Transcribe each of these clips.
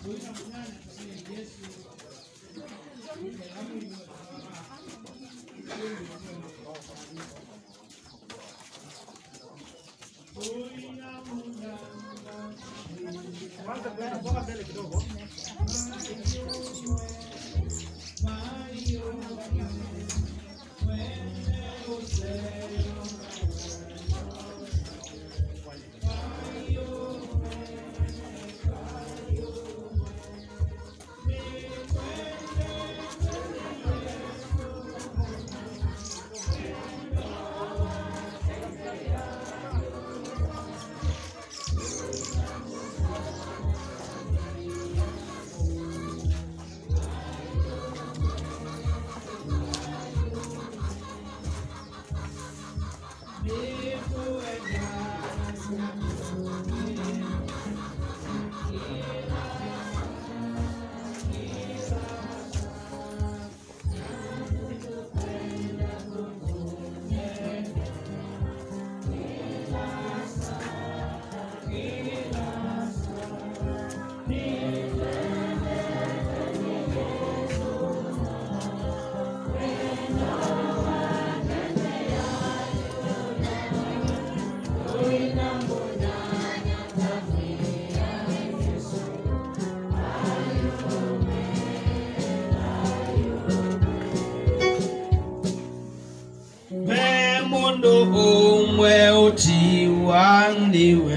Ve mundu umwe utiwandiwe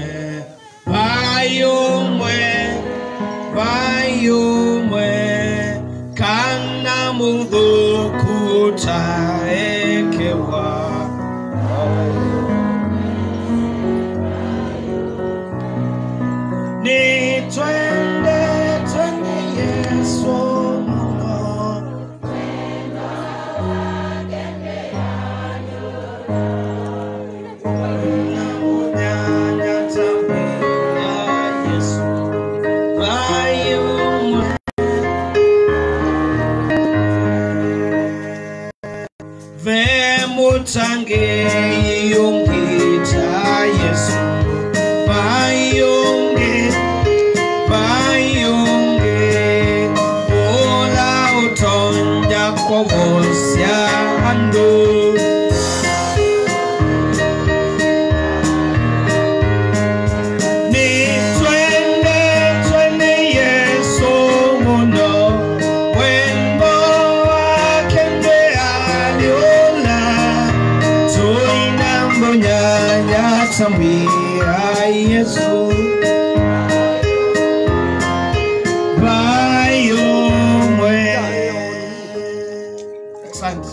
vayumwe vayumwe kana mudhukutaekewa ni twende twende yesu muno Vemutange yungita Yesu Vayunge Vayunge Ola utonja kwa wosya ando Ni twende twende Yesu muno wembo wakende aliola tuina mbonyanya tambira Yesu bayomwe Asante.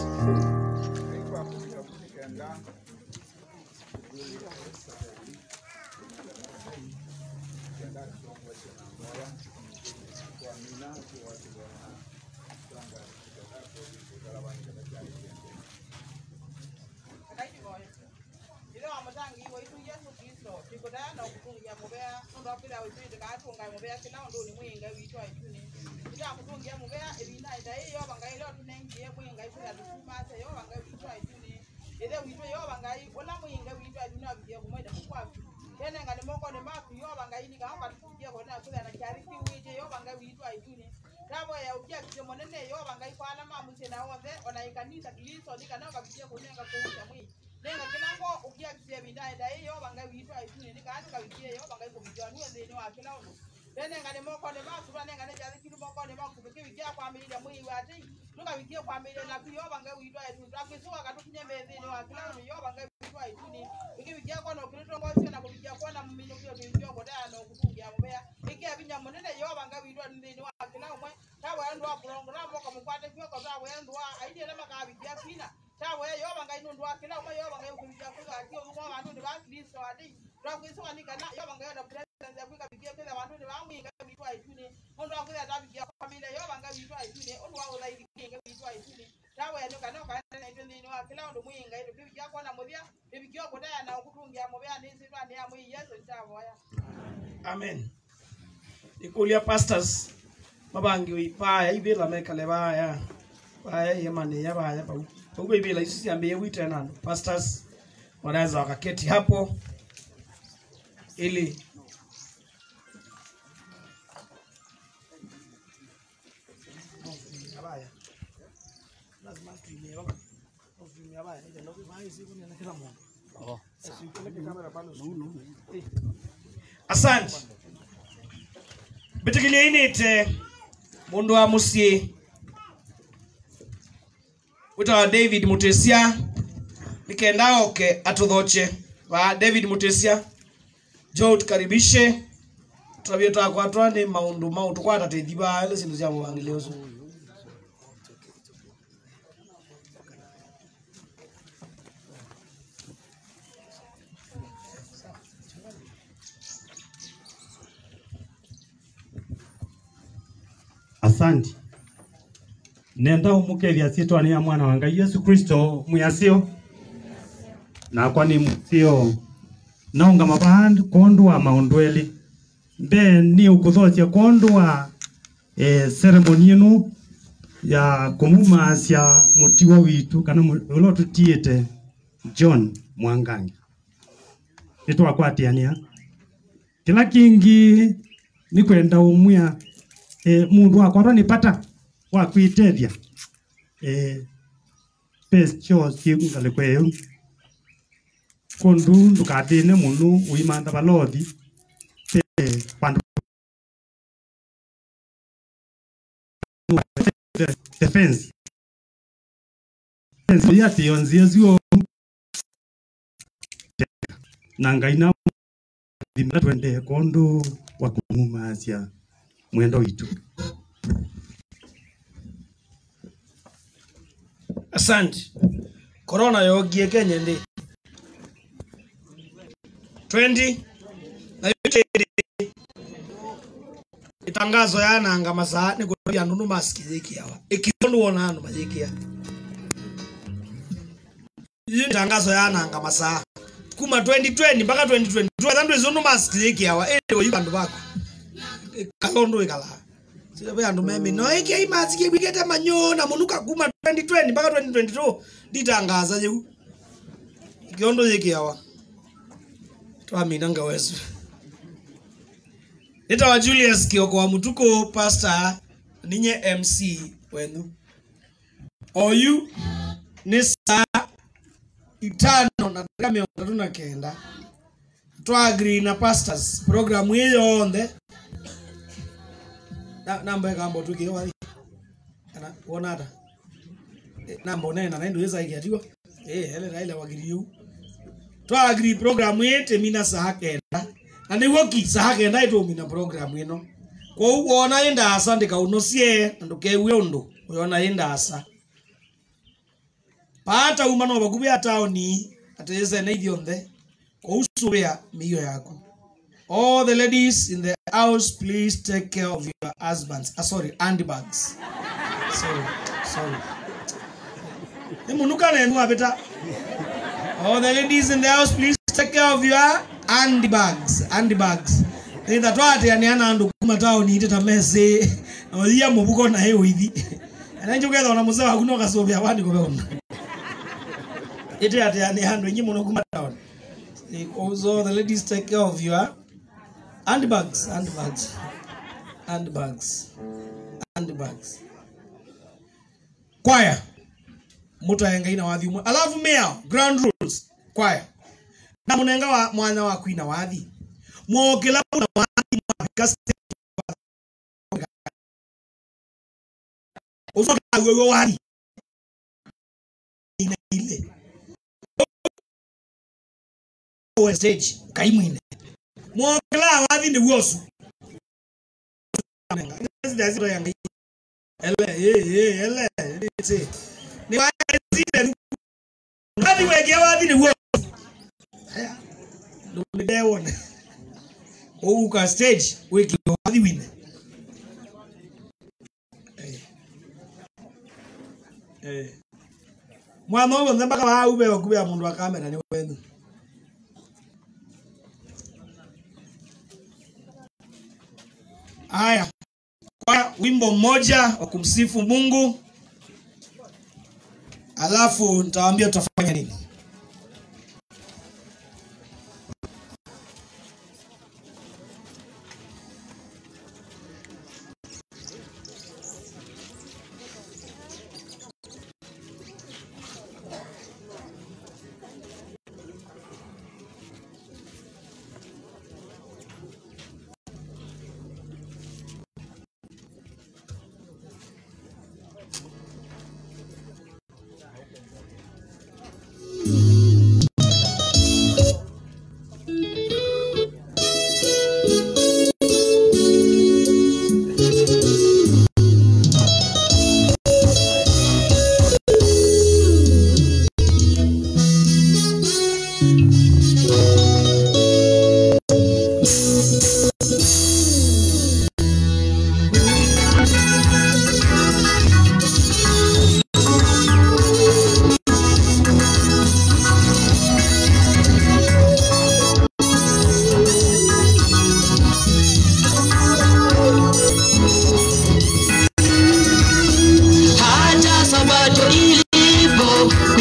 ilo amutangi iwo itu yesu kristo tikutayana okutungia muvea nundu apila witui tikatunga muvea kila undu ni mwinga witwa ituni ila akutungia muvea evina ita ii yova ngai leo tunengie mwinga ikwila tukumase yova ngai witwa ituni ithe witwe yova ngai ula mwinga witwa ituni avikie kumwenda kukwaku kene ngani moko ni maku yova ngai nikaoka tukukie kone akwila na kyari kiwije yova ngai witwa ituni tavo ya ukia kisio monene yova ngai kwana mamusie na othe ona ikanisa kiliso nikanaoka vikie kunenga kuusha mwingi nenga kinango ukia kisie bindae dai yo bangai witwa ituni nika atu kawikie yo bangai kubijwa nuwe thini wa kila undu tene ngane moko ne makuba nenga ne jari kiru moko ne makuba kiwikia kwa milile mwi wati nuka wikie kwa milile na kuyo bangai witwa ituni twakisuka katukinye methini wa kila undu yo bangai witwa ituni ikiwikia kwa no kirito ngosio na kuwikia kwa na mumino kio kiwikia kwa daya no kutungia mubea ikia binya munene yo bangai witwa thini wa kila umwe tawe ndo wa program ko mukwate kio ko tawe ndo wa aidie na makawikia fina tawe yoba ngai nundu wa kila umwe yoba ngai ukuruja kuga kio umwe bantu ni ba kristo ati twakwisa wanika na yoba ngai na presence ya kwika bikia kila bantu ni bamwi ngai bitwa ituni mundu wa kwisa tabikia family yoba ngai bitwa ituni undu wa uthairi ngai bitwa ituni tawe ndo kana kana na ituni ni wa kila undu mwi ngai bikia kwa na muthia bikia kutaya na ukutungia mubea ni sitwa ni amwi yesu ntaboya amen ikulia pastors mabangi uipaya ibila mekale baya baya yemane ya baya bau huko ibila isi siambie wite nani pastors wanaweza wakaketi hapo ili lazima tuimie baba tuimie baba ile ndio kwa siku ni kila mmoja Oh. asante bitikilia inite mundu wa musyi witawa david mutesia nikenda oke atuthoche va david mutesia jo tukaribishe twavie twakwatwa ni maundu mau tukwatateithi va ile sindu cia muvangile ucio asante nenda umukethia sitwani ya mwana wa ngai yesu kristo mwiasio nakwa ni musio naunga mavandi kondua maundu eli mbe ni ukuthocia kondua e, ceremony inu ya kumumasya mutiwa witu kana mu- ula tutiite john mwangangi nitwakwatiania kila kingi ni kwenda umwia e, mundu wakwatwa ni pata wa kwitethia e, pescho ciungale kweyo kundu ndukathine munu uimantha balothi pe pandu the, the fence fence ya tionzie zio na ngai na thimira twende kondu wa kumumasya mwendo witu asante korona yogie kenya ndi 20 na yote itangazo yananga masaa ni kuria andu numasikithikiawa ikiondu wona andu mathikia iyo itangazo yananga masaa kuma 2020 mpaka 2022 athandu icio numasikithikiawa indi uyu andu baku kalondu ikala sio andu memi no iki imasikie bwigete manyo na munuka kuma 2020 mpaka 2022 nditangaza jiu ikiondo yikiawa twaminanga wesu nitawa julius kioko wa mutuko pastor ninye mc wenu oyu ni saa itano na dakika miongo tatu na kenda twagri na pastors programu hii yonthe na namba ikambo tukio wali kana wona ata Eh, namba onena na ndu isa ikiatiwa eh hele raile wagiriu twagri programu yete mina saa kenda na niguo ki saa kenda itumina programu ino kwou wona indasa ndikaunosie na ndukeue undu uyona indasa pata uma no bakubia taoni atese na ithionthe kwou subia miio yaku all the ladies in the house please take care of your husbands ah, sorry handbags sorry sorry nimunuka nenu apita all the ladies in the house please take care of your handbags handbags nitha twateaneana andu kuma taoni ite ta mesi na wathia mubuko na hiyo ithi na njo ketha ona muse waku no kasubia wandi ko beona ite ateane andu inyi muno kuma taoni also the ladies take care of your handbags handbags handbags handbags kwaya mutaenga ina wathi umwe alafu mea ground rules kwaya na munenga wa mwana wa kwina wathi mwokela na wathi mwafika stage usoka wewe wathi ina ile Owe stage kaimwine mwokela wathi ni wosu ndazito yanga ele eh eh ele ite ni wazile wathi weke wathi ni wosu haya ndo ndewona ouka stage wiki wathi wine Eh. Eh. mwana ũyũ othe mpaka waube wakubea mũndũ wa kamera nĩ wenu haya kwa wimbo mmoja wa kumsifu mungu alafu nitawaambia tutafanya nini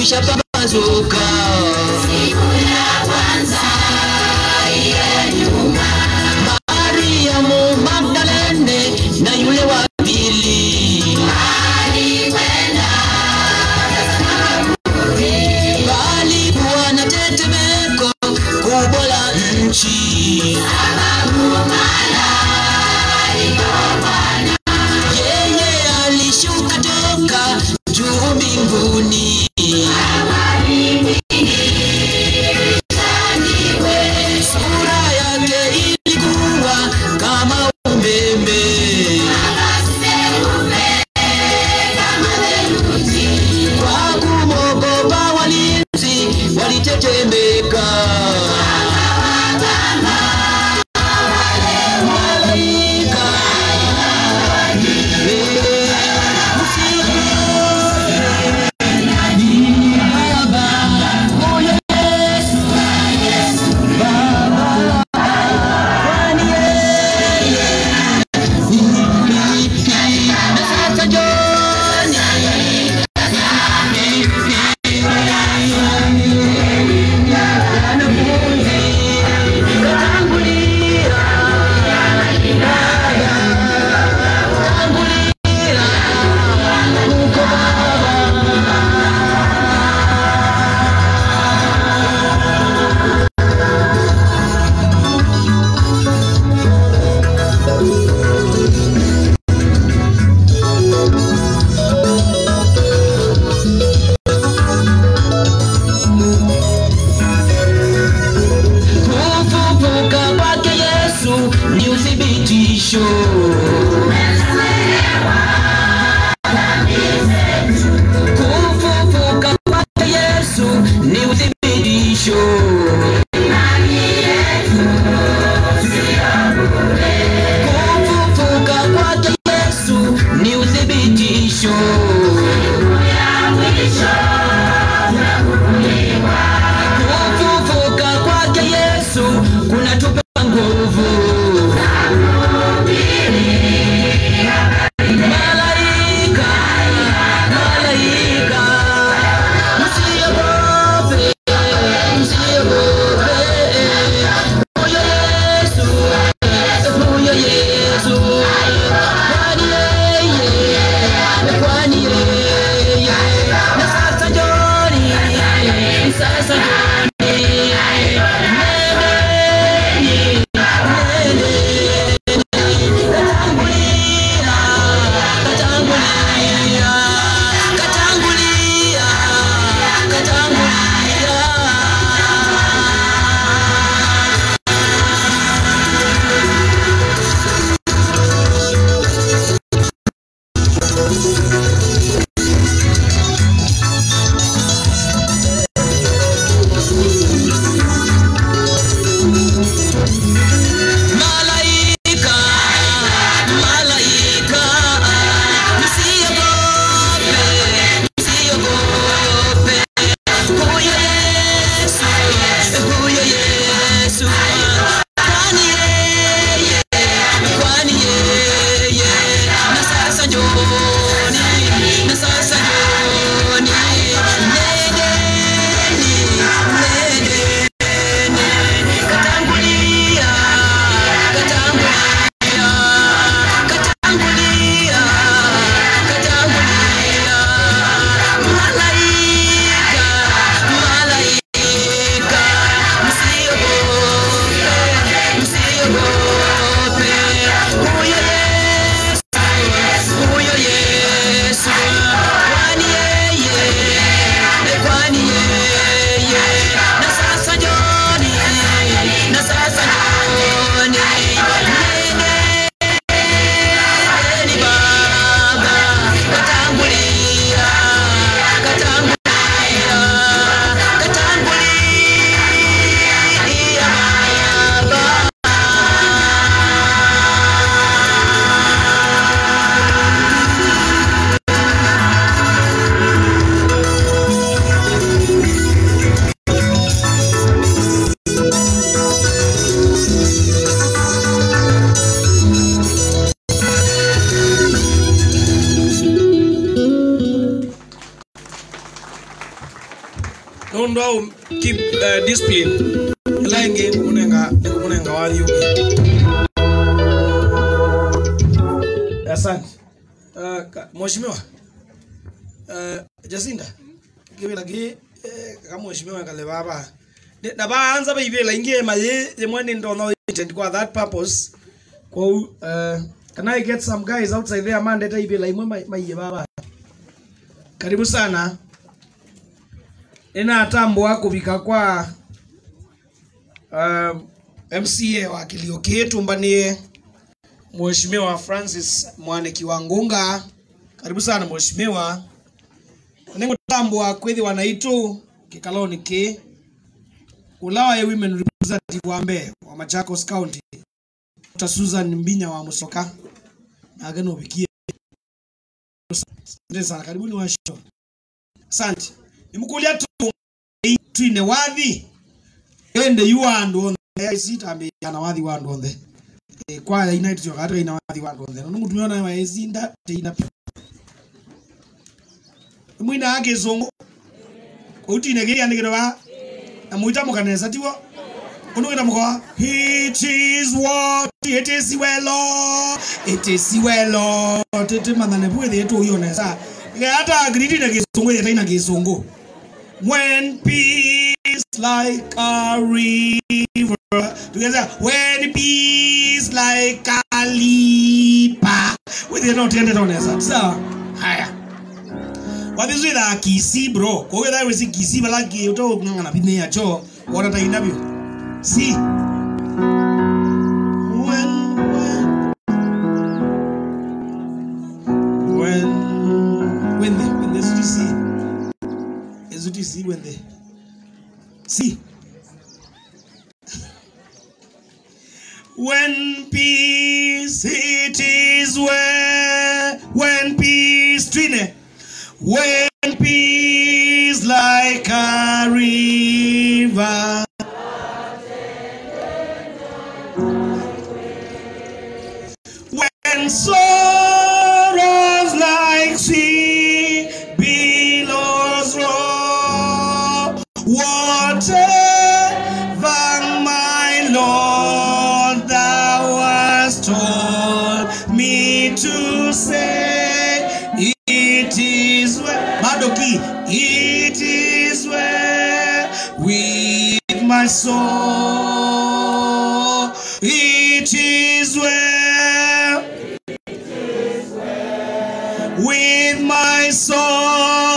kulisha pambazuka Mariamu Magdalene na yule wa pili palikuwa na tetemeko kubwa la nchi yeye alishuka toka juu mbinguni sura yake ilikuwa kama umeme nundu au keep uh, discipline ila ingi ngumunenga ngumunenga wa yugi asante uh, ka- mheshimiwa uh, Jacinda kibila ki eh, ka mheshimiwa kale baba Ne- na baanza baibela ingie maye yemwe ndo no intend kwa that purpose kwa uh, can I get some guys outside there man data ibela imwe mai- maiye baba karibu sana inatambua kuvika kwa uh, MCA wa kilio kietu mbanie Mheshimiwa Francis Mwaniki wa Ngunga, karibu sana mheshimiwa. Ningutambua kwithi wanaitu kikaloni ki ulawa ye women representative wa Mbeya wa Machakos County Dr. Susan Mbinya wa Musoka na ageno bikie Asante sana, karibuni washo. Asante. Nimukulia tu twine wathi ende yuandu onthe isitambi ana wathi wandu onthe Eh, kwaya ina itio gatu ina wathi wandu onthe no mutumia na wa isinda teina mwina agizungu utine giri andikiro ba na muita mukanesa tiwo unu wina mukoa it is what it is welo it is welo tete mathane bwethe etu uyonesa hata agridi na gizungu yeta ina gizungu when peace like a river together when peace like a lipa with you not ended on as so haya wathizwitha kisi bro koguo thaa wisi kisi balaki uto ng'ang'ana bine yacho wona ta inabio si when when when when the when the see is it see when the see when peace it is where when peace trine when peace like a river when sorrows like sea billows roll whatever my lord thou hast told me to say it is well madoki it is well with my soul it is well with my soul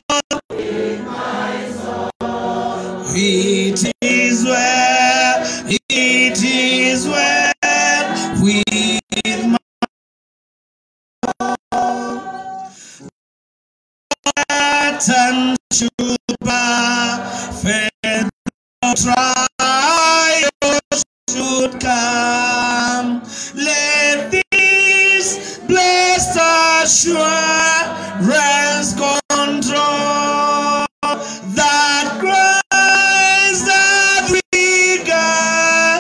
it is well it is well with my and should perfect trials should come. Let this blessed assurance control that Christ hath begun.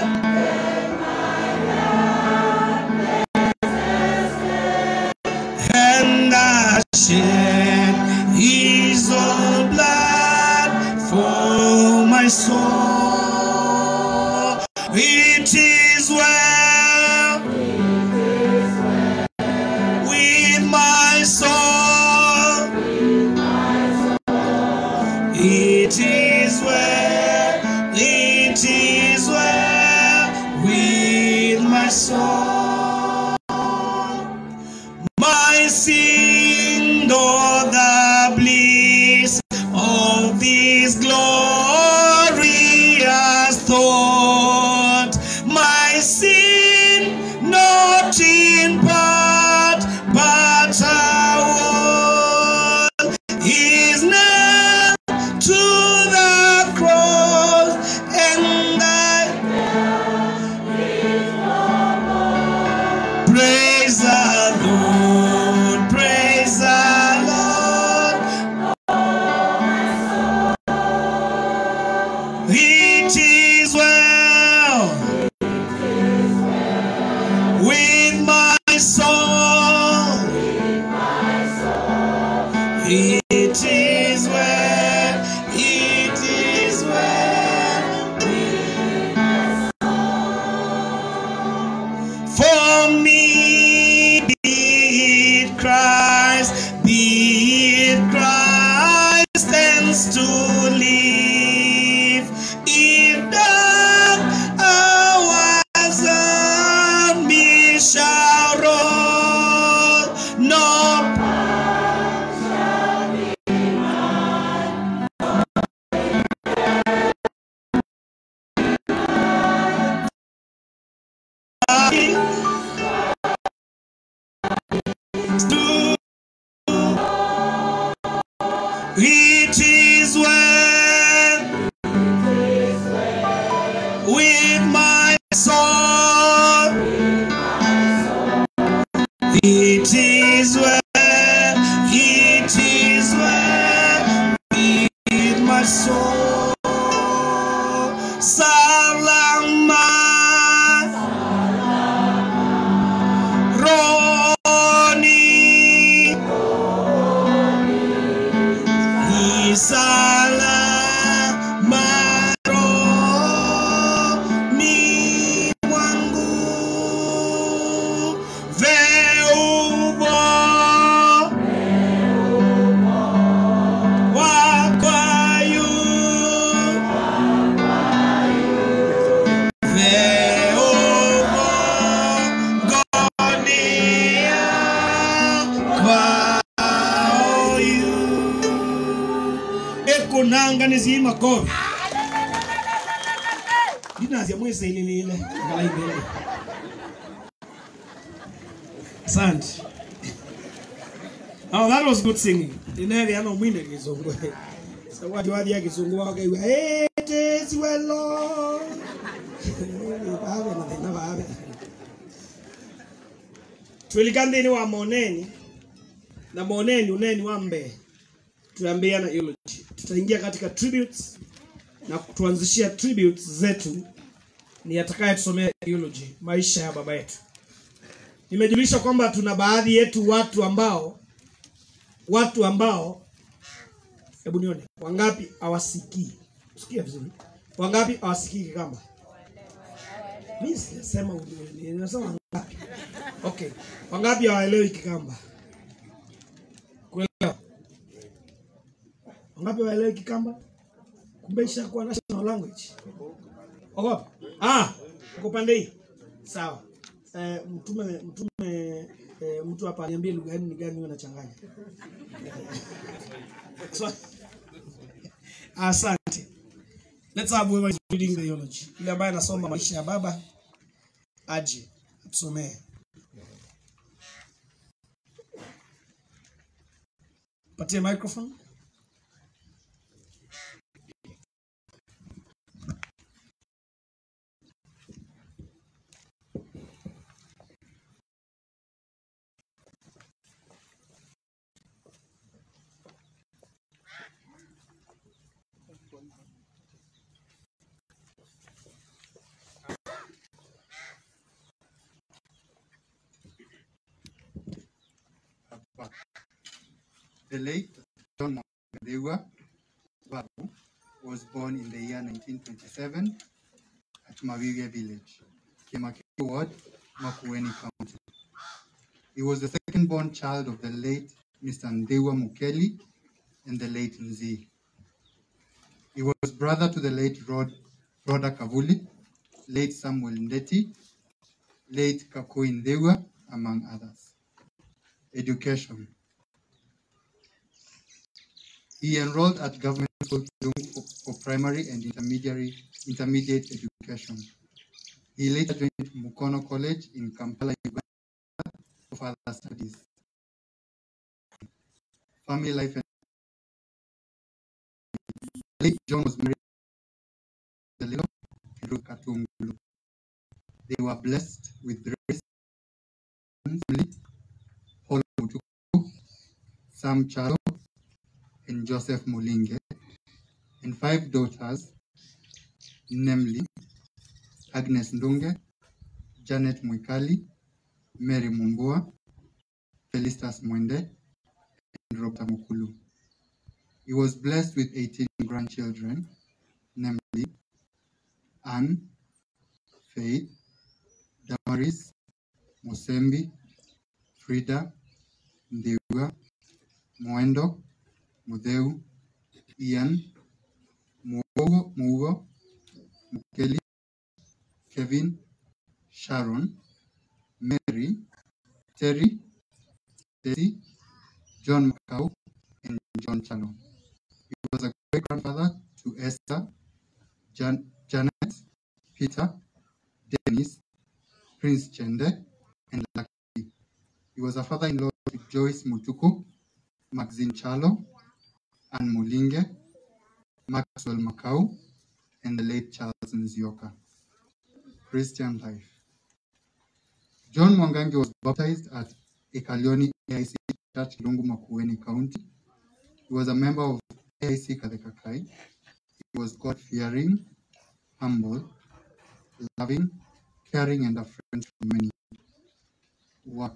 and I shed his own blood for my soul. It is well with my soul. It is well, it is well with my soul my sin nor the bliss of this glory It is well with my soul. It is well, it is well with my soul. Salama. Roni. Salama. Roni mwangu. Veubo. Wakwayu. Veubo. Gonia. Kwaoyu. Ekunanga nizima kovi. Dinazia mwese ililile. Ngala ibele. Asante. Oh, that was good singing. Ineli ano mwine kizungu. So watu wadi ya kizungu wake iwa. It is well Lord. Babe na tena babe. Tulikandeni wa moneni. Na moneni uneni wa mbe. Tuambiana eulogy. Tutaingia katika tributes na kutuanzishia tributes zetu ni atakaye tusomea eulogy, maisha ya baba yetu. Nimejulisha kwamba tuna baadhi yetu watu ambao watu ambao hebu nione wangapi hawasikii. Sikia vizuri. Wangapi hawasikii Kikamba? Mimi sijasema ujue, ninasema wangapi. Okay. Wangapi hawaelewi Kikamba? Kuelewa? Wangapi hawaelewi Kikamba? Kumbe ishakuwa national language. Ogopa. Ah, uko pande hii. Sawa. Eh, mtume mtume eh, mtu hapa aniambie lugha gani ni gani wewe unachanganya. So, asante. Let's have whoever is reading the eulogy. Yule ambaye anasoma maisha ya baba aje atusomee. Patie microphone. The late John Mwadewa Babu was born in the year 1927 at Maviria village, Kemakiri ward, Makueni County. He was the second born child of the late Mr. Ndewa Mukeli and the late Nzi. He was brother to the late Rod, Rhoda Kavuli, late Samuel Ndeti, late Kakoi Ndewa, among others. Education. He enrolled at government school Kizungu for, for primary and intermediary intermediate education. He later joined Mukono College in Kampala, Uganda for further studies. Family life and late John was married to Lilo and Ruth Katungulu. They were blessed with grace, family, Paul Mutuku, Sam Chalo, and Joseph Mulinge, and five daughters, namely Agnes Ndunge, Janet Mwikali, Mary Mumbua, Felicitas Mwende, and Robert Mukulu. He was blessed with 18 grandchildren, namely Anne, Faith, Damaris, Mosembi, Frida, Ndiwa, Mwendo, Mudeu, Ian, Mugo, Mugo, Mukeli, Kevin, Sharon, Mary, Terry, Stacy, John Macau, and John Chalo. He was a great grandfather to Esther, Jan- Janet, Peter, Dennis, Prince Chende, and Lucky. He was a father-in-law to Joyce Mutuku, Maxine Chalo, Anne Mulinge, Maxwell Makau, and the late Charles Nzioka. Christian life. John Mwangangi was baptized at Ekalioni AIC Church, Lungu Makueni County. He was a member of AIC Kadekakai. He was God-fearing, humble, loving, caring, and a friend to many. Work.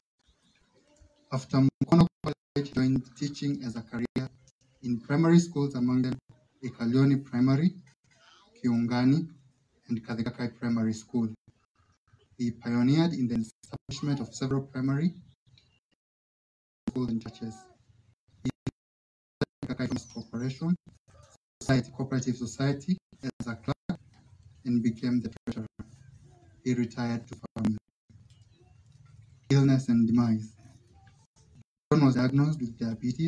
After Mukono College, he joined teaching as a career in primary schools, among them Ekalioni Primary, Kiungani, and Kadekakai Primary School. He pioneered in the establishment of several primary schools and churches. He Kadekakai Farmers Corporation, Society Cooperative Society as a clerk and became the treasurer. He retired to family. Illness and demise. John was diagnosed with diabetes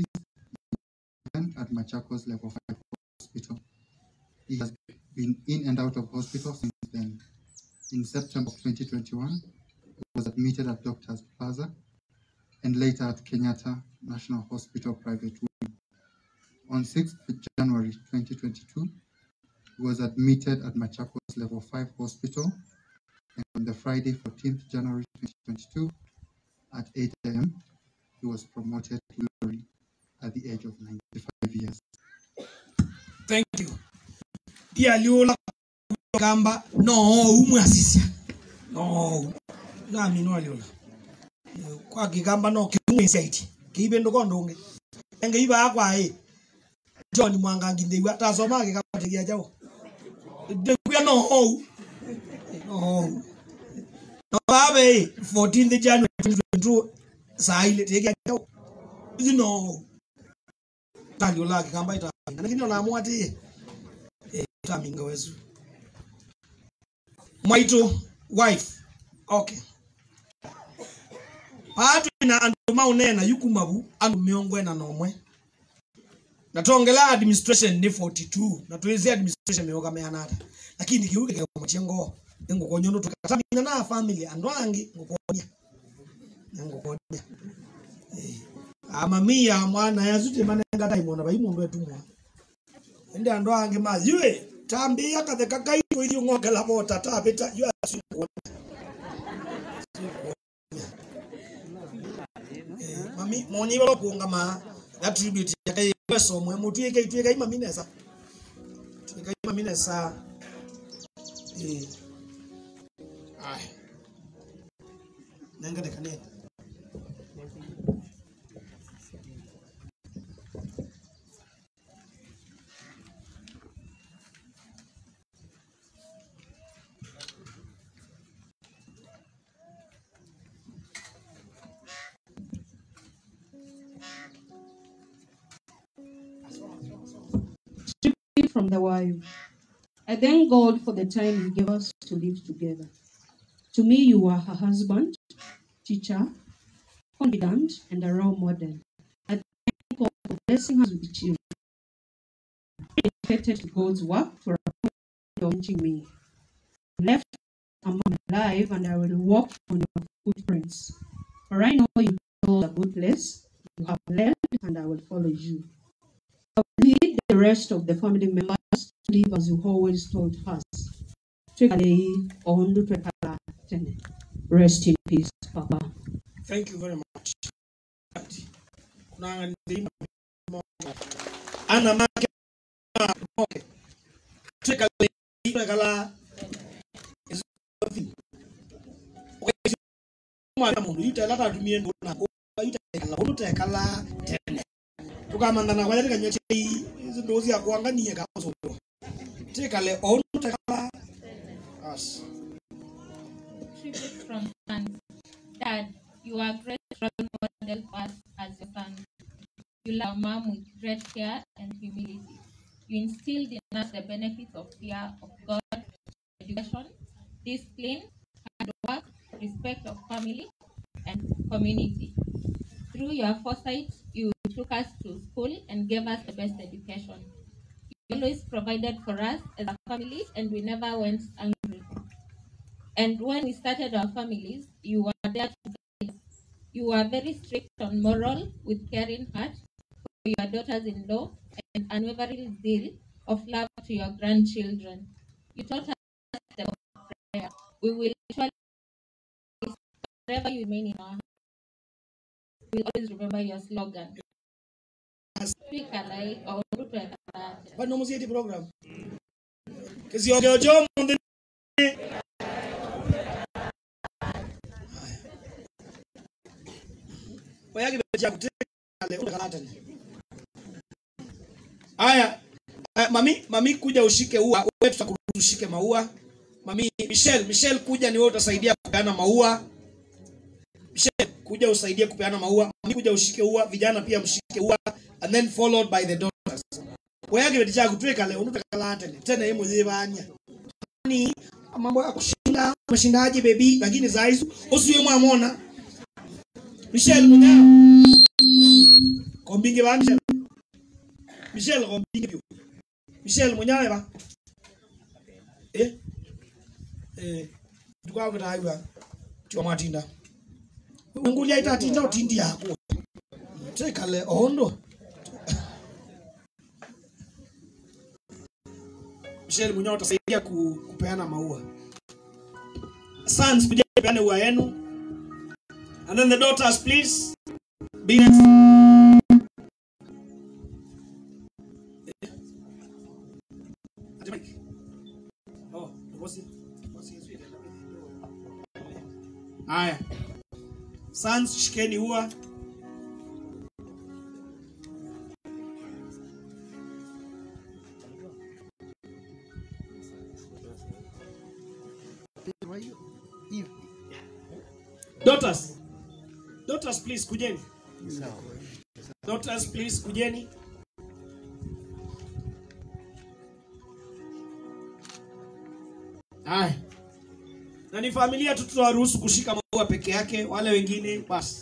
at Machakos Level 5 Hospital. He has been in and out of hospital since then. In September of 2021, he was admitted at Doctors Plaza and later at Kenyatta National Hospital Private Wing. On 6th January 2022, he was admitted at Machakos Level 5 Hospital and on the Friday 14th January 2022 at 8 a.m. he was promoted to glory at the age of 95 years. thank you pia liola gamba no umwe asisia no nami no aliola kwa kigamba no kiumwe saiti kiibe ndo kondonge enge iba akwa e John Mwangangi ndeiwa tasoma kigamba tegia jao ndekuya no ho no no babe 14th January 2022 saa ile tegia jao izi no taliola kigamba ita lakini unaamua ati eh, taminga wezu mwaitu wife okay patu ina andu maunena yukumavu andu miongo ena nomwe natongela administration ni 42 na tuwezi administration mioga meanata lakini kiuke kya machengo ngukonyono tukatamina na family andu angi ngukonya ngukonya eh amamia mwana yazute manenga taimona baimundu etumwa ende andu angi maziwe tambia katheka kaito ili ng'ongela bota tapita yu asikuona mami moni balo kuunga ma attribute ya kai peso mwe mutu yake itu yake mami nesa yake mami nesa eh ai nanga de kane free from the wild. I thank God for the time He gave us to live together. To me, you are her husband, teacher, confidant, and a role model. I thank God for blessing us with children. Dedicated to God's work for launching me. Left among alive, and I will walk on your footprints. For I know you know a good place. You have led, and I will follow you. I will lead the rest of the family members to live as you always told us. Twekale ondo twekala tene. Rest in peace, Papa. thank you very much kuna ndima ana make okay twekale twekala mwana mundu itela tatumie ndu na itekala undu tekala tene tukamandana kwa yatika nyoche izi ndo cia kuanganie kazo tekale ondu tekala as tribute from sons. Dad, you are a great role model for us as your son. You love mom with great care and humility. You instilled in us the benefits of fear of God, education, discipline, hard work, respect of family, and community. Through your foresight, you took us to school and gave us the best education. You always provided for us as a family, and we never went hungry. And when we started our families, you were there to guide. us. You were very strict on moral with caring heart for your daughters-in-law and unwavering zeal of love to your grandchildren. You taught us the power of prayer. We will surely wherever you remain in our hearts. We'll always remember your slogan. Speak alike or root like a heart. bano muzieti program kisiogeojo mundu oyagi beja kutekale utakalata haya eh, mami mami kuja ushike ua wewe tutakuruhusu ushike maua mami Michelle Michelle kuja ni wewe utasaidia kupeana maua Michelle kuja usaidie kupeana maua mami kuja ushike ua vijana pia mshike ua and then followed by the daughters weyage beti chakutweka leo unutakalata tena yeye mwenyewe banya ni mambo ya kushinda umeshindaje bebi lakini zaizu usiwe mwamona Michelle munyao kombinge ba Michelle Michelle kombinge byo Michelle munyao ba eh eh tukao kutaiwa chwa matinda ungulia itatinda utindi yako tekale ondo Michelle Munyao utasaidia ku, kupeana maua. Sons, kuja peane ua yenu. And then the daughters please. Be next. Eh. Ati Mike. Oh, bosi. Bosi Yesu ile. Haya. Sons, shikeni ua. Daughters. Daughters please kujeni. Daughters please kujeni. Haya. Na ni familia tu tutawaruhusu kushika maua peke yake, wale wengine basi.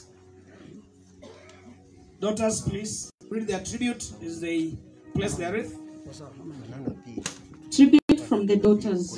Daughters please read their tribute as they place their wreath. Tribute from the daughters.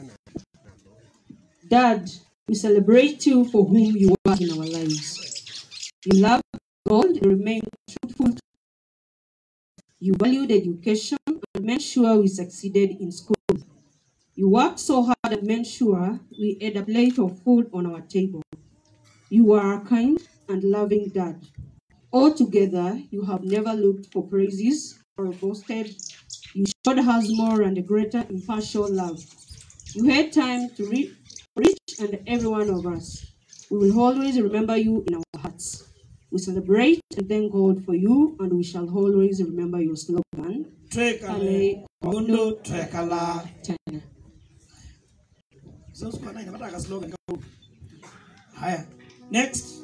Dad, we celebrate you for whom you are in our lives. You love God and remain truthful. You valued education and made sure we succeeded in school. You worked so hard and made sure we had a plate of food on our table. You are a kind and loving dad. Altogether, you have never looked for praises or boasted. You showed us more and a greater impartial love. You had time to read for each and every one of us. We will always remember you in our hearts. We celebrate and thank God for you, and we shall always remember your slogan. Twekale ondo twekala. Tena. Sasa kwa nini nataka slogan kama Haya. Next.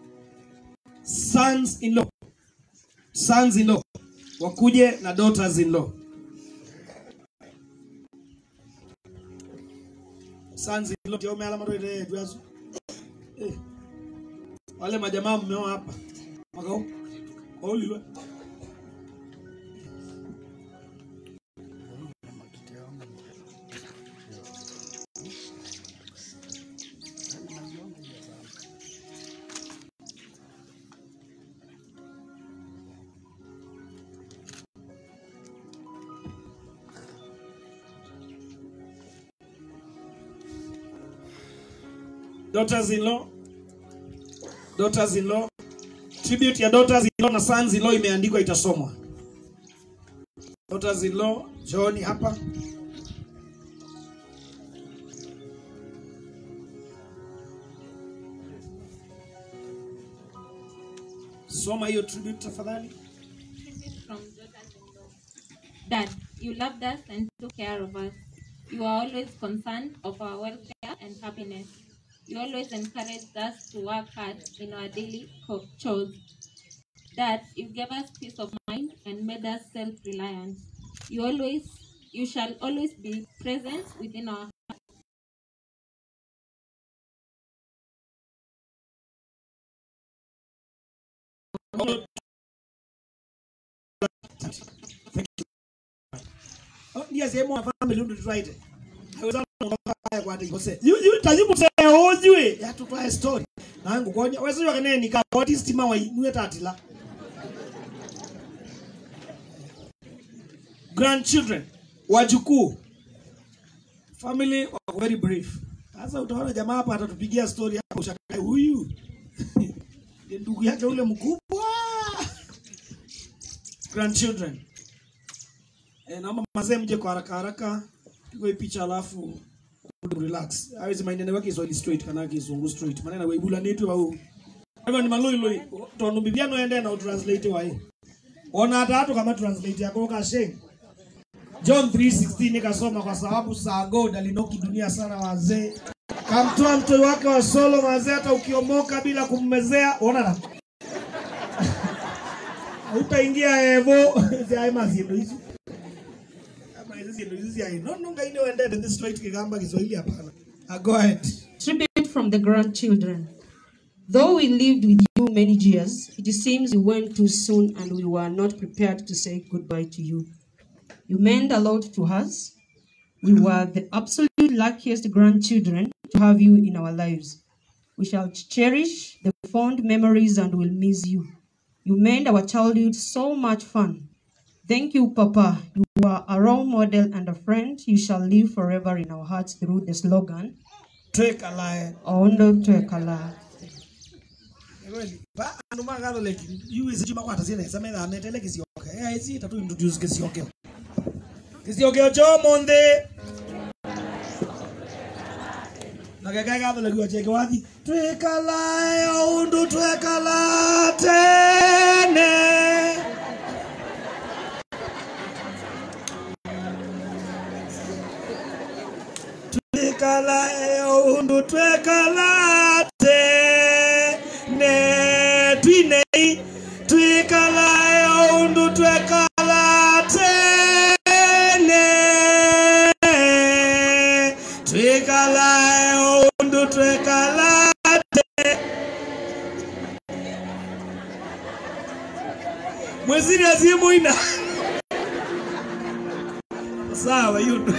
Sons in law. Sons in law. Wakuje na daughters in law. Sons in law ndio umeala maro ile tuazo. Eh. Wale majamaa mmeo hapa. Makao. Olilwe. daughters-in-law daughters-in-law tribute ya daughters-in-law na sons-in-law imeandikwa itasomwa daughters-in-law jooni hapa soma hiyo tribute tafadhali Tribute from daughters-in-law. Dad, you loved us and took care of us. You are always concerned of our welfare and happiness. You always encouraged us to work hard in our daily co- chores. Dad, you gave us peace of mind and made us self-reliant. You always, you shall always be present within our Oh, ndiye sehemu ya family ndio tuwaite. Haiwezekani unakaa kwa ati kose yu yu tajibu se ojue ya tutwae story nangu konya wewe sio kanene nika what is tima wa niwe tatila grandchildren wajukuu family wako very brief sasa utaona jamaa hapa atatupigia story hapo ushakae huyu Ndiye ndugu yake ule mkubwa grandchildren eh, naomba mazee mje kwa haraka haraka pigwe picha alafu relax awezi mainene wake Kiswahili straight kana kizungu straight manena weibula netu au hivyo ni maloi loi tondu bibiano ende na utranslate wa hii ona hata hatu kama translate yako kashe John 3:16 nikasoma kwa sababu saa God alinoki dunia sana wazee kamtoa mtoto wake wa solo wazee hata ukiomoka bila kummezea ona na utaingia evo ziaima zindu hizi ama hizi zindu hizi ai no no ngaine wende this straight kigamba Kiswahili hapana Ah, go ahead Tribute from the grandchildren. Though we lived with you many years, it seems you went too soon and we were not prepared to say goodbye to you. You meant a lot to us. We were the absolute luckiest grandchildren to have you in our lives. We shall cherish the fond memories and will miss you. You made our childhood so much fun. Thank you, Papa. You were a role model and a friend. You shall live forever in our hearts through the slogan, take a lie Ondo Twekala. kweli ba andu magalo like you is juma kwa tazina sema na metele kisioke eh hizi tatu introduce kisioke kisioke cho monde na gaga gaga le kwa cheke wathi twekala undu twekala tene twekala undu twekala tene twinei twikala undu twekala tene twikala undu twekala tene mwezini azimuina sawa yudu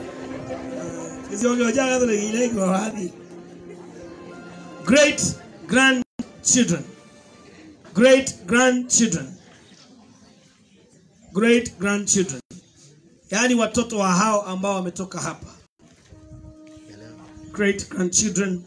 great grandchildren great grandchildren great grandchildren yaani watoto wa hao ambao wametoka hapa great grandchildren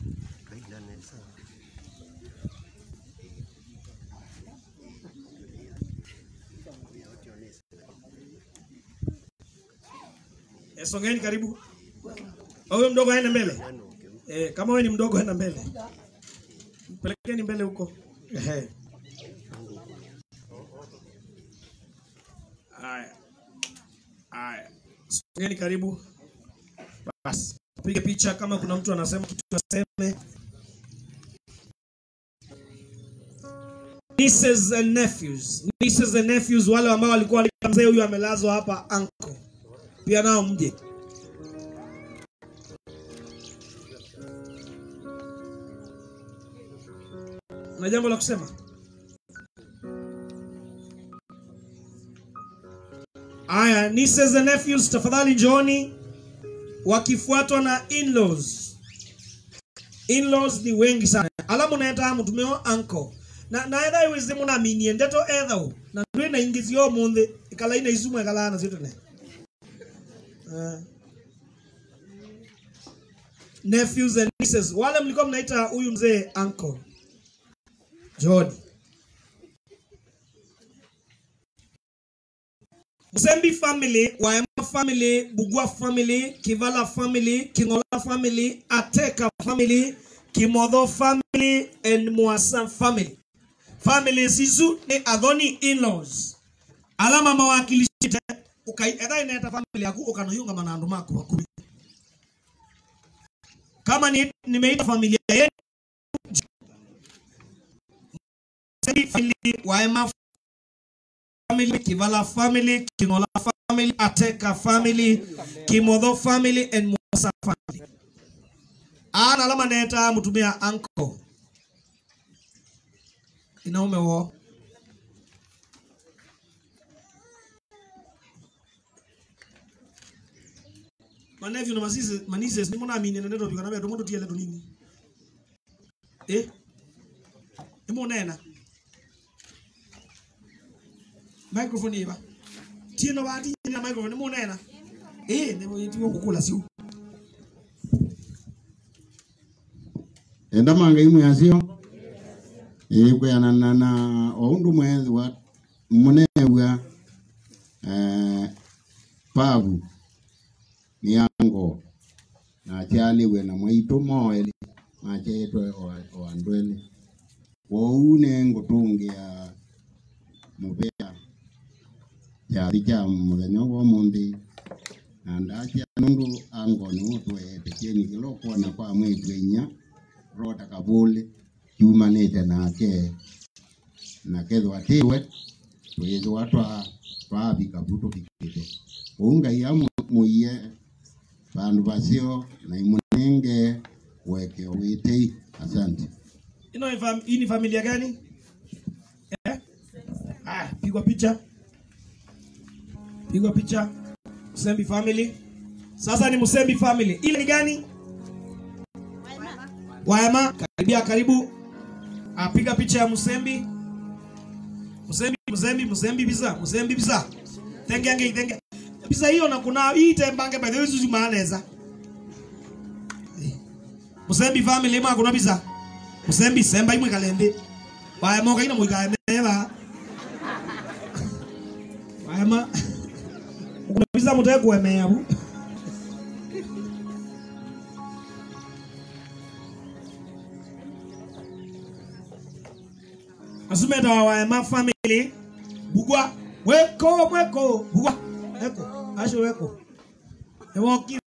Eh, songeni karibu wewe mdogo aende mbele eh, kama wewe ni mdogo enda mbele pelekeni mbele huko Ehe. haya haya songeni karibu basi pige picha kama kuna mtu anasema kitu aseme nieces and nephews nieces and nephews wale ambao walikuwa walikuwa mzee huyu amelazwa hapa anko pia nao mje na jambo la kusema aya nieces and nephews tafadhali njooni wakifuatwa na in-laws in-laws ni wengi sana alamu naeta mutumeo anko na naetha iwise munaminie ndeto ethau na ndwi na ingizio munthi ikala ina isumwe kalana ziotene uh, nephews and nieces wale mlikuwa mnaita huyu mzee uncle John. Musembi family, Waema family, Bugwa family, Kivala family, Kingola family, Ateka family, Kimodho family, and Mwasa family. Family zizu ni adhoni in-laws. Alama mawakilishite ukai edha inaeta family yaku ukanoyunga manandu mako wakumi. Kama ni nimeita familia yetu family, Waema family, Kivala family, Kingola family, Ateka family, Kimodho family, and Mwasa family. Ana alama neta mutumia anko. Inaume wo. manevyo na masise manises nimo namine nendo bikana beto mundu tiele tunini eh imo nena microphone iba tieno bati na microphone imo nena eh nebo yitiwo kukula siu enda manga imwe asio ikweanana na oundu mwezi wa munewa eh, pavu niango nakyaliwe na mwaitu moeli machetwe o andwele wou nengutungia muvea kyali kya muthenya gwa muthi na ndakya nundu angoni utwete kienikilo kuona kwa mwitwe inya rota kavuli kiumanite nake na kethwa tiwe twithwa twa twavika vu tuvikite uu ngai amuiye vandu vasio na imunenge wekeo witei asante ino ni fam, hii ni familia gani eh ah pigwa picha pigwa picha Musembi family sasa ni Musembi family ile ni gani Waema karibia karibu apiga picha ya Musembi Musembi Musembi Musembi bisa Musembi bisa tenge ange tenge bisa hiyo na kuna hii tembange by the way zuzu maaneza Musembi family ma kuna bisa Musembi semba imwe kalembe Waema kaina muikae meba Waema kuna bisa muteke kuemea bu asumeta wa waema family bugwa weko weko bugwa weko asho weko ewokire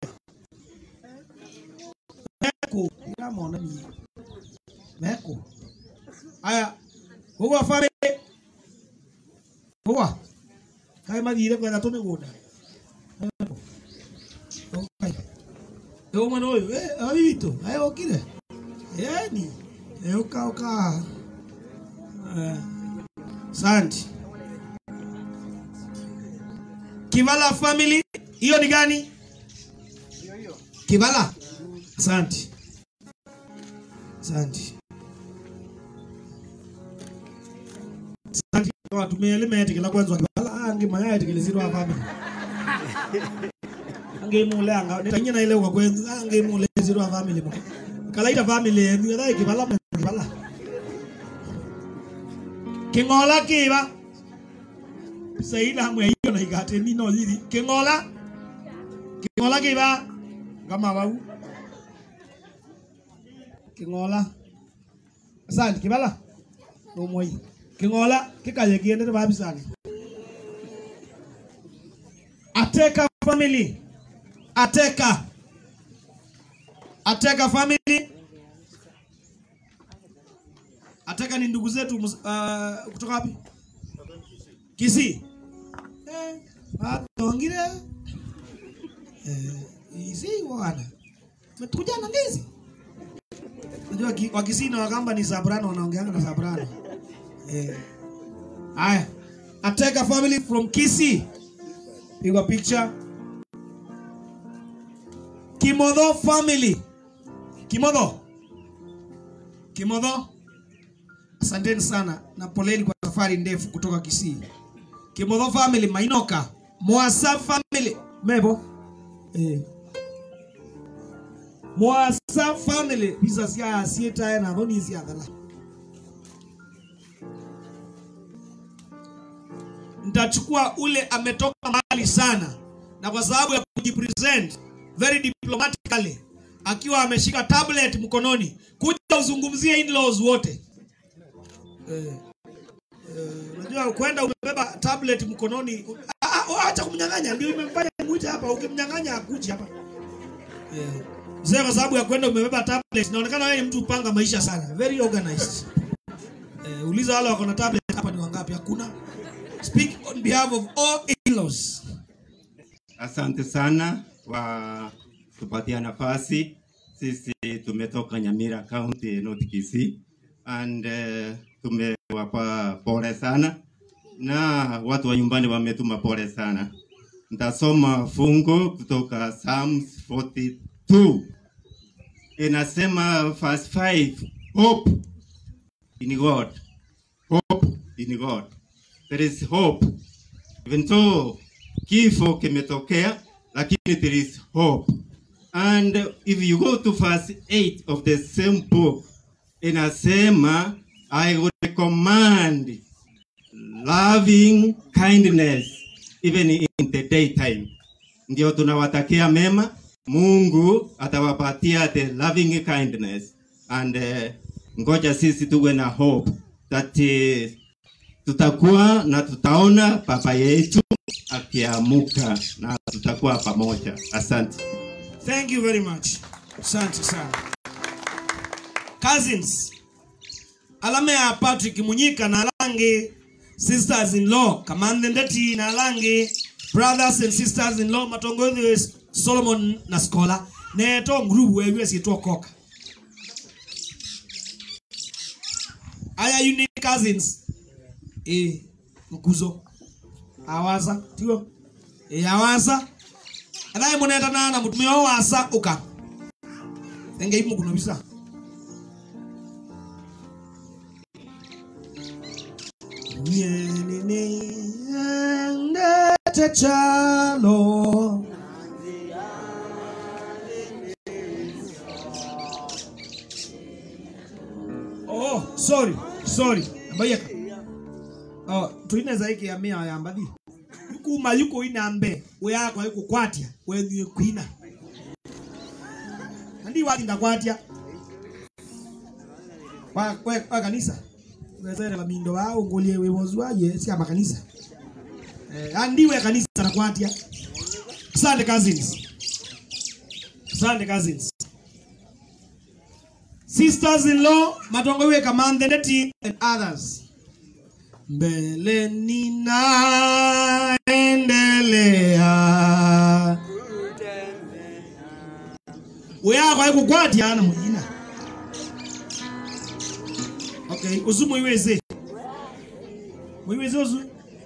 weko iramona ni weko aya bugwa family bugwa kai mathire kwetha tumigunda Weko. Okay. Ewo mwana uyu eh abi bitu aya okire yani eh uka uka Eh, Asante. Kivala family, hiyo ni gani? Kivala. Asante. Asante. Asante kwa tumia element kila kwanza Kivala ange mayaya tekelezirwa family. Ange mule anga nitanyina ile kwa kwenza ange mule zirwa family. mo. Kalaita family yenu ya Kivala mo, Kivala. King'ola kiba saila mwe hiyo na igate nino lili King'ola King'ola kiba kama bau King'ola Asante kibala Omoi King'ola kikaye kiende ba bisani Ateka family Ateka Ateka family Ateka ni ndugu zetu mus- uh, kutoka wapi? Kisii. Eh, atongire. Eh, isi wana. Mtukuja na ndizi. Unajua ki- wa Kisii na Wakamba ni Sabrano wanaongeanga na Sabrano. Eh. Haya. Ateka family from Kisii. Pigwa picture. Kimodho family. Kimodho. Kimodho. Asanteni sana na poleni kwa safari ndefu kutoka Kisii. Kimodho family Mainoka, Mwasa family Mebo. Eh. Mwasa family bisa sia sieta na dhoni sia dhala. Nitachukua ule ametoka mbali sana na kwa sababu ya kujipresent very diplomatically akiwa ameshika tablet mkononi kuja uzungumzie in-laws wote. Eh, eh, unajua kwenda umebeba tablet mkononi, ah, ah, acha kumnyang'anya, ndio imemfanya mwite hapa. Ukimnyang'anya akuji hapa eh, mzee, kwa sababu ya kwenda umebeba tablet, inaonekana wewe ni mtu upanga maisha sana, very organized. Eh, uliza wale wako na tablet hapa ni wangapi? Hakuna. Speak on behalf of all in-laws. Asante sana kwa kupatia nafasi. Sisi tumetoka Nyamira County, North Kisii and uh, tumewapa pole sana na watu wa nyumbani wametuma pole sana, Nitasoma fungo kutoka Psalms 42 inasema verse 5 hope in God hope in God there is hope even though kifo kimetokea lakini there is hope and if you go to verse 8 of the same book inasema I would recommend loving kindness even in the daytime. Ndio tunawatakia mema, Mungu atawapatia the loving kindness and uh, ngoja sisi tuwe na hope that uh, tutakuwa na tutaona baba yetu akiamuka na tutakuwa pamoja. Asante. Thank you very much. Asante sana. Cousins. Alame ya Patrick Munyika na Alange sisters in law Kamande Ndeti na Alange brothers and sisters in law matongozi Solomon na Skola neto group wewe sietwa koka. Aya unique cousins. Eh mkuzo. Awaza tigo. Eh awaza. Anaye munenda nana mutumia wa wasa uka. Enge imu kuno bisa. Nyenene ndete chalo. Oh, sorry, sorry. Abayaka. Oh, tuineza iki ya mia ya mbadi. Kuma yuko inambe, we yako yuko kwatia, we ni kuina. Ndi wali ndakwatia. Kwa kwa, kwa kanisa. Wezere la mindo wao ngolie we mozwaje si ama kanisa. Eh, andiwe kanisa nakwatia. Asante cousins. Asante cousins. Sisters-in-law, matongowe kamande ndeti and others. Mbele ninaendelea. Weya kwa kukwatia ana mujina. Okay, uzu muiweze. Muiweze uzu.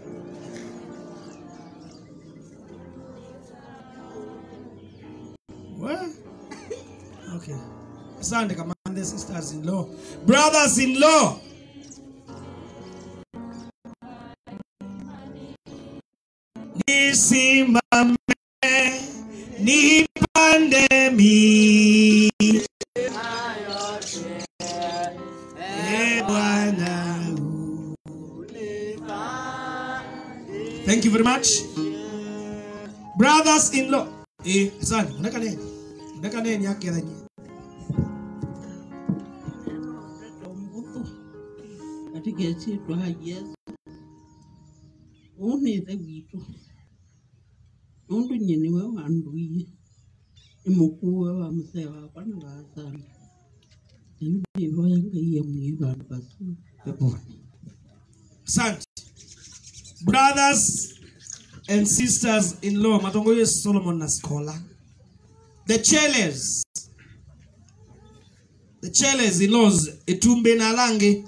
What? Okay. Asante kamande sisters in law. Brothers in law. Nisimame nipande mi. Eh, Bwana. Thank you very much. Brothers in law. Eh, asante. Unaka nini? Unaka nini yake yenye? katika ĩtĩtwa ha yesu ũũ nĩ ithe witũ nũndũ nye nĩwe wanduire nĩ mũkuwe wa mũcee wakwa na wasana rĩu ndĩhoya ngai amwie vandũ vacu peponi Asante. Brothers and sisters in law, matongoyo Solomon na Skola. The Cheles. The Cheles in laws, Etumbe na Lange.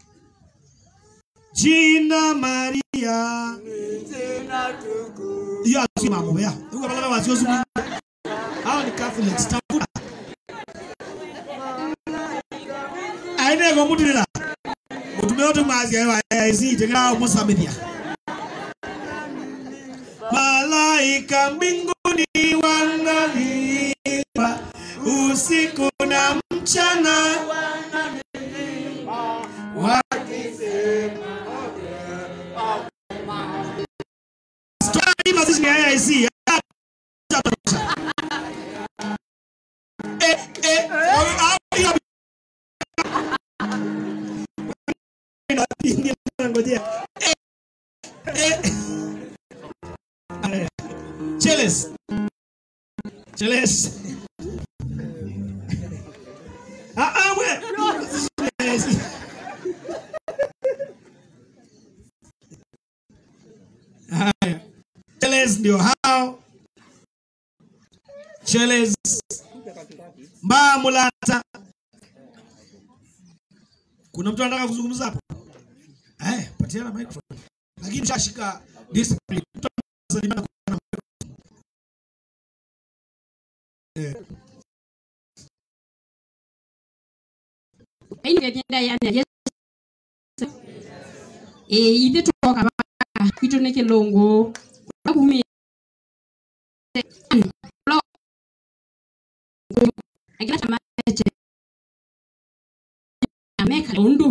Jina Maria. Hiyo asio mambo ya. Huko bala wasio zumu. Hao ni Catholics. Tafuta. Aine kwa mutila. Mutume wote mazi ayo aizi tengao musamithia. Malaika mbinguni wanaimba usiku na mchana wakisema Story mazishi ya AIC. Eh, eh, au- au- Ngojea. Eh, eh. Aya. Cheles. Cheles. Ah, ah, we. Cheles. Haya. Cheles ndio hao. Cheles. Mbaa mulata. Kuna mtu anataka kuzungumza hapo? Eh, patiana microphone. Lakini shashika discipline. Mtu anasalimia aini agenda yana Yesu eh ithe tuoka ba kwitu ni kilungu akumi lo agila tamache ameka undu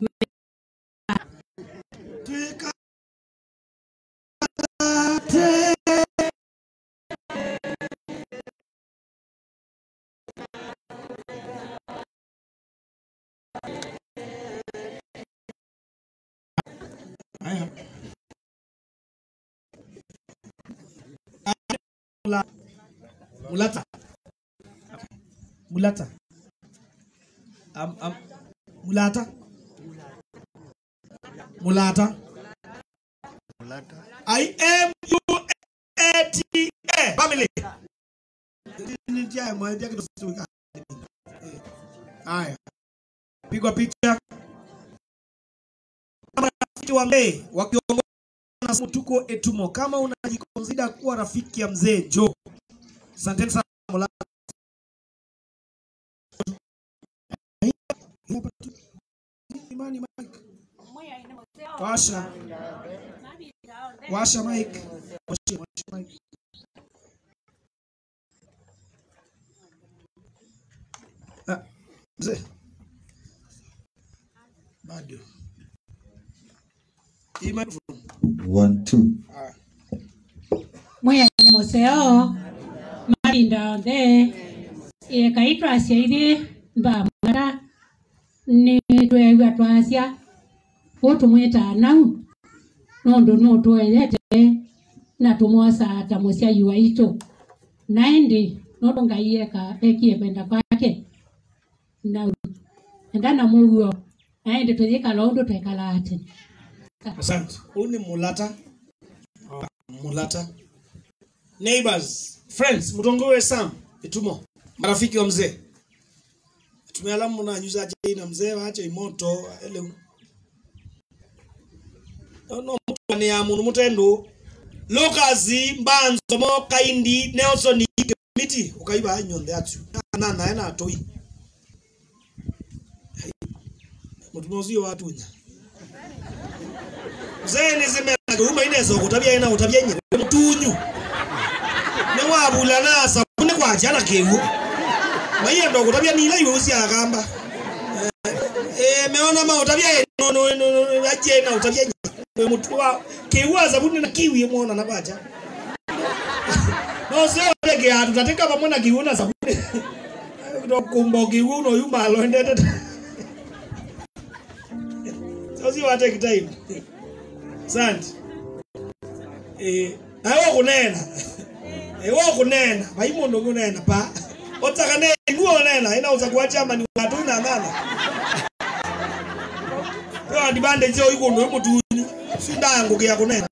Haya. Mula- Mulata. Mulata. Am, am, mulata. Mulata. I am U A T A family. Ni njia ya mwa- njia kitu futuka. Eh, Haya. Pigwa picha. Kama rafiki wa mzee wakiongozwa na Mutuko Etumo, kama unajikonsida kuwa rafiki ya mzee Jo, asanteni sana Mulata. Imani Mike. Washa. Washa Mike. Washa, washa Mike. Ah, mzee. Bado. Hii microphone. One, two. Ah. mweya ni museo marinda onthe ikaitwa ciaithi mbamwara ni twewa twasya utumwita nau nundu nutweyete na tumwosa ta musyai waitu na indi nundu ngai eka ekie kwenda kwake nau enda na muguo na indi twithikala undu twekala ati Asante. Huyu ni Mulata. Ah, Mulata. Neighbors, friends, mtongowe Sam, itumo. Marafiki wa mzee. Tumia alamu na nyuza aje na mzee waache imoto ele. No mtu ni ya munu mutendo. Lucas Mbanzo mo Kaindi Nelson Miti ukaiba nyonde atu. Na na na atoi. Mutumozio watu nya zeni zimena uma inezo kutabia ina utabia nyire mtunyu ne wabula na sabune kwa jana kewu maiya ndo kutabia nila iwe usi agamba eh meona ma utabia no no no aje na utabia nyire mtu wa kewu sabune na kiwi muona na baja no sio peke atu tateka pamoja na kiwu na sabune ndo kumbo kiwu no yuma lo ndete sio wate time Asante. Eh, nawe kunena. Eh, wewe kunena. Baimondo kunena pa. Otaka ne nguo nena ina utakuwa chama ni watu na ngana. Kwa dibande jo iko ndo mutu. Sindango kia kunena.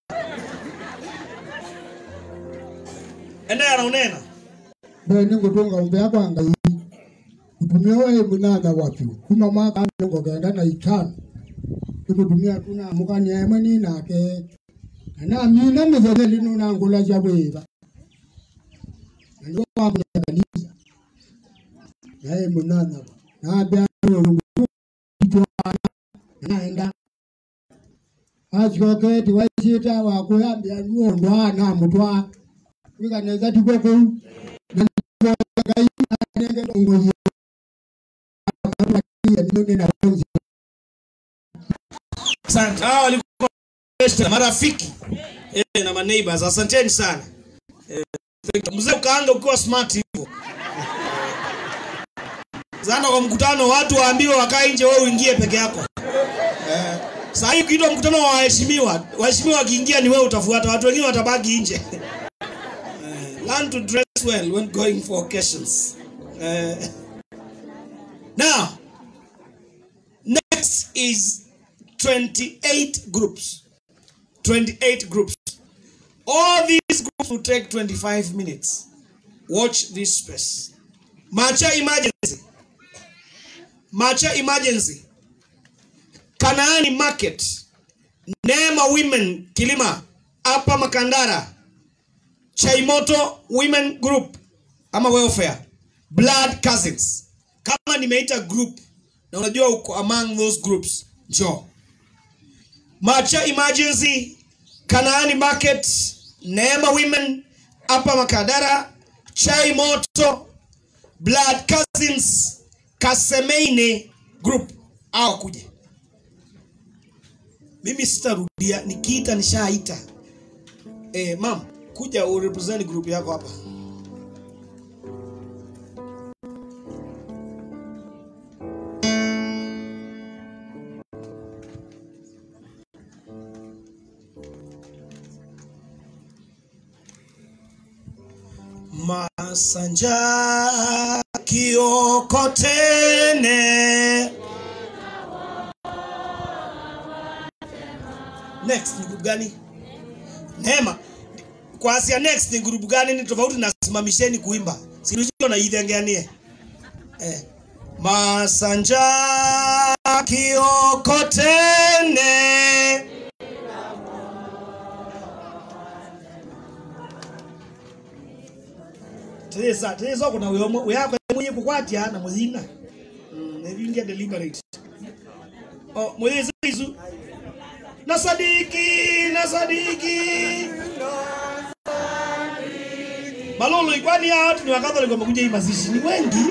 Enda anaonena. bene ngutunga umbea kwa ngai kutumia wewe munana wapi kuma mwaka ngo kenda na itano ikutumia tuna mukani emwe ni nake na mina mithele lino na ngula cia bwiba na ndio wa kunya kanisa na ye munana na bia naenda acoketi waicita wakuyambia nuondwa na mutwa wikaneza tiko kuu na ngai anenge dongozi ndio na konzi Asante. Hao walikuwa best marafiki eh, na maneighbors. Asanteni sana. Eh, thank you. mzee ukaanga ukiwa smart hivyo. Zana kwa mkutano watu waambiwe wakae nje, wewe uingie peke yako. Eh, saa hii ukiitwa mkutano wa waheshimiwa, waheshimiwa wakiingia ni wewe utafuata, watu wengine watabaki nje. Eh, learn to dress well when going for occasions. Eh, now, next is 28 groups. 28 groups. All these groups will take 25 minutes. Watch this space. Macha emergency. Macha emergency. Kanaani market. Neema women Kilima. Upper Makandara. Chaimoto women group. ama welfare blood cousins kama nimeita group na unajua uko among those groups njoo macha emergency kanaani market neema women hapa makadara chai moto blood cousins kasemeine group au kuje mimi sitarudia nikiita nishaita eh, mam kuja urepresent group yako hapa masanja kiokotene next ni group gani neema kwa asia next ni group gani ni tofauti na simamisheni kuimba sirushio na idhengeanie eh. masanja kiokotene tesa tesa kuna uyomo uyako mwenye kukwatia na muzina mm, nevingia deliberate oh mwezi isu na sadiki na sadiki malolo ikwani hao watu ni wakatholiki wamekuja hii mazishi ni wengi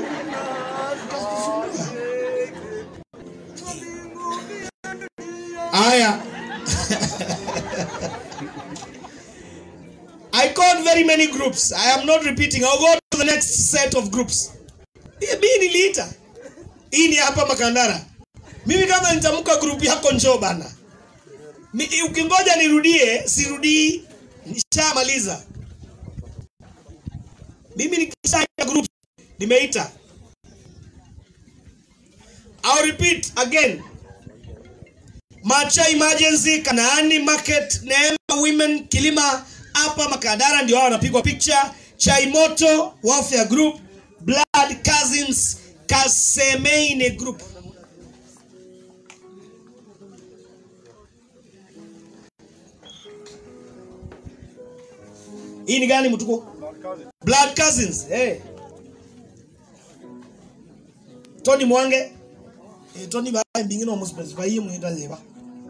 aya I called very many groups. I am not repeating. I'll go to the next set of groups. Mimi niliita. Hii ni hapa Makandara. Mimi kama nitamka group yako njoo bana. Mi- Ukingoja nirudie, sirudii. Nishamaliza. Mimi nikishaita group nimeita. I'll repeat again. Macha Emergency, Kanaani Market, Neema Women, Kilima hapa Makadara ndio hao wanapigwa picha. Chai Moto, Welfare Group, Blood Cousins, Kasemeine Group. Hii ni gani mtuko? Blood Cousins. Eh. Tony Mwange. Eh, Tony ba mbingine omu specify hii mwita leba.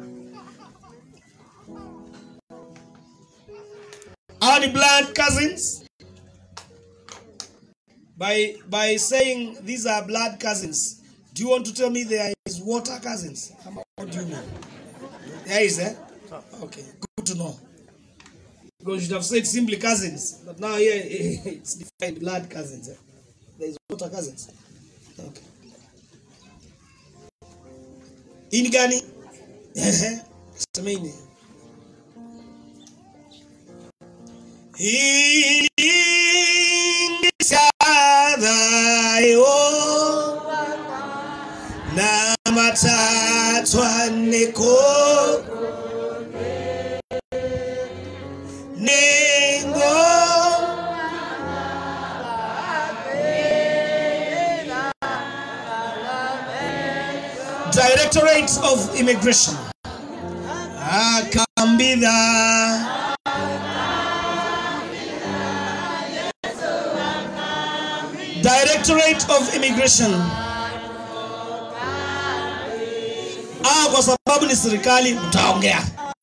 Are the blood cousins? By by saying these are blood cousins, do you want to tell me there is water cousins? What do you mean? There is, eh? Okay, good to know. Because you should have said simply cousins, but now here it's defined blood cousins. Eh? There is water cousins. Okay. Hii ni gani? Ehe, semeni. Ingisadhayo na matatwa neko nengo Directorate of Immigration akambidha Directorate of Immigration. Ah, kwa sababu ni serikali mtaongea.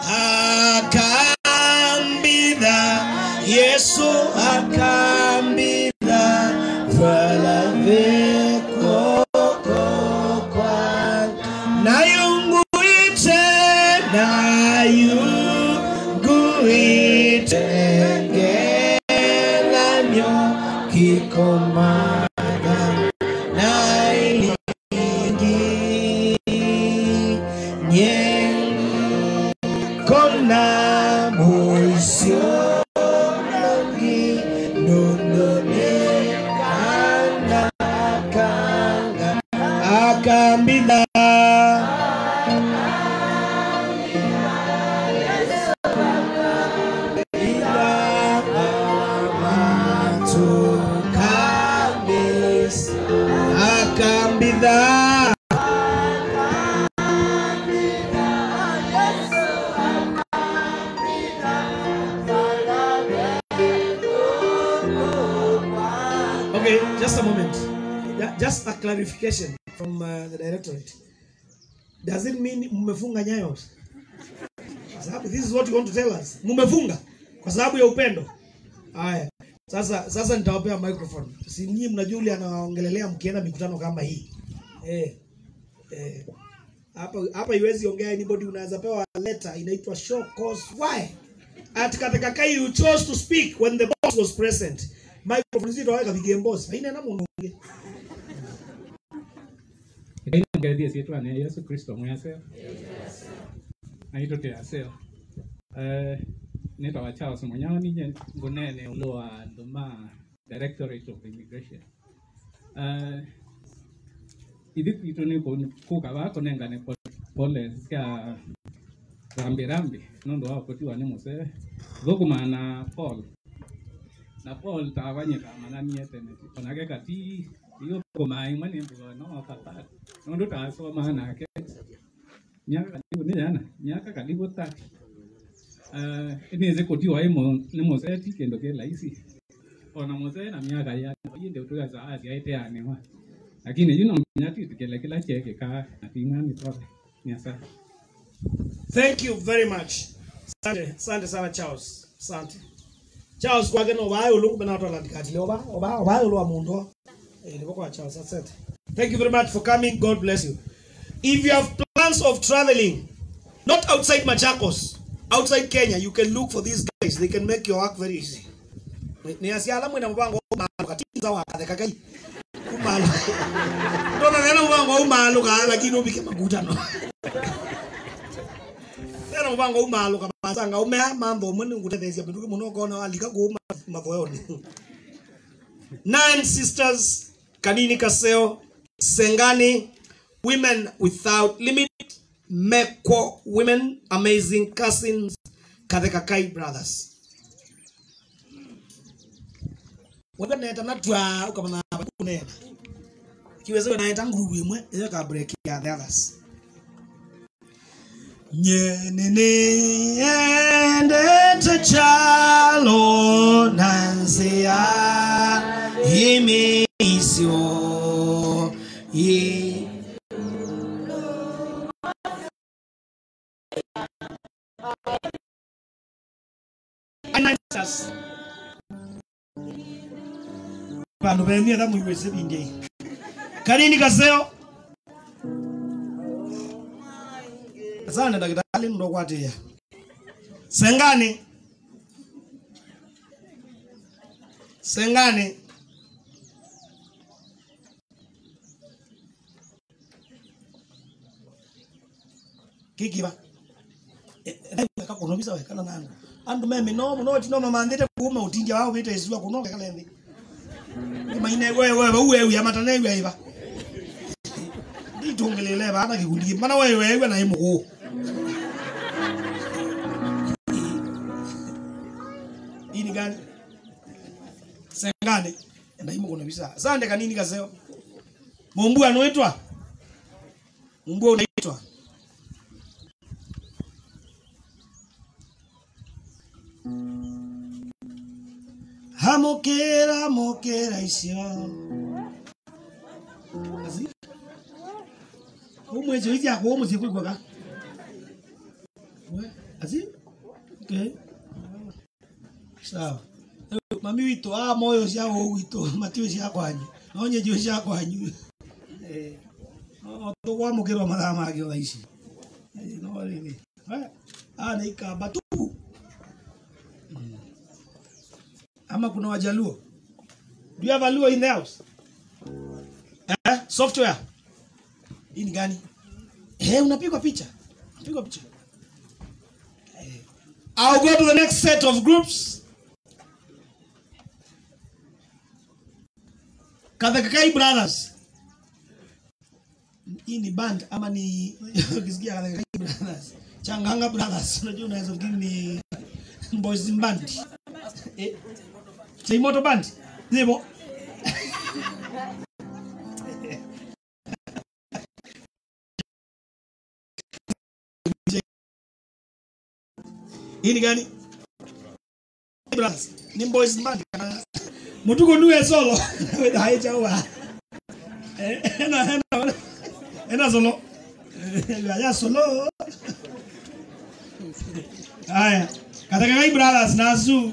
Akambidha Yesu akambidha vala veko kwa nayunguite nayunguite ngelanyo kikomaga nailingi nyekona moisio nangi nunune kanga kanga akambida akambidha just a moment. Ju- Just a clarification from uh, the directorate. Does it mean mmefunga nyayo? Kwa sababu this is what you want to tell us. Mmefunga kwa sababu ya upendo. Haya. Sasa sasa nitawapea microphone. Si nyinyi mnajua yule anaongelelea mkienda mikutano kama hii. Eh. Eh. Hapa hapa iwezi ongea anybody unaweza pewa letter inaitwa show cause why? At katika kai you chose to speak when the boss was present. Microphone zito waweka bigem boss. Haina na mungu. ngaithie ciitwa nä yesu kristo mwaseo na itå tä aseo nä twawa charles munyao ninye ngunene ulo wa nduma directorate of immigration Eh, ithi kwitå nä kuga wa kå nengane pole cia rambi rambi nä ndå wa kåtiwa nä må cee thåkå na paul na paul tawanyä mananie tene onake kati iyo kumai mani mbugo no papa nundu tasoma nake miaka karibu ni jana miaka karibu tatu uh, inaweza kutiwa imo ni moseti kendo ke laisi ona mose na miaka ya yinde utuga za asi aite anewa lakini yuno mnyati tikele kila cheke ka atinga ni toke ni asa Thank you very much. Asante, asante sana Charles. Asante. Charles kwake no bayo lungu bena watu landikati leo ba oba bayo lo amundo. Eh ni kwa Charles asante. Thank you very much for coming. God bless you. If you have plans of traveling not outside Machakos, outside Kenya, you can look for these guys. They can make your work very easy. Ni- Ni asiala mwina mbango malo katinza wa katheka kai. Kumalo. Ndona nena mbango umalo ka lakini ubike maguta no. Tena mbango umalo kabasanga umea mambo mwene ngutethesia binduke muno kona alika kuuma mavoyoni. Nine sisters, Kanini Kaseo, Sengani, Women Without Limit, Mekwo Women, Amazing Cousins, Kathekakai Brothers. Wewe neta natwa ukamana kunena. Kiweze naeta ngurubu imwe iyo ka break ya the others. Nyenene endete chalo nansia imisio ye Ananias Bantu bemye da muiweze binde Kanini kaseo Asante daktari ndo kwatia Sengani Sengani kikiba eka kuno bisa wekana nanga andu meme no no tino mamandite kuuma utinja wao bita isiwa kuno kale ndi maine wewe wewe uwe uya matane wewe iba nditungelele bana kikundi mana wewe wewe na imugo hii ni gani sengane enda imo kuna bisa sande kanini kaseo mumbu anoitwa mumbu unaitwa hamukira mukira icio Asi? umwecio ici akwa umucie kwigwaga asi okay sawa Rĩu mami witũ a moyo cia gũkũ gwitũ matiũ cia kwanyu no nye njũĩ cia kwanyu Eh, no tũkwamũkĩrwo mathaa mangĩ o thaa ici Eh, no rĩrĩ Eh, aya nĩ ikamba tu Mm. ama kuna wajaluo do you have a luo in the house eh? software hii ni gani eh, unapigwa picha unapigwa picha eh. I'll go to the next set of groups Kathakakai Brothers. Hii ni band ama ni ukisikia Kathakakai Brothers. Changanga Brothers. Unajua unaweza fikiri ni boys in band. Eh. Say moto band. Zibo. Hii ni gani? Brothers. Ni boys in band. mutuko nuwe solo with hai chawa ena ena ena solo ya solo haya katika kai brothers nazu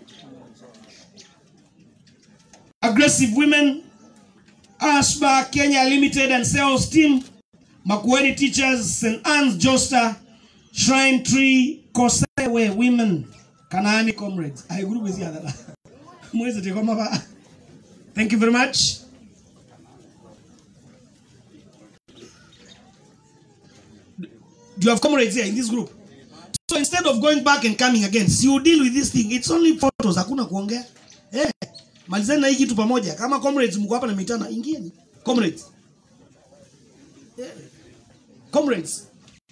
aggressive women Ashba Kenya Limited and sales team Makueni Teachers St Anne's Josta Shrine Tree Kosewe Women Kanaani Comrades I group with other mwezi tikoma ba thank you very much do you have comrades here in this group so instead of going back and coming again si you deal with this thing it's only photos hakuna kuongea eh malizeni na hii kitu pamoja kama comrades mko hapa na mitana ingieni comrades yeah. comrades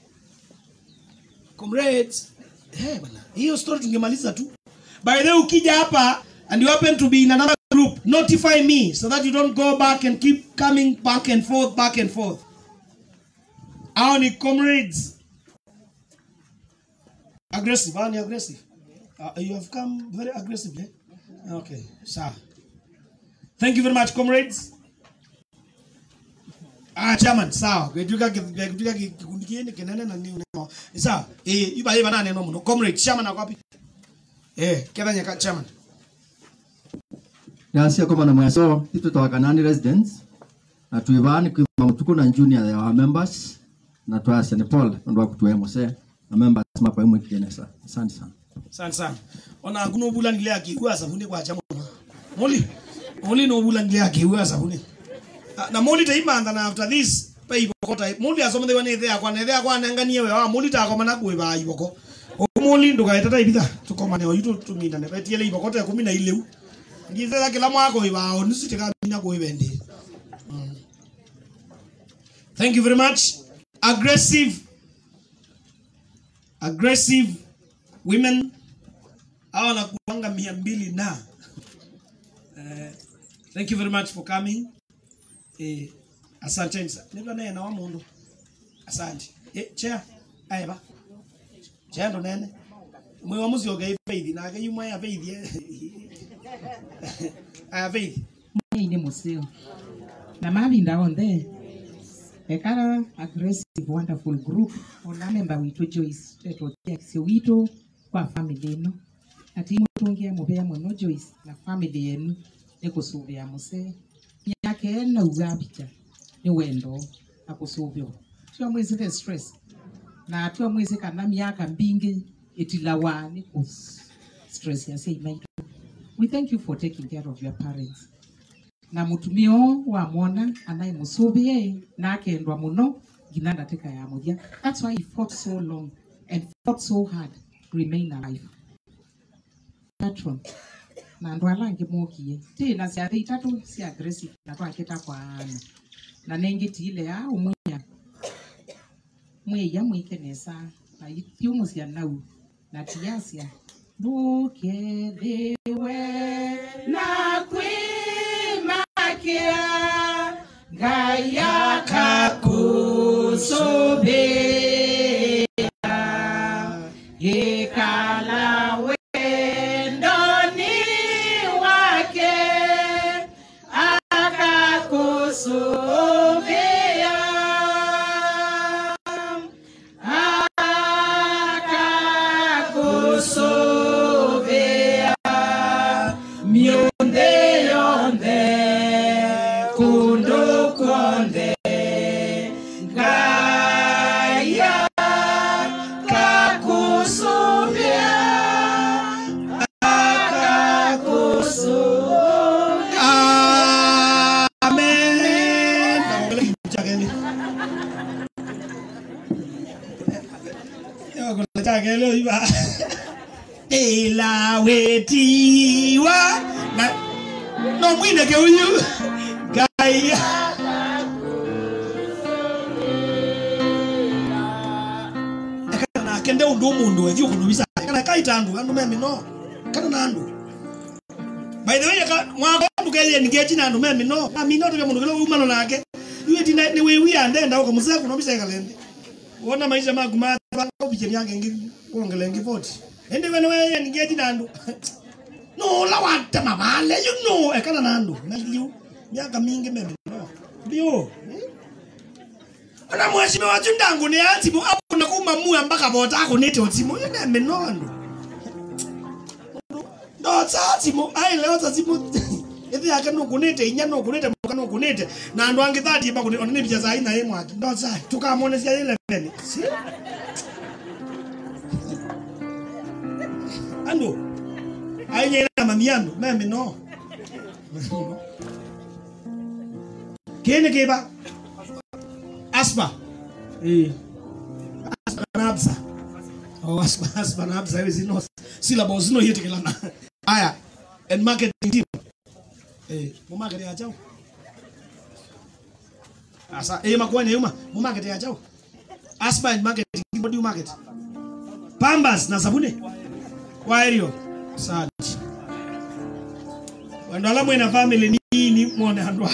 comrades eh bana hiyo story tungemaliza tu by the way ukija hapa and you happen to be in another group notify me so that you don't go back and keep coming back and forth back and forth hao ni comrades aggressive hao ni aggressive uh, you have come very aggressive eh? okay sawa thank you very much comrades ah chairman sawa getuka getuka kikundi kiene kenene na nini no sawa eh iba iba nane no muno comrades chairman ako wapi eh kethanya ka chairman yasia koma na mwaso itu twakanani residents na twivani kwima mutuku na junior ya our members na twasia ni paul ndo akutuwe muse na members mapa imwe kigenesa asante sana asante sana ona kuno bula ngile akigwa sabuni kwa chamu moli moli no bula ngile akigwa sabuni Ah, na moli taimanda na after this pa ibokota moli asoma dewa ne thea kwa ne thea kwa nanganie we wa moli ta koma na kwe ba iboko o moli nduka etata ibitha tukoma ne oyitu tuminda ne betiele ibokota ya 10 na ileu ngithe kila mwako ibao nisitika mina kwe bende Mm. Thank you very much. Aggressive, aggressive women hawa nakuanga mia mbili na Eh, thank you very much for coming eh, asanteni sana nivyo naye na wamundu asante eh, chair aiba chair ndo nene mwe wa muzi oge feithi na age yumwe ya feithi eh. aya feithi ine museo na mavinda onthe ekara aggressive wonderful group ona memba witu joyce twetwotiakisio witu kwa family ino ati mutungia muvea muno joyce na family yenu nikusuvia muse myaka ena uga picha ni wendo akusuvio tio mwisire stress na tio mwisi kana miaka mbingi itilawa ni kus stress ya sei maitu we thank you for taking care of your parents na mutumio wa mwana anayemusuvie na akendwa muno ngina ndateka ya muthia that's why he fought so long and fought so hard to remain alive patron na andu ala angi mokie ti na ciathe itatu cia aggressive na twakita kwaana na nengitiile ya umwia mweia mwikenesa na itiumucia nau na tiacia ndukethiwe na kwimakia ngai akakusubia ikala wendoni wake akakusubia akakusubia miunde yonde kundukonde ngaya kakusubia akakusubia amen chakeni yo kuna chakele iba ila wetiwa na no mwine ke uyu gaya kana kende undu mundu wethi kunubisa kana kaita andu andu memi no kana na andu by the way ka mwako mbukelie ningechi na andu memi no ami no tuke mundu kile umano nake iwe tina ni wewi ande nda ukamusa kunubisa kalende wona maisha maku ma ubiche yange ngi kuongele ngi voti ende wene wewe ningechi na andu no la wate mavale you know ekana nando naliu miaka mingi meme no bio ona mheshimiwa watu ndangu ni atimu apo na kuma muya mpaka bota ako nete otimu yene menondo ndo tsatimu ai leo tsatimu ithi yake no kunete inya no kunete muka no kunete na andu angi thati ba kunete onene picha za ina ye mwaki ndo tsa tukamone cia ile vene si ando ainye na mamiando meme no kene keba aspa eh aspa na absa oh aspa aspa na absa hivi zino syllables zino hiyo tekelana haya and marketing team eh mu market ya chao asa eh makwani yuma mu market ya chao aspa and marketing what do you market pambas na sabuni waerio sati wandala mwena family nini mwone handwa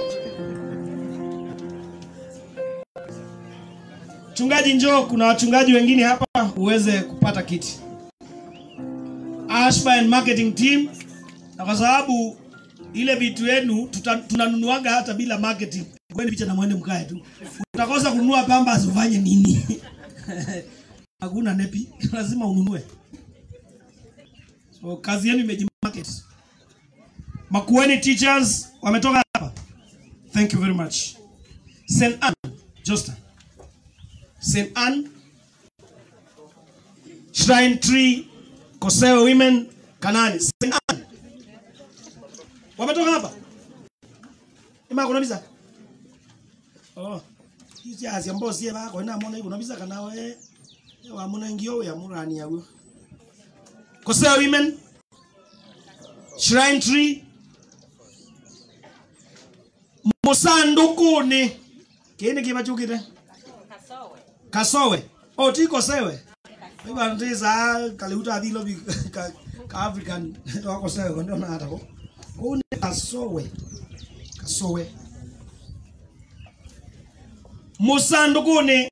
Mchungaji njoo, kuna wachungaji wengine hapa uweze kupata kiti. Ashba and marketing team, na kwa sababu ile vitu yenu tuta- tunanunuaga hata bila marketing. Kwani picha na mwende mkae tu. Utakosa kununua pamba ufanye nini? Hakuna nepi, lazima ununue. So kazi yenu imejimarket. Makueni teachers wametoka hapa. Thank you very much. St. Anne, Jostan. St. Anne, Shrine Tree, Koseo Women, Kanani. St. Anne. Wametoka hapa? Ima kuna bisa? Oh. Hizi azi ambao sie bako ina mona kuna bisa kana we. Wa mona ngio ya murani yawo. Koseo Women, Shrine Tree, Musandukuni. Kini kibachukite? kasowe o ti kosewe iba ndiza kaliuta dhilo bi ka, ka african to kosewe ndio na hata ko kune kasowe kasowe musandukuni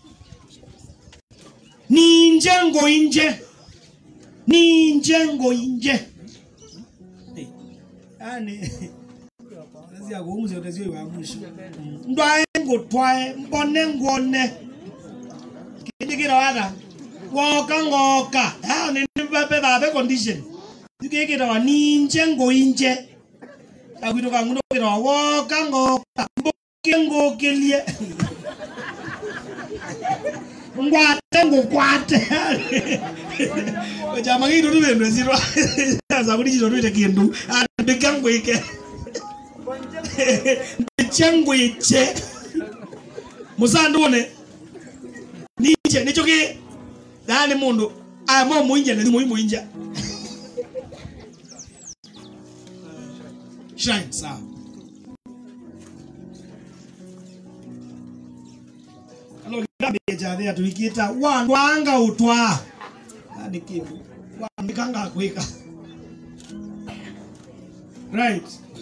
ninje ngo inje ninje ngo inje yani Lazia kuumuzi otezio wa mwisho ndwae ngotwae mbone ngone kindigira wada woka ngoka ya ni babe babe condition tukikira wa ninje ngoinje agwito kangu ndokira wa woka ngoka mboke ngokelie ngwate ngukwate chama gitu tu bendo zirwa zaburi jito tu kindu andika ngwike ndichangwiche musandune nije nicho ki yani mundu aya mo muinja ne mu muinja shine sawa ano gabe ja thea tuikita wandu anga utwa yani kivu wandikanga kwika right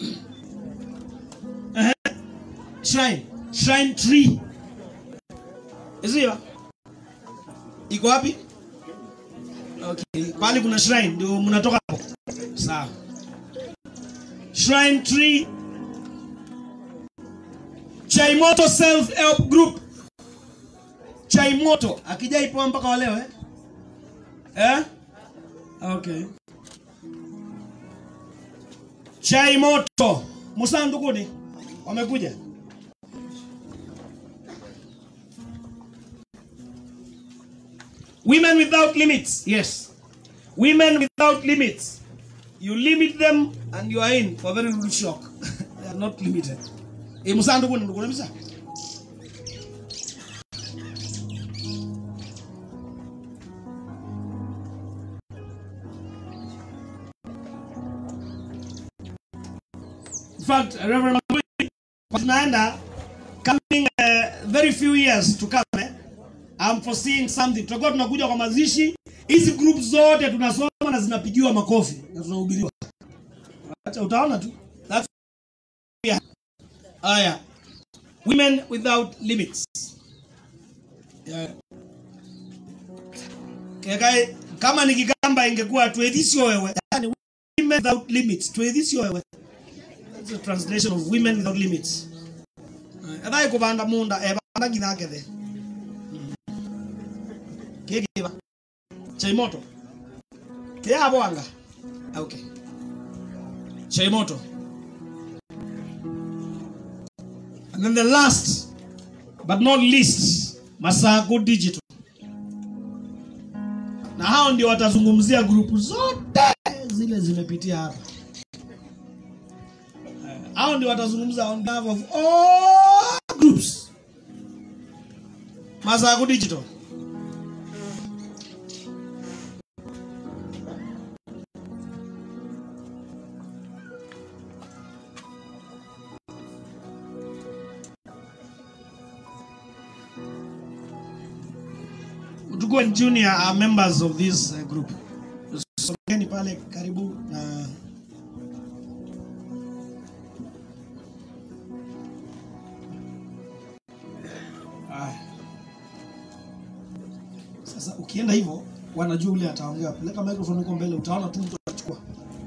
uh shrine shrine tree Isiyo? Iko wapi? Okay, pale kuna shrine ndio mnatoka hapo. Sawa. Shrine tree Chaimoto self help group. Chaimoto akijaipoa mpaka wa leo eh? Eh? Okay. Chaimoto Musandukuni wamekuja. Women without limits. Yes. Women without limits. You limit them and you are in for very little shock. they are not limited. Eh, musandu kuna ndugu kabisa. In fact, Reverend Mabui, tunaenda coming uh, very few years to come eh? I'm foreseeing something. Tutakuwa tunakuja kwa mazishi, hizi group zote tunasoma na zinapigiwa makofi na tunahubiriwa. Acha utaona tu. That's yeah. Aya. Women without limits. Yeah. Kekai, kama ni kikamba ingekuwa tu eti sio wewe. Yaani women without limits twithisio wewe That's a translation of women without limits ethai kubanda munda ebanda nginya ngethe kigiva chaimoto kiabwanga okay chaimoto and then the last but not least masago digital na hao ndio watazungumzia grupu zote zile zimepitia hapa Eh, hao ndio watazungumza on behalf of all groups masago digital Utuko and Junior are members of this uh, group. Sogeni pale karibu na Aya. Sasa ukienda hivyo wanajua ule ataongea. Peleka microphone huko mbele utaona tu mtu atachukua.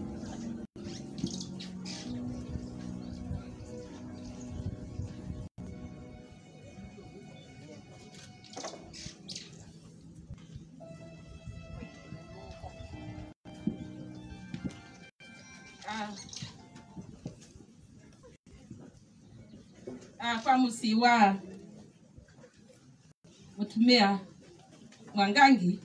Ah. Ah, kwa musiwa mutumia mwangangi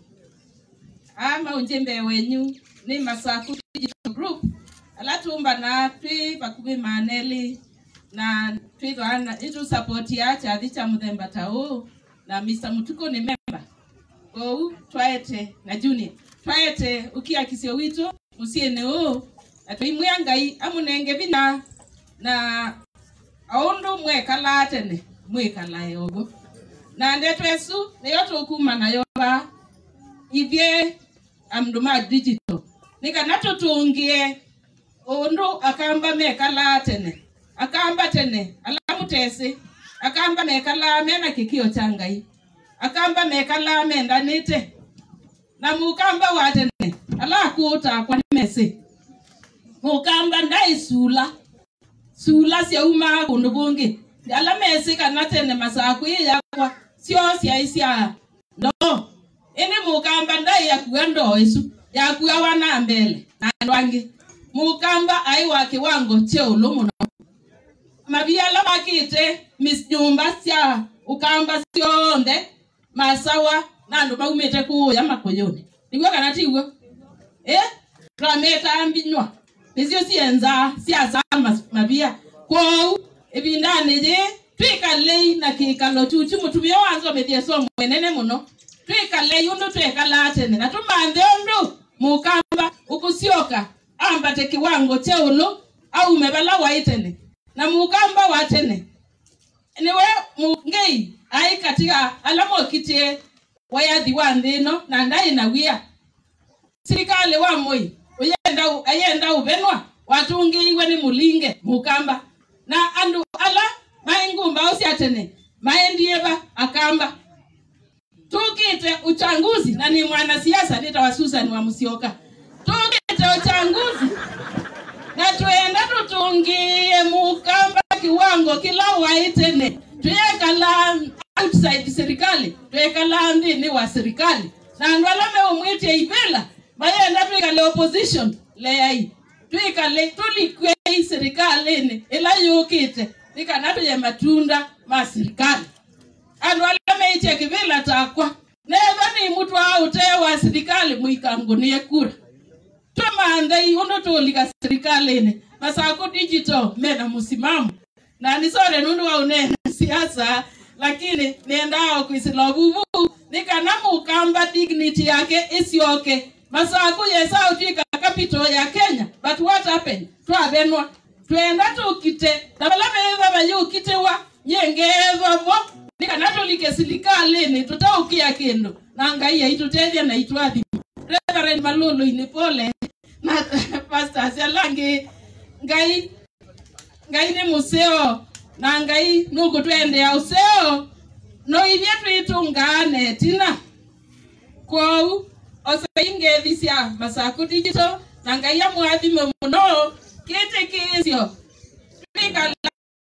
ama unjembe wenyu ni masaku digital group alatumba na twi bakumi maneli na twithwana itu support ya chathi cha muthemba ta uu na Mr. Mutuko ni member kou twaete na junior twaete ukia kisio witu musiene uu atwaimwia ngai amunenge vina na aundu mwekala tene mwikala yogo na ndeto esu niyo tukuma nayo ba ithie amndu ma digital nikana tutungie undu akamba mekala tene akamba tene alamutesi akamba mekala mena kikio cha ngai akamba mekala mendanite na mukamba wa tene alakuta kwa mesi mukamba ndaisula sula syauma kundu kungi ala mesi kana tene masaku ii yakwa syo syai sya no ini mukamba ndai yakua ndoo isu yakua wana mbele na andu angi mukamba ai wa kiwango che ulu muno mabiala makite mis nyumba sya ukamba syonthe masawa na andu maumite kuya makuyuni niguo kana tiguo eh trameta mbinywa nicio cienza ciasama mabia kwou ibindani ji twikalei na kikalo chuchu mutumia wanzomithie so mwenene muno twikalei undu twekala tene na tumanthe undu mukamba ukusioka ambate kiwango che ulu aume bala wai tene na mukamba wa tene niwe mungei ai katika ala mokitie wayathi wa nthi ino na ndai na wia sirikali wa moi uyenda ayenda uvenwa watungiiwe ni mulinge mukamba na andu ala maingumba usiatene maendieva akamba tukite uchanguzi na ni mwanasiasa nitawa Susan wa Musyoka tukite uchanguzi na tuenda tutungie mukamba kiwango kila waitene tuyekala outside serikali tuyekala ndini wa serikali na andu ala meumwitie ivela mayenda twikale opposition leyai twikale tulikwei serikalini ila yukite nikana tuye matunda ma serikali andu ala meitie kivila takwa neva ni mutu aute wa serikali muikangunie kura twamandhei undu tulika serikalini masako digital mena musimamo na nisore nundu waunene siasa lakini niendao kwisila vuvu nikana mukamba dignity yake isioke masaku yesa utwika capital ya kenya but what happened twavenwa twenda tukite navala veva vayukitewa nyengethavo nikana tulike silikalini tutaukia kindu na ngai aitutethia na itwathima reverend malulu ini pole na pastors alangi ngai ngai ni museo na ngai nugutwendea useo no ithie twitungane tina kwou osaingethi cia masaku digital na ngai amwathime muno kitikisio twikala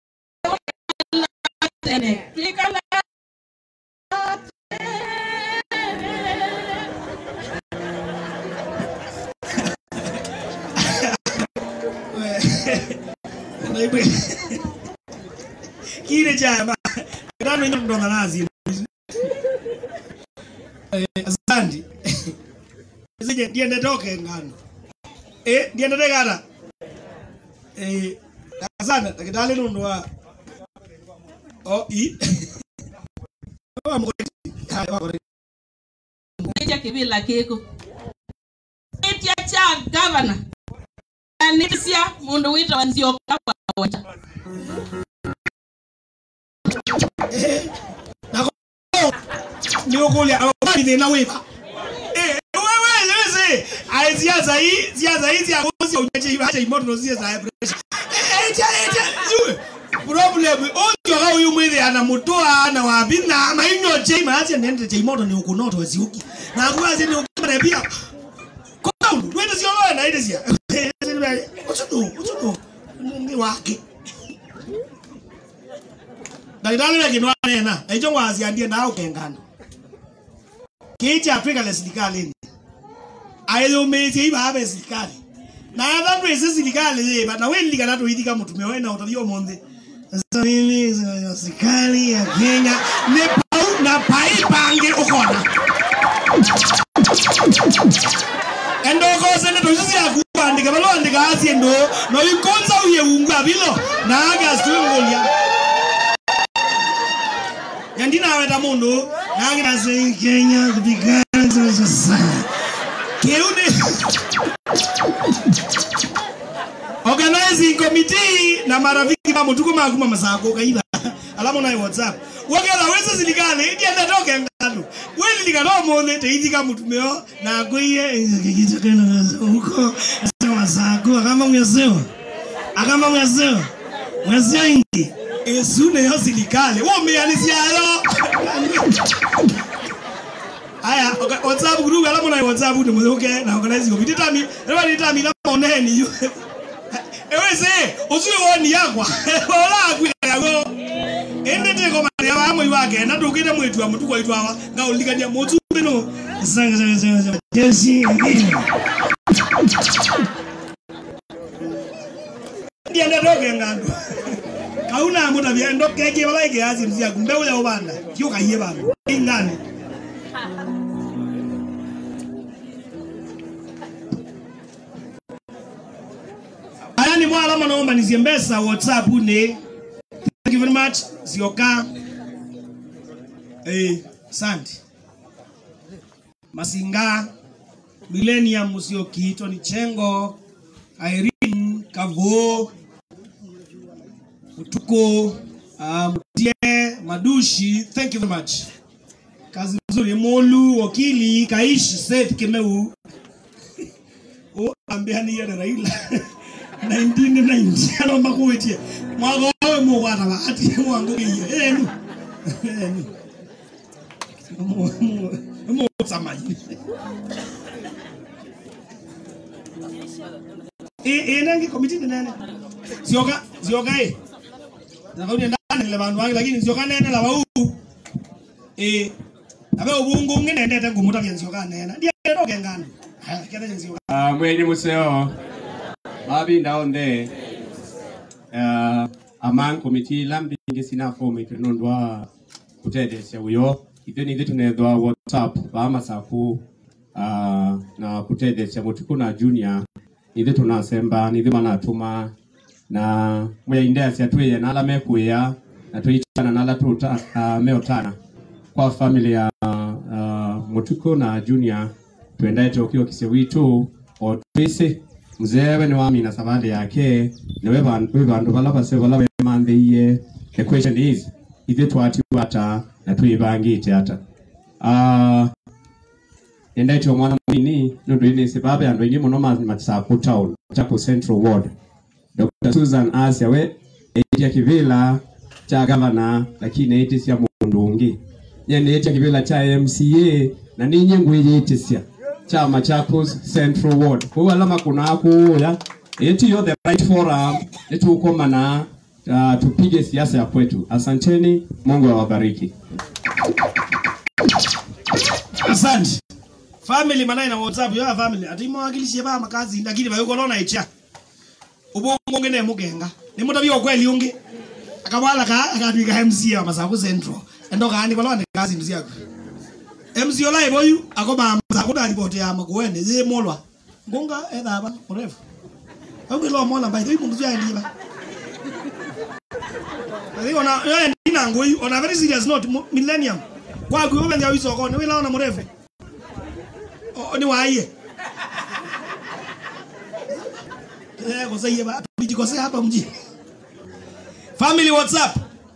tene twikala Naigwe. Kile chama. Ndano ino ndo nazi. Eh, asante. Sije ndiende toke ngano. Eh, ndiende tegara. Eh, asante, takitale ndo wa. Oh, i. Wa mkoti. Hai, wa mkoti. Nija kibila kiku itia cha gavana anisia mundu wita wanzio kwa wacha niokulia abali thina wiba wewe weze ai ziaza hii ziaza hii zia kuzi ujaje ibaje imoto no zia za pressure eja eja yue problem onjo ga uyu mwithi ana mutoa na wabina mainyo je maache nende je imoto ni ukunoto weziuki na kuaze ni ukimare pia kwa twende sio wewe na ile zia utuno utuno ni wake ndagitari wengi nwanena aicho ngwaciandie nao kengano kicha twikale sirikali ayumitie ibabe sirikali na atha twisi sirikali yiba na wiririkana twithika mutumia wena utathio muthi Sasa mimi serikali ya Kenya ni pau na pai pange ukona endokose ne tojusi ya kuandika balo andika asie ndo no ikonza uye unga bilo na aga swingolia yandinaweta mundu nangirase kenya kupigana sasa keune organizing committee na marafiki ma mutuko makuma masako kaiba alamu nayo whatsapp wokela wese silikale ndienda toke ngalo weli likano mone teithika mutumeo na kuiye kitakena huko sema masako akamba mwesewa akamba mwesewa mwesewa ingi esune yo silikale womeanisiayo aya oka- whatsapp group alamu nayo whatsapp ni muzuke na organize committee tami leba ni tami la moneni yu ewese usiwe woni yakwa ola kwika yago ende te ko mari aba mo iwake na tukite mwetu amutu kwa itwawa nga ulikania motu bino sanga sanga sanga sanga jesi ndiende toke ngando kauna muta bya ndo keke baba ike azi mzia kumbe uya obanda kyo kaye bana ingane aya ni mwala manaomba nizie mbesa whatsapp ne thank you very much zioka eh asante masinga millennium musioki tony chengo irene kavo Utuko, uh, Mutie, Madushi, thank you very much. Kazi nzuri. Molu, wakili, Kaishi, Seth Kimeu. O ambiani ya Raila. 1990 anaomba kuitie. Mwago wawe mugwata bahati mwangu iye. Enu. Enu. Mu mu mu samaji. Eh eh nangi komiti ni nene. Sioka, sioka eh nakaudi ndani le bantu wange lakini nsioka nene la bau eh abe ubungu nginendete ngumuta bya nsioka nene ndiye toke ngano haya kete nsioka Ah, mwenye museo mabinda onde uh, among committee lambingi sina fomu itu nondwa kutedesya uyo ithe nithi tunethwa whatsapp bamasaku uh, na kutedesya mutuku na junior nithi tunasemba nithi manatuma na mweyaindesya twiye nala mekuya na twiitana nala tuta uh, meotana kwa family ya uh, mutuku na junior twendaete ukiwa kise witu otwisi mzewe ni wamina savali yake niwe bandu we bandu bala base bala bemanthiie the question is ithe twatiwa ata na twibangite ata uh, endaite omwana munini nundu ini sibabe andu aingi muno masaku town chaku central ward dr susan asia we eitia kivila cha gavana lakini eitisya mundu ungi nyene eitia kivila cha mca na ninyi ngwiriitisya cha Machakos Central Ward kwa alama kuna kuya eti yo the right forum netukomana uh, tupige siasa ya kwetu asanteni Mungu awabariki asante family manai na whatsapp yo family ati mwakilishe ba makazi lakini bayo kolona icha ubongo ngene mugenga ni mutabyo kweli ungi akabala ka akatwika MC wa masaku central endo kandi kolona kazi mzi yako MC olai boyu akoba masaku da report ya makuene ye molwa ngunga edha ba mrefu au kilo mola bai mundu ya ndiba Ari ona yo ndina ngoi ona very serious note millennium kwa gwe wenye wizo ko ni wila ona mrefu O- ni waiye eh kwa sasa hapa tujikosea hapa mji family whatsapp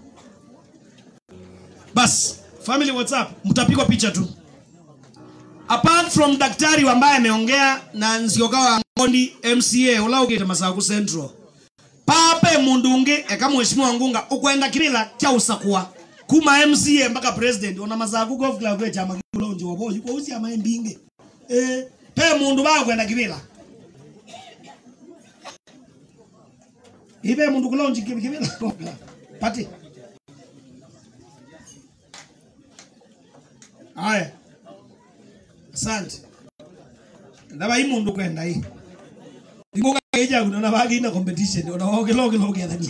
bas family whatsapp mtapigwa picha tu apart from daktari ambaye ameongea na nziokawa ngondi mca ulaukite masaku central pape mundu ungi eka mheshimiwa ngunga ukwenda kilila kya usakua kuma mca mpaka president ona masaku golf club ya chama kulonji waboyi kwa uzi ama mbinge eh pe mundu bakwenda kilila ibe mundu kulonji kilila pati haya asante ndaba hii mundu kwenda hii ingoka eja kuna na bagi na competition ona oge loge loge ndani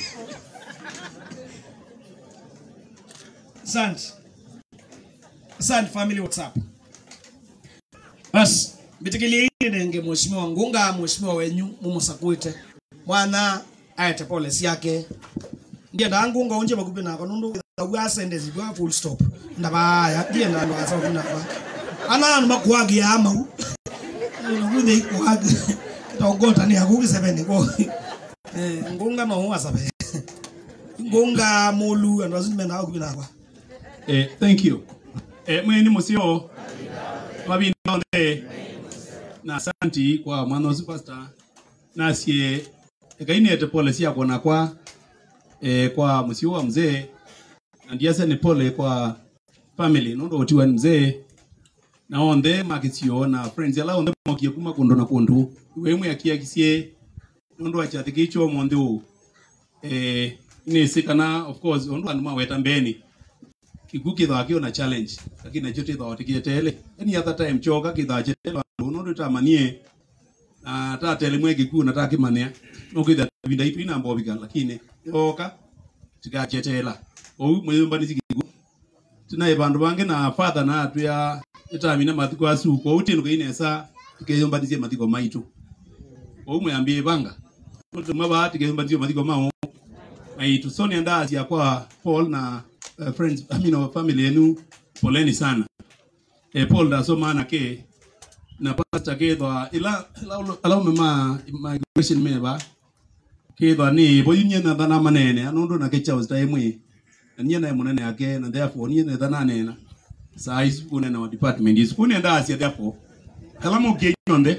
asante asante family whatsapp bas bitikilie nenge mheshimiwa ngunga mheshimiwa wenyu mumusakuite mwana ayete policy yake ndiye ndangunga unje bakupe nako nundu agwa sende zigwa full stop ndabaya ndiye ndando asa kunaba ana anu makwagi ya amau nuguthe ikwagi tongota ni akugi sebene ko eh ngunga no huwa sabe ngunga mulu ando azime na akupe nako Eh, thank you. Eh, mwene musio mabinonde na asanti kwa mwana wa superstar nasie ekainete pole sia kona kwa eh, kwa musio wa mzee na ndiase ni pole kwa family nondo otiwa ni mzee na onthe makisio na friends ala onthe mokie kuma kundu na kundu wemwe akiakisie nondo achathikicho monthe u eh, nisikana of course ondu andu maweta mbeni kigu kithaa kio na challenge lakini nacho tithaa tikietele any other time choka kithaa chetele andu no nditamanie na tatele mwe kigu na takimania no kithaa vinda itu ina mbobika lakini yoka tikachetela ou mweyumbani kigu tinaye bandu bange na father na atu ya itamina mathiko asu kwa utinu kainesa tikeyumbanisie mathiko maitu ou mwambie banga tumwe ba tikeyumbanisie mathiko mao maitu sonia ndasi kwa Paul na uh, friends I mean our family yenu poleni sana eh, Paul ndasoma na ke na pastor ke thwa ila ila ila umema migration meba ke thwa ni boyunye na thana manene anundu na ke chaos ta imwe na nye na munene yake na therefore nye na thana nena size kuna na department is kuna ndasi therefore kala mo ke nyonde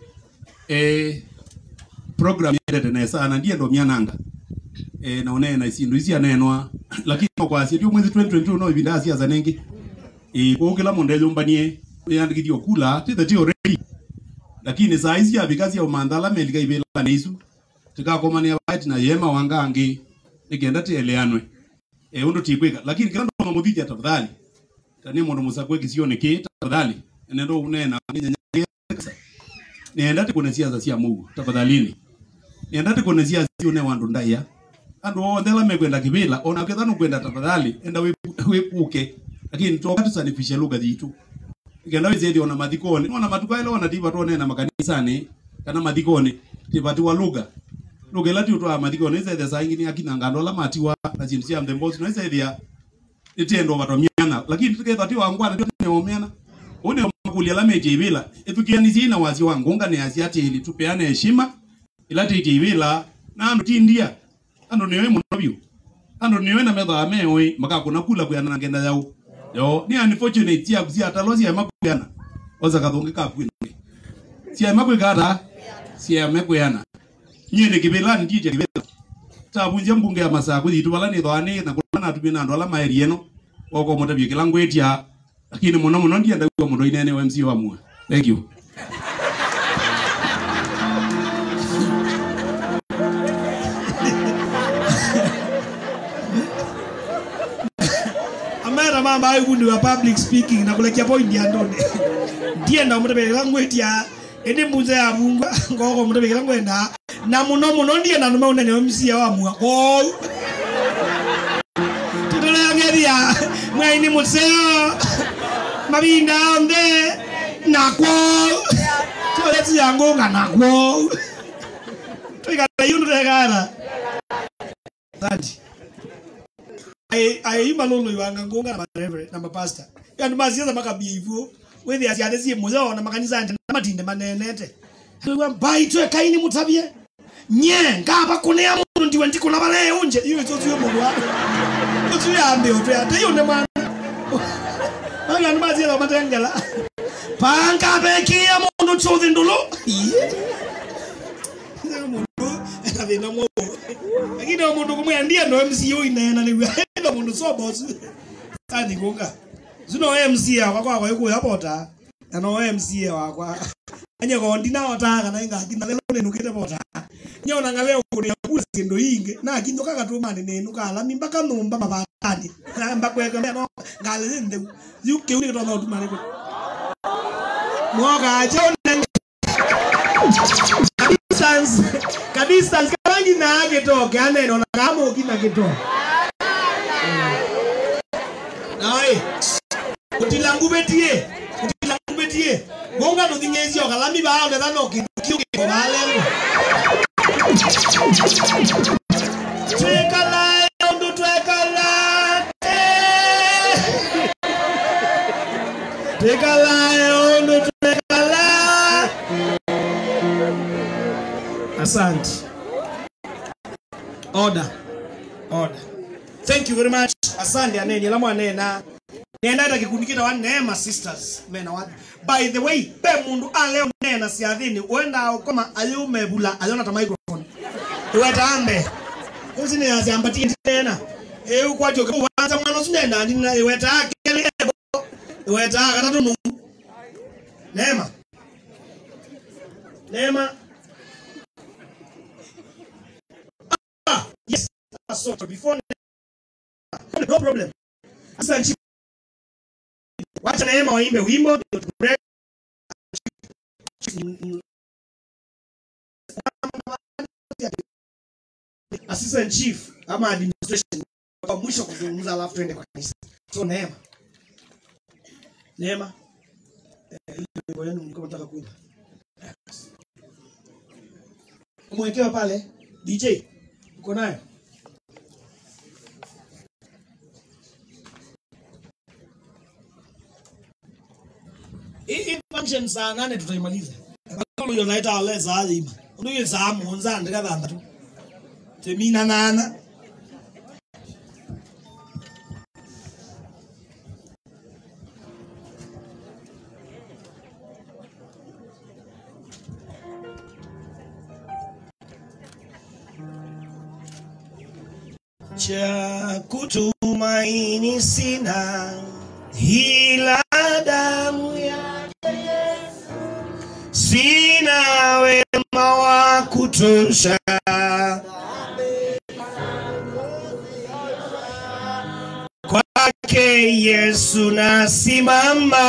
eh program yete na sana ndiye ndo miananga eh, na unena isindu isi anenwa lakini kwasi ndio mwezi 2022 no ibinda sia zanengi eh kwa kila mundu elumbanie yandikithio kula tithe ti already lakini saa ici abikazi ya umandhala melika ibela na isu tikakomania bait na yema wangangi nikenda tieleanwe eh undu tikwika lakini kila ndo muthija tafadhali tani mundu musakwe kisio niki tafadhali nendo unena nenda tikune siasa cia mugu tafadhalini nenda tikune siasa ciune wandu ndaia andu othe la mekwenda kivila ona ketha nukwenda tafadhali enda wipu- wipuke lakini toka tusanifishe lugha thitu ikenda wizethi ona mathikoni ona matuka ile ona tiba tuonena makanisani kana mathikoni tibatiwa lugha lugha ila tiutwa mathikoni izethe saa ingini akina ngando la matiwa na chindu cia mthembosi no izethia itiendo vatomiana lakini tiketha ti wangwana tio neomiana une makulia la metie ibila ithukianisi ina wasi wangunga ne asia tili tupeane heshima ila titi ibila na andu tindia andu niwe muno biu andu niwe na metha mewe makakuna kula kuyana na ngenda yau yo ni unfortunate tia kusia talo sia makuyana oza kathungi ka kwina sia makuyana sia makuyana nyene kibela ndi je kibela tabunja mbunge ya masaa kuthi tubala ni thwani na kuna tumi na ndola maeri eno oko mutabie kila ngwetia lakini muno muno ndienda kwa mundu inene wa MC wa mwe thank you mambo ayo kundi wa public speaking na kulekia point ya ndone ndienda mutebekera ngwetia indi mbuze ya mungu ngoko mutebekera ngwenda na muno muno ndienda nume unene omisia wa mua kou tutoleangeria mwaini museo mabinda onde nakwo toleti yangunga nakwo tuikala yundu tekara thati aimba lolo iwanga ngunga na mareverend na mapasta yandu masiasa makabia ivuo wethi asiate sie muzo na makanisa ante na matinde manenete Tuwa bai twe kaini mutabie nye ngaba kunea mundu ndiwe ndikuna bale unje iyo izo tuyo mundu wa tuyo ambe otwe ate yone mwana Anga ni masiasa matengela panga bekia mundu chothi ndulu mundu akavina mwo lakini o mundu kumwe ndiye ndo MC uinena ni ndo mundu so boss kandi kunga zino MC akwa kwa kwa ikuya bota ano MC wakwa anye ko ndina ota kana inga kinda lelo ne nukete bota nyona ngale ukuri yakula sindo inge na kindo kaka tu mani ne nukala mimba kanumba mabatani namba kweka meno ngale zinde yuke uri kutoka tu mani mwoka achone distance ka distance karangi na gitoke aneno na kama ukina gitoke nawe utilangu betie utilangu betie gonga no dingezi okalami ba ole dano kitu ko bale Twekala yondo twekala eh. Twekala yondo twekala Asante. Order. Order. Thank you very much. Asante aneni la mwanena. Nenda hata kikundi kita wa Neema Sisters. Mena wa. By the way, pe mundu aleo nena si adhini. Uenda ukoma ayume bula ayona ta microphone. Uweta ambe. Kuzi ni aziambatie tena. E ukwacho kwa wanza mwana sunenda ndina iweta akele ebo. Iweta katatu nu. Neema. Neema. Ah, yes. So before no problem. Sasa nchi wacha Neema waimbe wimbo ndio tupre- Assistant Chief ama administration kwa mwisho kuzungumza, alafu tuende kwa kanisa. So Neema, Neema, eh, ile wimbo yenu mlikuwa mnataka kuimba, umwekewa pale DJ, uko nayo? Hii hii function saa nane tutaimaliza. Kama hiyo naita wale saa lima. Ndio saa monza ndika dhanda tu. Temina nana. Cha kutumaini sina ila damu yake Yesu. Sina wema wa kutosha kwake Yesu nasimama.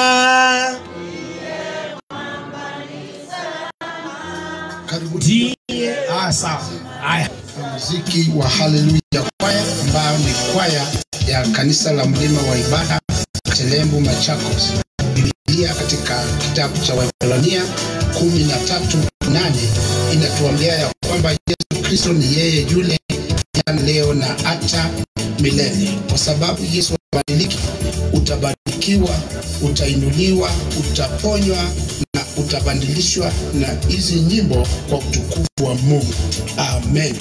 Karibuni. Ah, sawa. Haya. Muziki wa Haleluya kwaya ambayo ni kwaya ya kanisa la mlima wa ibada Telembu Machakos. Biblia katika kitabu cha Waebrania kumi na tatu nane inatuambia ya kwamba Yesu Kristo ni yeye yule jana, leo na hata milele. Kwa sababu Yesu habadiliki, utabarikiwa, utainuliwa, utaponywa na utabadilishwa na hizi nyimbo kwa utukufu wa Mungu. Amen.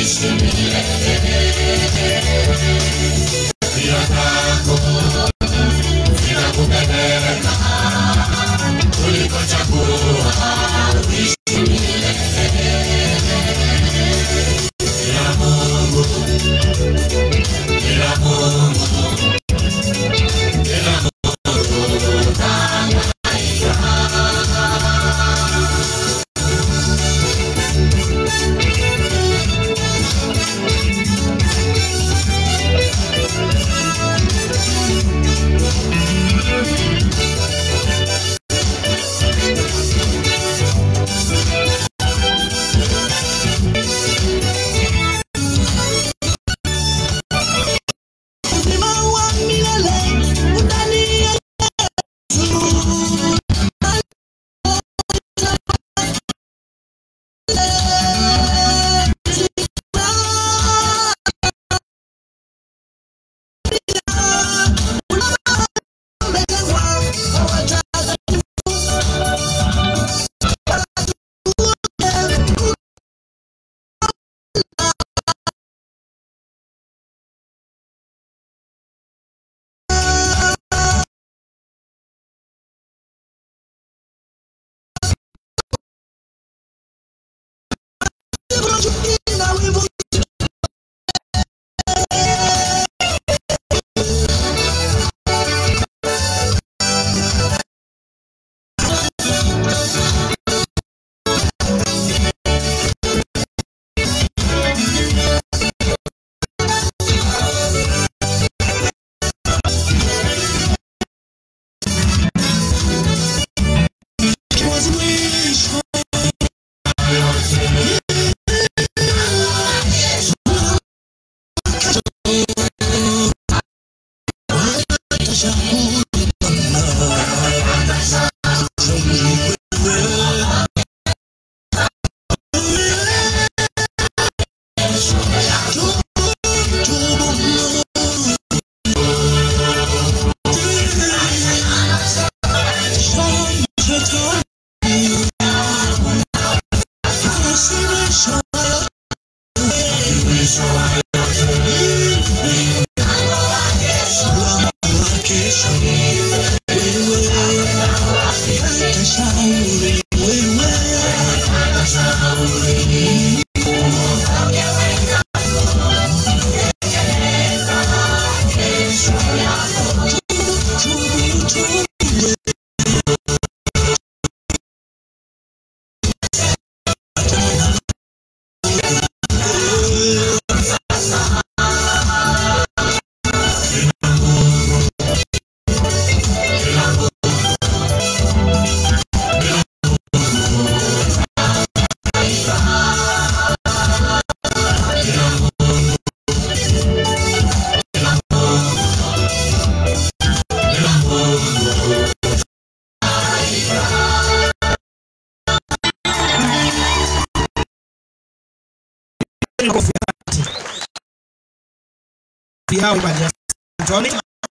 yao ibada ya Antoni.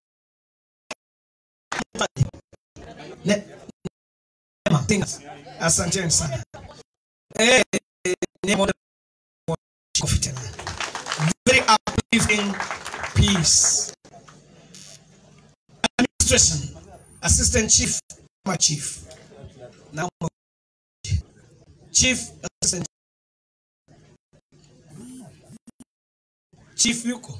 Ne- Neema, tinga. Asanteni sana. Eh, eh, Neema, kofi tena. Very uplifting peace. Administration, Assistant Chief, ama Chief. Na Chief Assistant Chief yuko?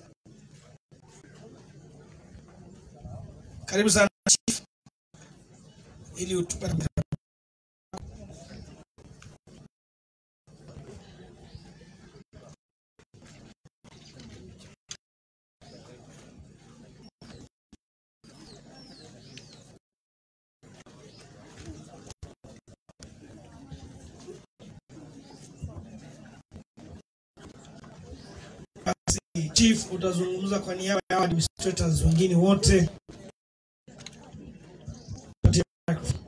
Karibu sana Chief, ili utupe basi. Chief, utazungumza kwa niaba ya administrators wengine wote. Patia microphone.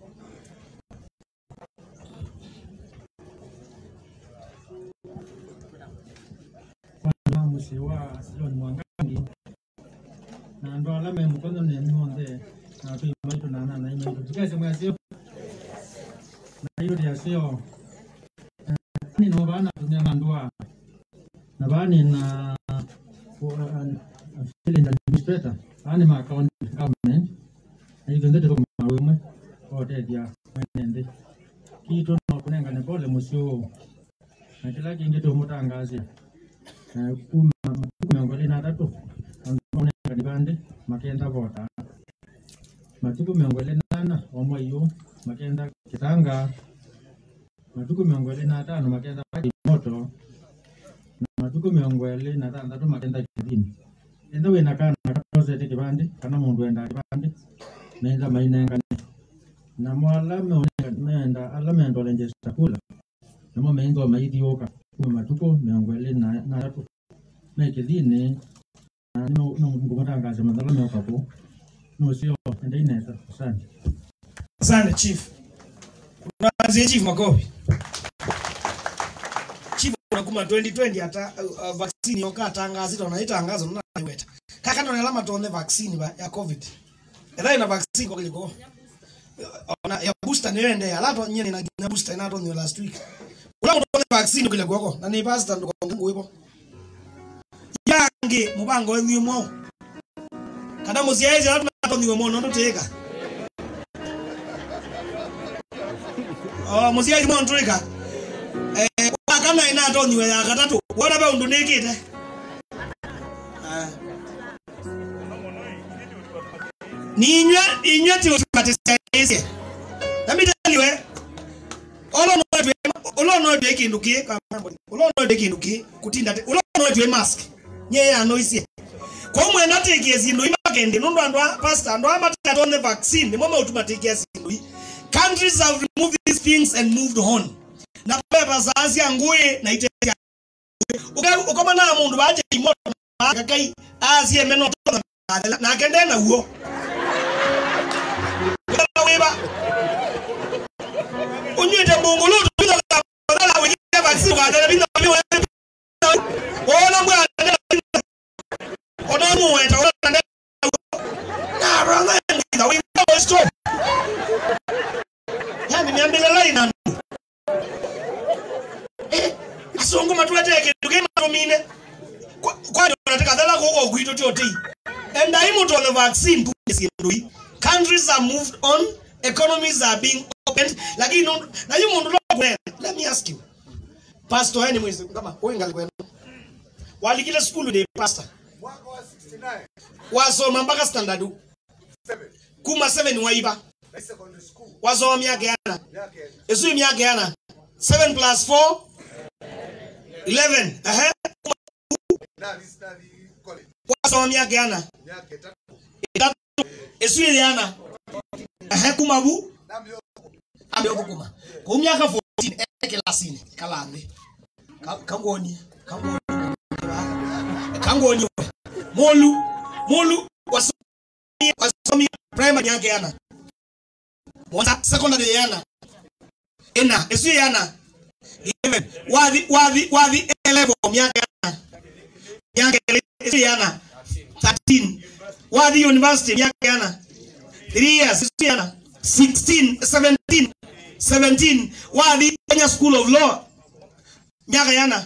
Bwana musi wa Silon Mwangangi na ndo alame mukono ne monde na tu maitu na na na maitu tukase mwasio na hiyo ya sio ni no bana tunya mandua na bani na feeling administrator ani ma county government na hivyo ndio kwa mawimwe wote dia mwenende kitu no kunenga ne pole musio na kila kingi tu mutangazi na kuma matuku na tatu onenga dibande makenda vota matuku miongo ine nana omwayo makenda kitanga matuku miongo ine na tano makenda maji moto na matuku miongo ine na tandatu makenda kithini enda wina kana katozete kibande kana mundu enda kibande nenda mainengane na mwala meoneka menda ala menda olenje chakula namo meingo maithiuka kuma matuku miongo ine na na tatu mekithini na no no ngumutangaza mathala meuka ku nucio enda ineta asante Asante chief. Unaanzia chief makofi. Chief unakuma 2020 hata uh, uh, vaccine yoka tangazito na itangazo na iweta. Kaka ndo alama tuone vaccine ba, ya covid. Ela ina vaccine kwa kiliko. Ona ya booster ni ende ya lato nyene na na booster ina tonyo last week. Ula tuone vaccine kile kwako na ni pastor ndo kwa Mungu ipo. Yange mubango wenyu mwo. Kada muziaje lato na tonyo mwo ndo teka. Oh, musiaji montrika. Eh, wakana ina tonyiwe ya katatu. Wona ba undu nikite. Ah. Ninywe inywe ti utumatise. Nami taliwe. Olo no twe olo no twe kindu ki kamambo. Olo no twe kindu ki kutinda te. Olo no twe mask. Nye ya noise. Kwa mwe natekie zindu imakende nundu andwa pastor andwa amataka on the vaccine. Mama utumatikia zindu. Countries have removed these things and moved on. Na pepa za Asia nguye na itetea. Ukama na mundu baje imoto kakai Asia meno tona na kende na uo. Weba. Unyete mungulu tuza badala wengine vaccine kwa dada binda mimi wewe. Ona mwa Ona mu weta ona na brother ndio we stop. Yani niambile line anu. Eh, asongo matwete kindu matomine. Kwa kwa unataka dhala kwa gwito tyote. And I mut on the vaccine sindu. Countries are moved on, economies are being opened. Lakini no na yu mundu lokwe. Let me ask you. Pastor yani mwezi kama wewe ngali kwenu. Walikile school de pastor. Wasoma mpaka standard. Kuma 7 waiba. Wasoma miaka yana. Esu miaka yana. 7 plus 4 11. Ehe. Wasoma miaka yana. Itatu. Esu yana. Ehe kuma bu. Ambe okukuma. Kwa miaka 14 eke lasine kalande. Kangoni. Kangoni. Kangoni. Molu. Molu wasomi wasomi primary yake yana. Mwanza secondary yana. Ena, esu yana. 11. Wathi wathi wathi level miaka yana. Miaka esu yana. 13. Wathi university miaka yana. 3 years esu yana. 16, 17, 17. Wathi Kenya School of Law. Miaka yana.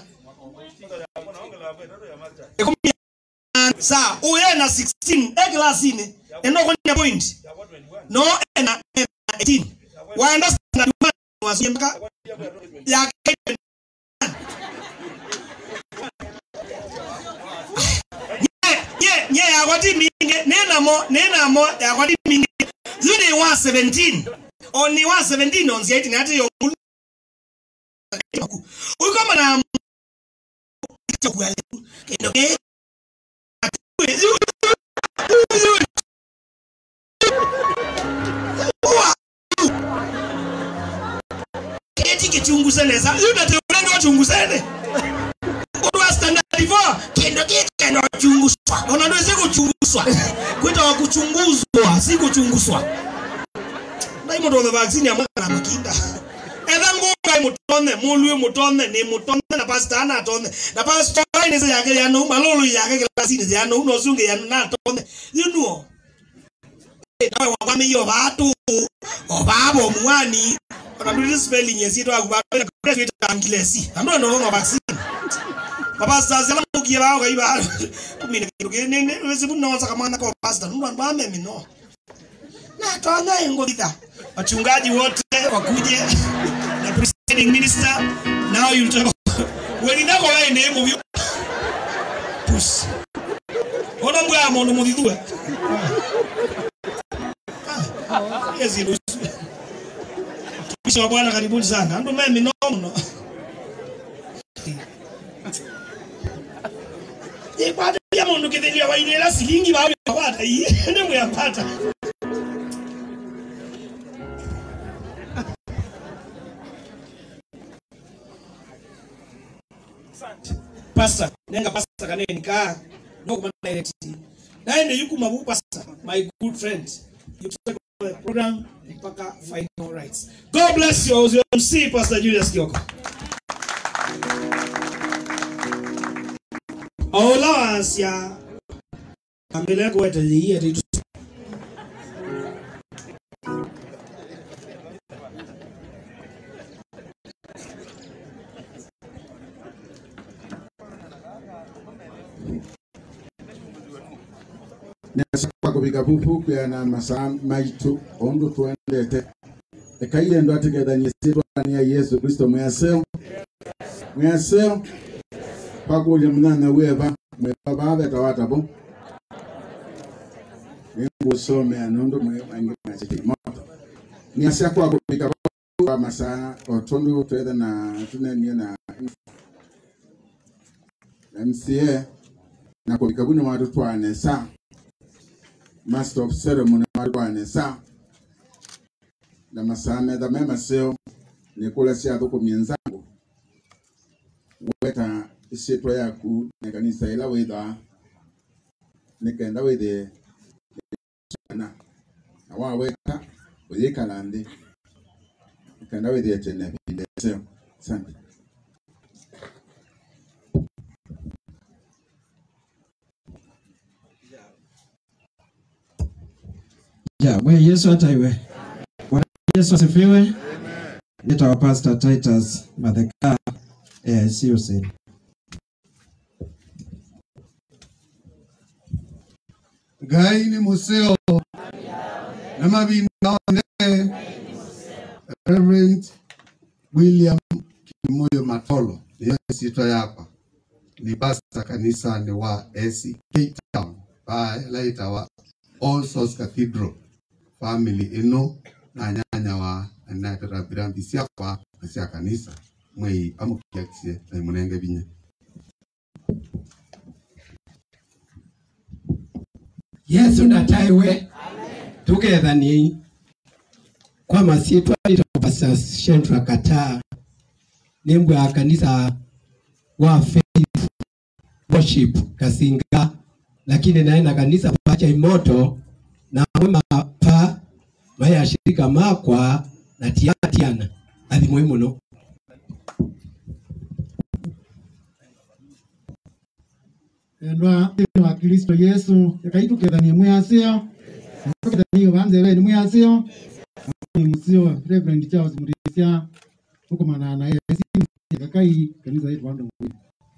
Ekumi sa uye na 16 e klasini eno kwenye point no ena ena 18 waenda standard one wasie mpaka ya nye nye ya kwati mingi nena mo nena mo ya kwati mingi zuni wa 17 oni wa 17 on 18 hati yo uko mana chakula kendo ke keti kichunguzene sa yuda te ulendo wachunguzene udwa standard 4 kendo kikendo chunguzwa ona ndo siko chunguzwa kwita wa kuchunguzwa si kuchunguzwa ndaimo ndo vaccine ya mwana makinda etha ngunga mutone mulwe mutone ni mutone na pastor ana tone na pastor ni se yake ya no malolo yake kila sini ya no no zunge ya na tone you know nawe wakwame yo batu obabo mwani ona ndi spelling yesito akubata graduate angilesi ando ndo no vaccine mapastors ala mukie bao kai ba kumina kitu kene ne wezi muno saka mwana kwa pastor ndo ndo ame mino na twanga ingo bidha wachungaji wote wakuje na presiding minister now you talk when inako wewe ne mu pus ona mbwa mono mudhidua Yezi nusu. Mtumishi wa Bwana karibuni sana. Ndo mimi minono. Ipata ya mundu kithilia wa ile silingi bawe wapata hii. Ndio yapata. Pastor, nenga pastor kaneni ka. No kuma direct. Naende yuko mabu pastor, my good friend. You take the program mpaka final rights. God bless you. I was your MC Pastor Julius Kioko. allowance ya ambele kwete yiye titu nesakwa kubiga bubu kuyana masaa maitu ondu tuendete ekaile ndo atigethanie sitwania yesu kristo mwaseo mwaseo pakulia munana weva mweva vaveta watabo ningusomea nundu mwangi mwachiki moto niasia kwa kubiga kwa masaa otundu twethe na tunenie na MCA na kubiga buno watu twanesa master of ceremony marwanesa na masaa metha me maseo nikula cia thukumi nzangu weta isitwa yaku na kanisa ila witha nikenda withi na na waweka uyikala nthi nikenda withie tene vile seo asante Ja, Bwana Yesu ataiwe. Bwana Yesu asifiwe. Nitawa Pastor Titus Matheka eh, sio sasa. ngai nĩ mũceo na mabinda one Reverend William Kimoyo Matolo niyo sitwa yakwa ni pasta kanisani wa ACK Town laita wa All Souls Cathedral family ino na nyanya wa anatara birambi siakwa na cia kanisa mwei amukiakisie na munenge binya Yesu nataiwe tukethanie kwa masitwa itapasa Shentra Kataa nembwe ya kanisa wa Faith Worship Kasinga lakini naye na kanisa pacha imoto na mwe mapa maya shirika makwa na tiatiana athimwe muno endwa thĩinĩ wa kristo yesu ĩkaitukethania mwĩasio tukethania vanze veni mwĩasio musio reverend charles murisia ukumana na esi kakai kanisa yetu vandu mwini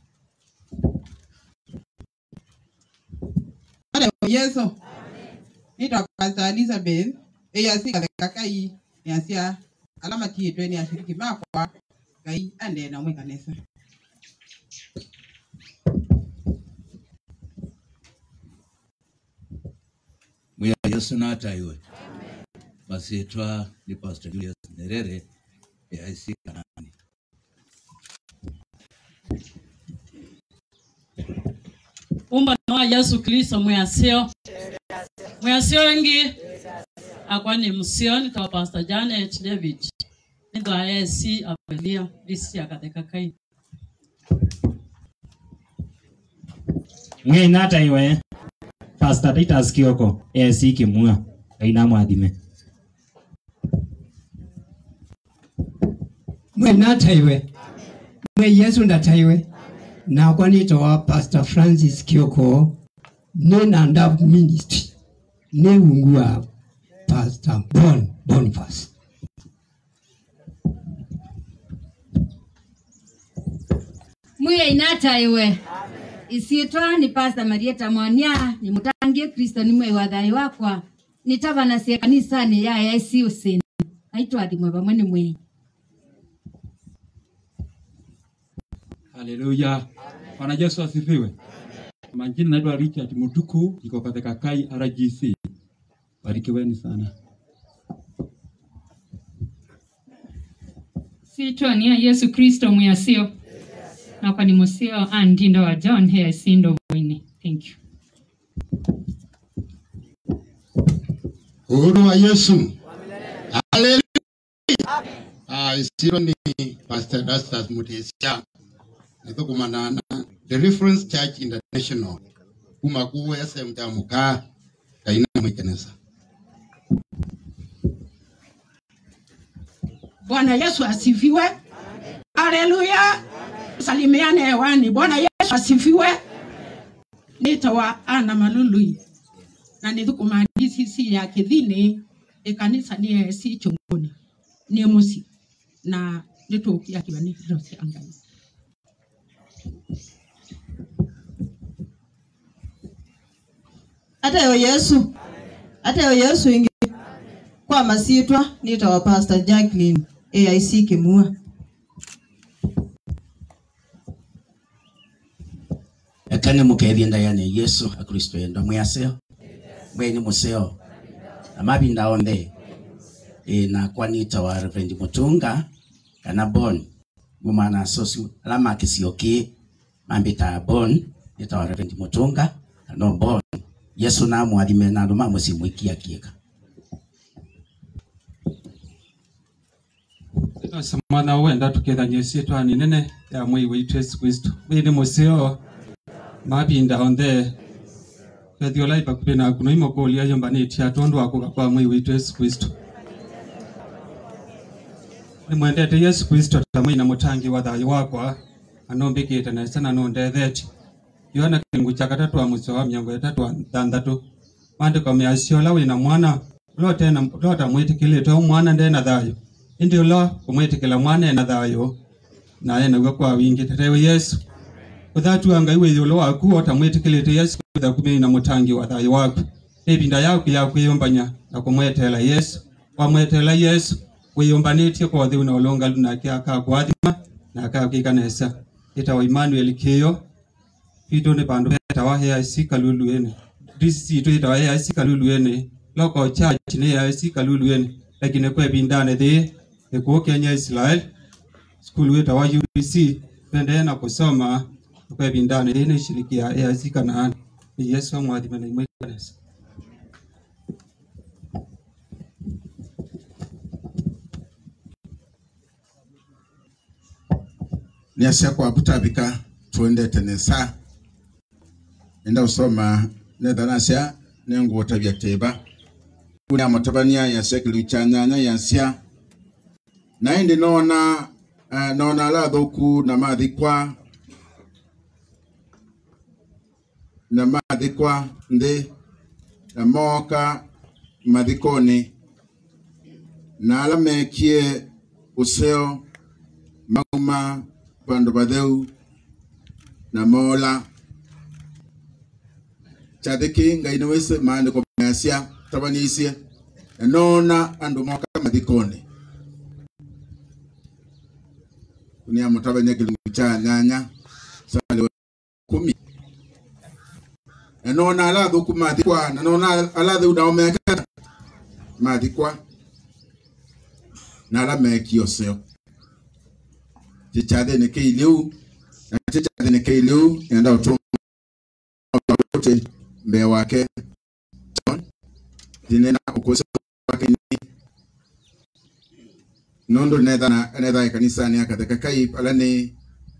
Ore Yesu. Nitwa Pastor Elizabeth. Eyasi kakai yasia alama tietwe ni ashiriki makwa kai ande na mwe kanisa. mwiya yesu nataiwe masitwa ni pastor julius nerere aic kanani umba wa yesu kristo mwasio mwasio wengi akwa ni msio nikawa pastor janet david nitho aesi apelia disi akatheka kai mwe nataiwe pastor titus kioko esi kimua aina mwathime mwe nataiwe mwe yesu ndataiwe nakwa nitowa pastor francis kioko ne nanda ministry ne ungua pastor bon boniface mwiya inataiwe isiitwa ni pasta marieta mwania ni mutangie kristo ni mwei wa thayo wakwa nitavanasia kanisani ya yaisi usini aitwathimwe vamwe ni mwei Haleluya. Bwana Yesu asifiwe. Majina naitwa Richard Mutuku, niko katika Kai RGC. Barikiweni sana. sitwa ni ya yesu kristo mwiyasio nakwa ni musio andindo wa john hea sindo mwini thank you Uhuru wa Yesu. Haleluya. Ah, isiro ni Pastor Dastas Mutesia. Nithukumana na The Reference Church International. Kuma kuwe SM ta muka kaina mwikenesa. Bwana Yesu asifiwe. Haleluya. Salimiane hewani. Bwana Yesu asifiwe. Nitawa Ana Malului na nithukuma DCC ya Kithini ikanisa ni si chunguni ni musi na nitukia kibani rosi angai hata yo yesu hata yo yesu ingi kwa masitwa nitawa pastor jacqueline aic kimua ekane mukethie ndayane yesu akristo enda mwaseo mweni museo amavinda onthe e, na kwanita wa reverend mutunga kana bon mumana asosi ala makisio ki mambita bon nita wa reverend mutunga no bon yesu na mwathime na andu mamusimwikia kieka mwana wenda tukethanie ciitwa ni nene ya mwei witu yesu kristo wini musio mavinda onthe kethio lai pakuvi na kuno imokulia yombanĩtie atondu wa kuga kwa mwei witu yesu kristo nimwendete yesu kristo ta mwina mutangi wa thayo wakwa anombikite nesa na nundetheti yohana kilingu cha katatu wa mucio wa miongo itatu wa thanthatu maandiko meacio ula wina mwana lota mwitikilite u mwana ndena thayo indi ula umwitikila mwana ena thayo naye naguo kwa wingi tetewe yesu uthatu ngai withi ulo waku ota mwitikilite yesu kwitha kumina mutangi wa thayo waku ivinda yaku ya kwiyumbanya na kumwetela yesu wamwetela yesu wiyumbanitie kothi una ulungalu nake akakwathima na akakikanesa itawa Emmanuel kiyo itu ni bandu betawa AIC kaluluene disi itu itawa AIC kaluluene loko church ni AIC kaluluene lakini kwe bindane thi ikuo Kenya Israel skulu itawa UBC tuendelee na kusoma kwe bindane thi ni shiriki ya AIC Kanaani ni Yesu amwathime na imwe kanisa niasia kwavutabika tuendete nesa enda usoma nethanasya nenguo tavya teva kunia matabania yasia kiliu cha nyanya yasia na indi nona uh, nona ala thuku na mathikwa na mathikwa nthi na moka mathikoni na ala mekie useo mauma vandu vatheu na mola chathiki ngai nĩ wĩse maandĩko meacia tabaniicie na nona andũ moka mathikoni kunia mũtabania kĩlungu cha nyanya sale kumi na nona alathũku mathikwa na nona alatheu nao meka mathikwa na ala mekio seo chichathini kiiliu na chichathini kiiliu nenda utuma wote mbele wake John dinena ukose wake ni nondo netha na netha ya kanisa ni akatheka kai ala ni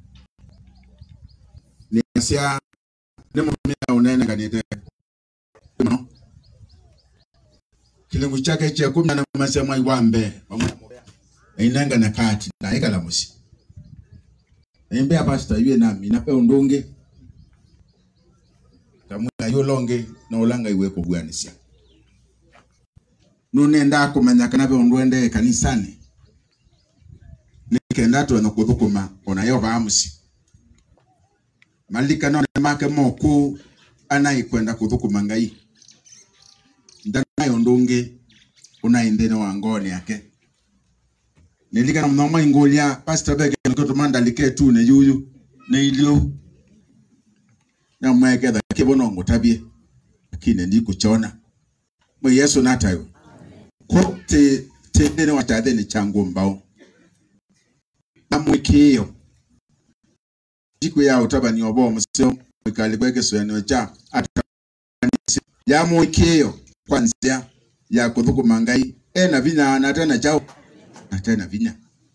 ni asia ni mumia unene kanite no kilingu chake cha kumi na masia mwai wa mbe inenga na kati na ikala musi Nimbea pasta yue nami nape undungi kamwila yulonge na ulanga iwe kubwanisya nunenda kumenya kana pe undwende kanisani nikenda tu na kuthukuma ona yo baamusi malikanone make moku anaikwenda kuthukuma ngai ndanayo ndungi unai nthini wa ngoni yake nilikana muno maingulia pastor beke nikotuma ndalike tu ne yuyu ne ilio na mweketha kibono ngutabie lakini ndikuchona mwe yesu natayo ko te te nthini wa tathini changu mbao na mwikio siku ya utabani obo museo mwikali kweke soyanio cha atakanisi ya mwikio kwanzia ya kuthukuma ngai ena vinya na tena chao na tena vinya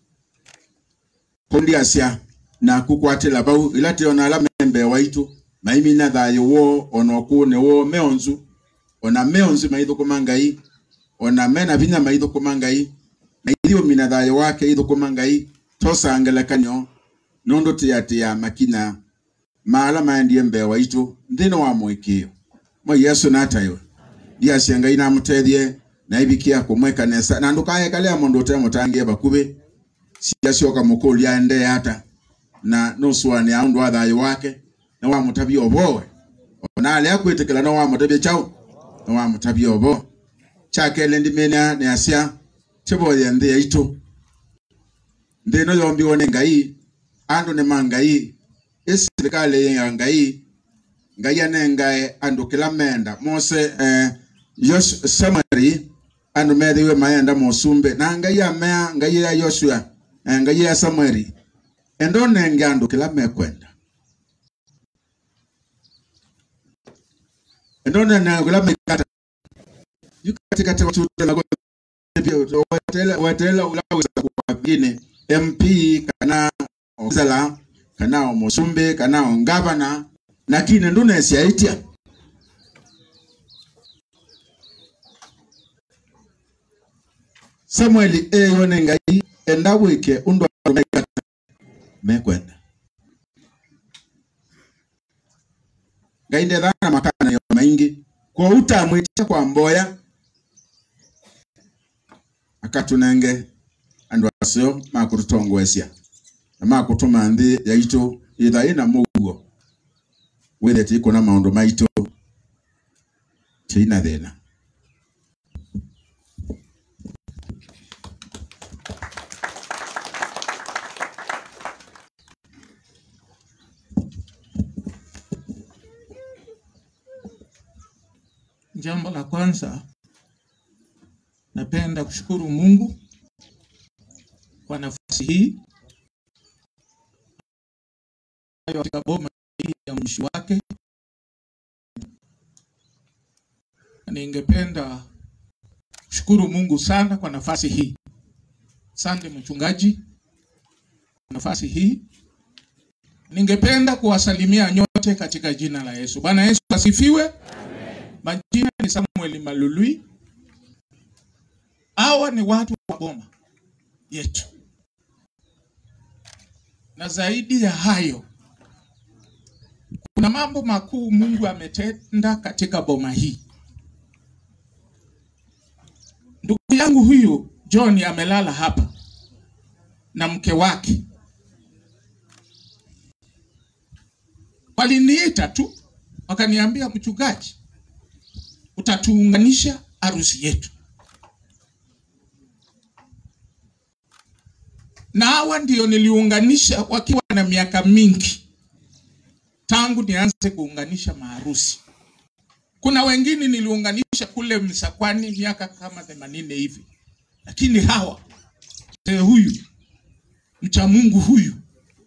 kundi asia na kukwatila bau ila tiona ala membe waitu maimi na thayo wo ona kune wo meonzu ona meonzu maithukuma ngai ona mena vinya maithukuma ngai na ithio mina thayo wake ithukuma ngai tosangelekanyo nondo tiatia makina maala maendie mbee waitu nthini wa mwikio mo yesu natayo ndiacia ngai namutethie na ibikia kumweka nesa na ndukayekalia mundu utemutangie bakubi ciacioka mukuria ende ata na nusuani aundu wa thayo wake na wamutabia obowe ona alia kwitikila no wamutabia chau na wamutabia obo chakele ndimenia ni acia tiboye nthi yaitu nthi ino yombiwe ni ngai andu ni mangai isirikali ya ngai ngai anengae andu kila menda mose eh, Yos- samari andu methiwe maenda musumbe na ngai amea ngai ya yoshua eh, ngai ya samari endo nenge andu kila mekwenda endo nenge kila mekata yukatikati wachutela watela watela ulaweza kwa vingine mp kana ozala kana musumbe kana ngavana lakini ndunesiaitia samueli eyone ngai enda wike undu arumekata mekwenda ngai ndethana makana yo maingi kwa utamwitia kwa mboya akatunenge andu acio makututongwecia na makutuma nthi yaitu itha ina muguo withete ikuna maundu maitu tina thina Jambo la kwanza, napenda kushukuru Mungu kwa nafasi hii katika boma hii ya mwishi wake. Ningependa kushukuru Mungu sana kwa nafasi hii. Asante mchungaji kwa nafasi hii. Ningependa kuwasalimia nyote katika jina la Yesu. Bwana Yesu asifiwe. Majina ni Samuel Malului. Hawa ni watu wa boma yetu, na zaidi ya hayo, kuna mambo makuu Mungu ametenda katika boma hii. Ndugu yangu huyu John amelala hapa na mke wake, waliniita tu wakaniambia, mchungaji, utatuunganisha harusi yetu. Na hawa ndio niliunganisha wakiwa na miaka mingi tangu nianze kuunganisha maharusi. Kuna wengine niliunganisha kule Msakwani miaka kama themanini hivi, lakini hawa mzee huyu mcha Mungu huyu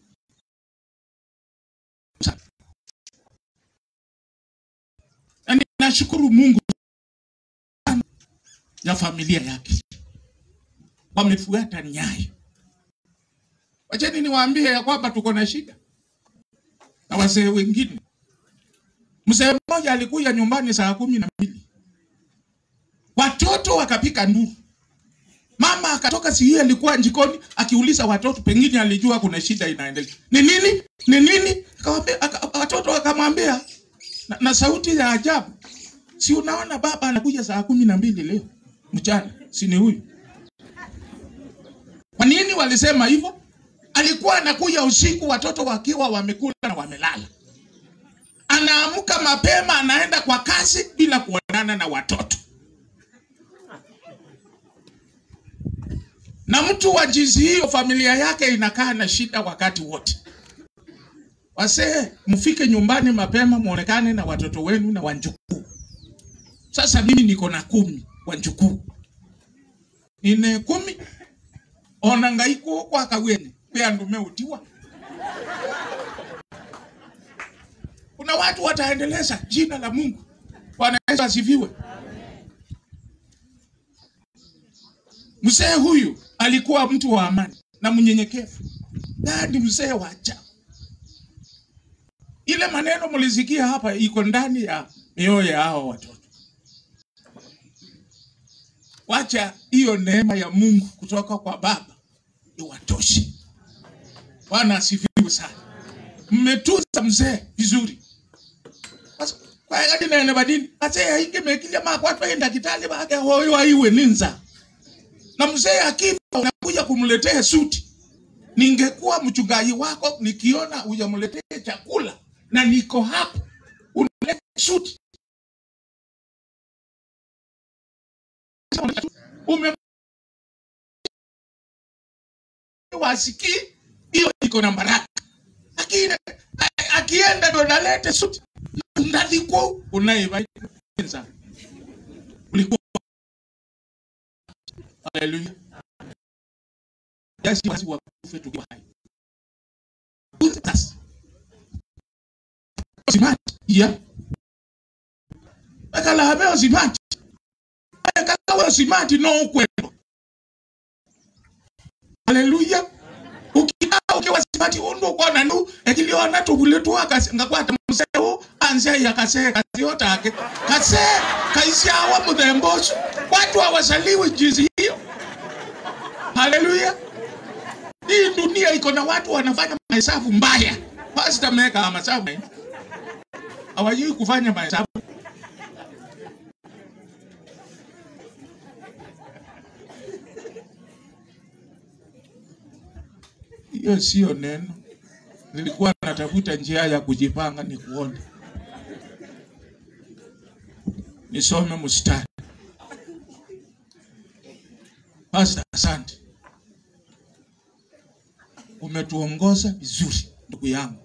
na ninashukuru Mungu sana ya familia yake, wamefuata nyayo. Wacheni niwaambie ya kwamba tuko na shida na wazee wengine. Mzee mmoja alikuja nyumbani saa kumi na mbili, watoto wakapika nduru. Mama akatoka si alikuwa jikoni akiuliza watoto, pengine alijua kuna shida inaendelea. Ni nini? Ni nini? Akawaambia, aka, watoto wakamwambia na, na sauti ya ajabu, si unaona baba anakuja saa kumi na mbili leo mchana, si ni huyu? Kwa nini walisema hivyo? Alikuwa anakuja usiku, watoto wakiwa wamekula na wamelala. anaamka mapema anaenda kwa kazi bila kuonana na watoto na mtu wa jinsi hiyo familia yake inakaa na shida wakati wote wasee mfike nyumbani mapema muonekane na watoto wenu na wanjukuu sasa mimi niko na kumi wanjukuu ine kumi ona ngaiko kwakawene kweandume utiwa kuna watu wataendeleza jina la mungu bwana yesu asifiwe mzee huyu alikuwa mtu wa amani na mnyenyekevu dadi mzee wa ajabu ile maneno mlisikia hapa iko ndani ya mioyo ya hao watoto wacha hiyo neema ya mungu kutoka kwa baba iwatoshe bwana asifiwe sana mmetunza mzee vizuri Basi, kwaekati nene badini ase yainge mekilia makwatwaenda kitali bake hoyo aiwe ninza na mzee akifa unakuja kumletea suti ningekuwa mchungaji wako nikiona hujamletea chakula na niko hapo unaleta suti ume wasikii hiyo iko na baraka lakini a- akienda ndo nalete suti ndaliko unaivaenza ulikuwa haleluya Yesu wasi wakufe tukiwa hai Sasa. Simati ya akala habe simati akala we simati no kwendo haleluya ukikaa ukiwa simati undu kwana ndu ekiliona tubuletu akasingakwata museu anze yakase kasiyotake kase kaisyawa muthembosu watu hawasaliwi jinsi hiyo haleluya hii dunia iko na watu wanafanya mahesabu mbaya pasta meka mahesabu hawajui kufanya mahesabu hiyo sio neno nilikuwa natafuta njia ya kujipanga ni kuone nisome mstari pasta asante umetuongoza vizuri ndugu yangu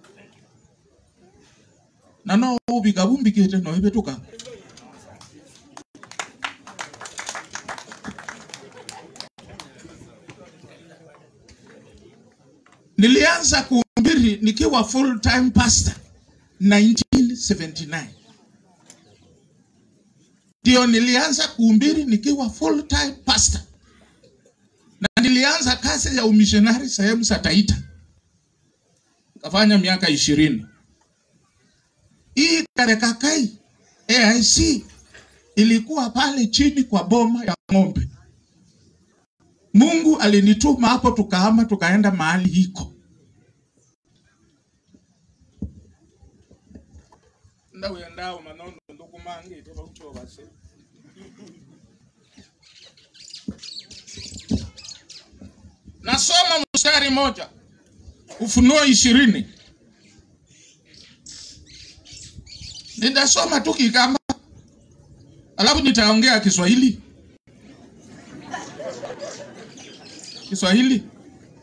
na no ubikabumbikite noibetuka nilianza kuhubiri nikiwa full time pastor 1979 ndio nilianza kuhubiri nikiwa full time pastor na nilianza kazi ya umishonari sehemu za Taita, kafanya miaka ishirini. Hii Karekakai AIC ilikuwa pale chini kwa boma ya ng'ombe. Mungu alinituma hapo, tukahama tukaenda mahali hiko. ndauya ndao manono ndukumangite bauchovase nasoma mstari moja ufunuo ishirini nitasoma tu kikamba alafu nitaongea kiswahili kiswahili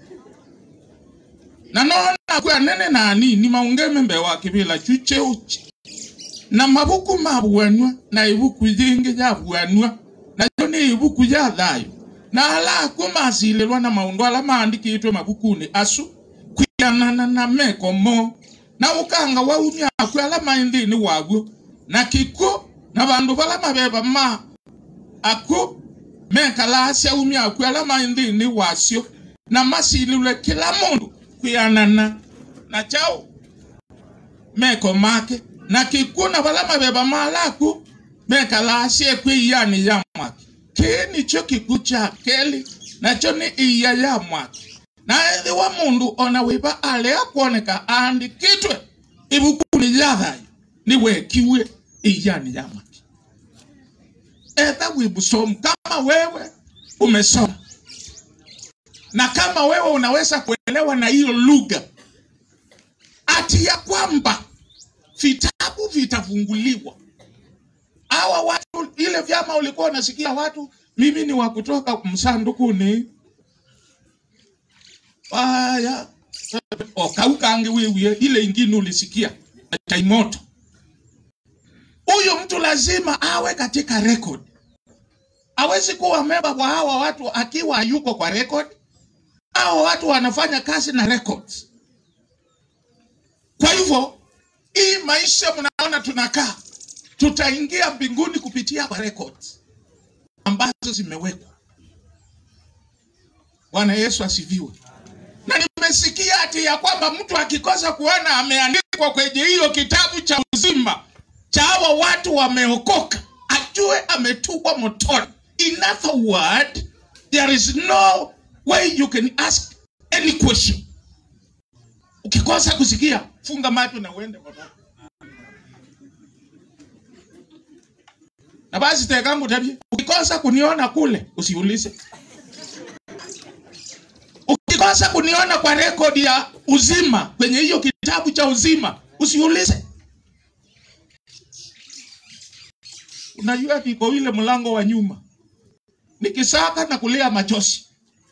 nanona kwe nene nani ni maungeme mbe wa kibila chucheuchi na mabuku mabwanwa na ibuku jingi jabwanwa nayo ni ibuku ja thayo na ala kumasililwa na maundu ala maandikitwe mabukuni asu kwianana na mekomo na ukanga waumya akwe ala mainthini waguo na kiko na bandu bala mabeba ma ako mekala syaumya akwe ala mainthini wasyo na masililwe kila mundu kwianana na chao meko make na kikuna bala mabeba malaku mekala syekwe iyani ya mwaki kii nicho kiku kya keli nacho ni iya ya mwaki na ethi wa mundu ona wiba ale akwoneka aandikitwe ibukuni lya thayo ni wekiwe iyani ya mwaki etha wibusomu kama wewe umesoma na kama wewe unaweza kuelewa na hiyo lugha ati ya kwamba vitabu vitabu vitafunguliwa. Hawa watu, ile vyama ulikuwa unasikia watu, mimi ni wa kutoka msandukuni aya okaukange wewe, ile ingine ulisikia taimoto. Huyu mtu lazima awe katika record. Hawezi kuwa memba wa hawa watu akiwa hayuko kwa record. Hawa watu wanafanya kazi na records. Kwa hivyo hii maisha mnaona tunakaa, tutaingia mbinguni kupitia kwa records ambazo zimewekwa. Bwana Yesu asifiwe. Na nimesikia ati ya kwamba mtu akikosa kuona ameandikwa kwenye hiyo kitabu cha uzima cha hawa watu wameokoka, ajue ametupwa motoni. In other word, there is no way you can ask any question. Ukikosa kusikia, funga macho na uende motoni. Na basi tekangu tabia, ukikosa kuniona kule, usiulize. Ukikosa kuniona kwa rekodi ya uzima kwenye hiyo kitabu cha uzima, usiulize. Unajua kiko ile mlango wa nyuma, nikisaka na kulia machozi.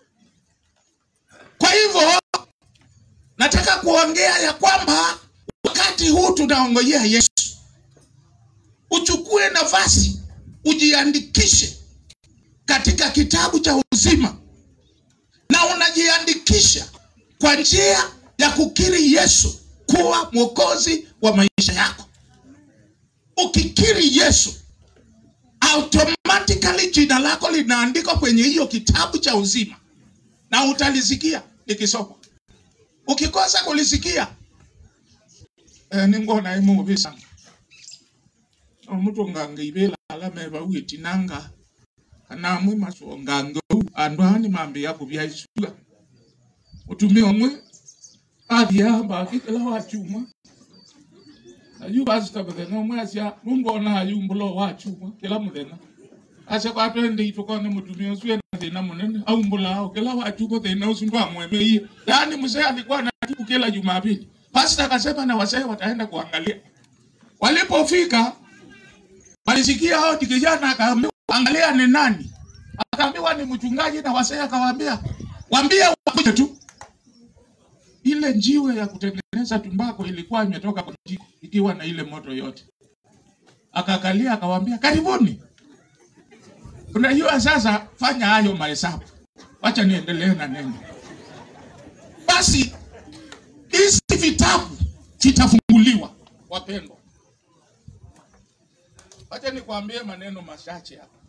Kwa hivyo nataka kuongea ya kwamba wakati huu tunaongojea Yesu, uchukue nafasi, ujiandikishe katika kitabu cha uzima, na unajiandikisha kwa njia ya kukiri Yesu kuwa mwokozi wa maisha yako. Ukikiri Yesu, automatically jina lako linaandikwa kwenye hiyo kitabu cha uzima, na utalisikia likisoma. Ukikosa kulisikia eh, ningona imuvisa omutu ngange ibela alameva uitinanga kanamwe masuo ngange u andu ani mambi yaku byaisuga utumi omwe abyamba akikela wachuma ayu basita muthenya omwe acia numbona ayu mbulo wachuma kila muthenya acia kwatwende itukone mutumia ucio ena thina munene aumbula ao kila wachuma thina ucio ndwamwemeie yaani mzee alikuwa anatibu kila jumapili pasta akasema na wasee wataenda kuangalia walipofika walisikia hao kijana akaambiwa angalia ni nani akaambiwa ni mchungaji na wasee akawaambia waambie wakuje tu ile njiwe ya kutengeneza tumbako ilikuwa imetoka kwa jiko ikiwa na ile moto yote akakalia akawaambia karibuni unajua sasa fanya hayo mahesabu wacha niendelee na neno basi hizi vitabu vitafunguliwa wapendwa wacha nikwambie maneno machache hapa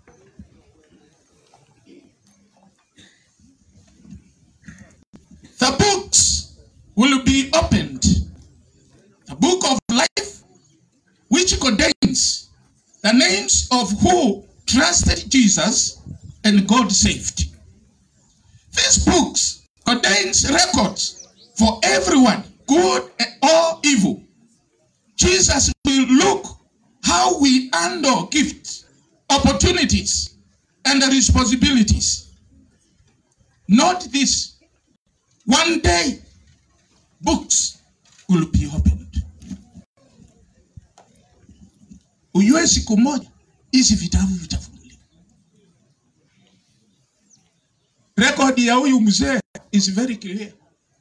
the books will be opened the book of life which contains the names of who trusted jesus and god saved these books contains records for everyone good or evil jesus will look how we handle gifts opportunities and responsibilities not this one day books will be opened ujue siku moja hizi vitabu vitafunguliwa rekodi ya huyu mzee is very clear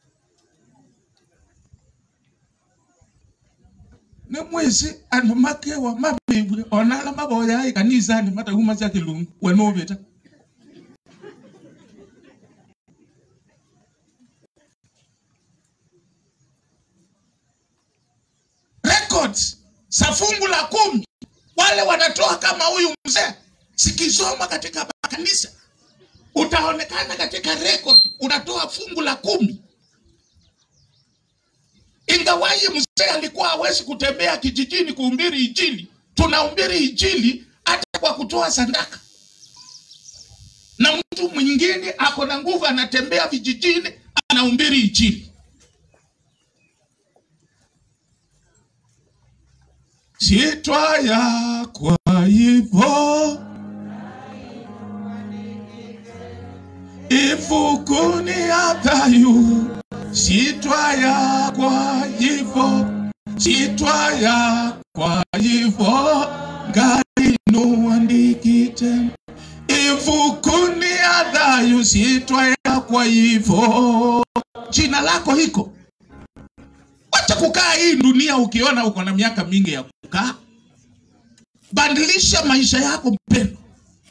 ne mwezi andu makewa mabibwe onala maboya ai kanisani matahuma cha kilungu wenobeta records za fungu la kumi wale wanatoa kama huyu mzee sikisoma katika kanisa utaonekana katika record unatoa fungu la kumi ingawaji mzee alikuwa hawezi kutembea kijijini kuhubiri injili tunahubiri injili hata kwa kutoa sadaka na mtu mwingine ako na nguvu anatembea vijijini anahubiri injili sitwaya kwa hivyo ifukuni hatayu sitwaya kwa hivyo sitwaya kwa hivyo ngari nuandikite ivukuni adhayu sitwaya kwa hivyo jina lako hiko wacha kukaa hii dunia ukiona uko na miaka mingi ya kukaa badilisha maisha yako mpendo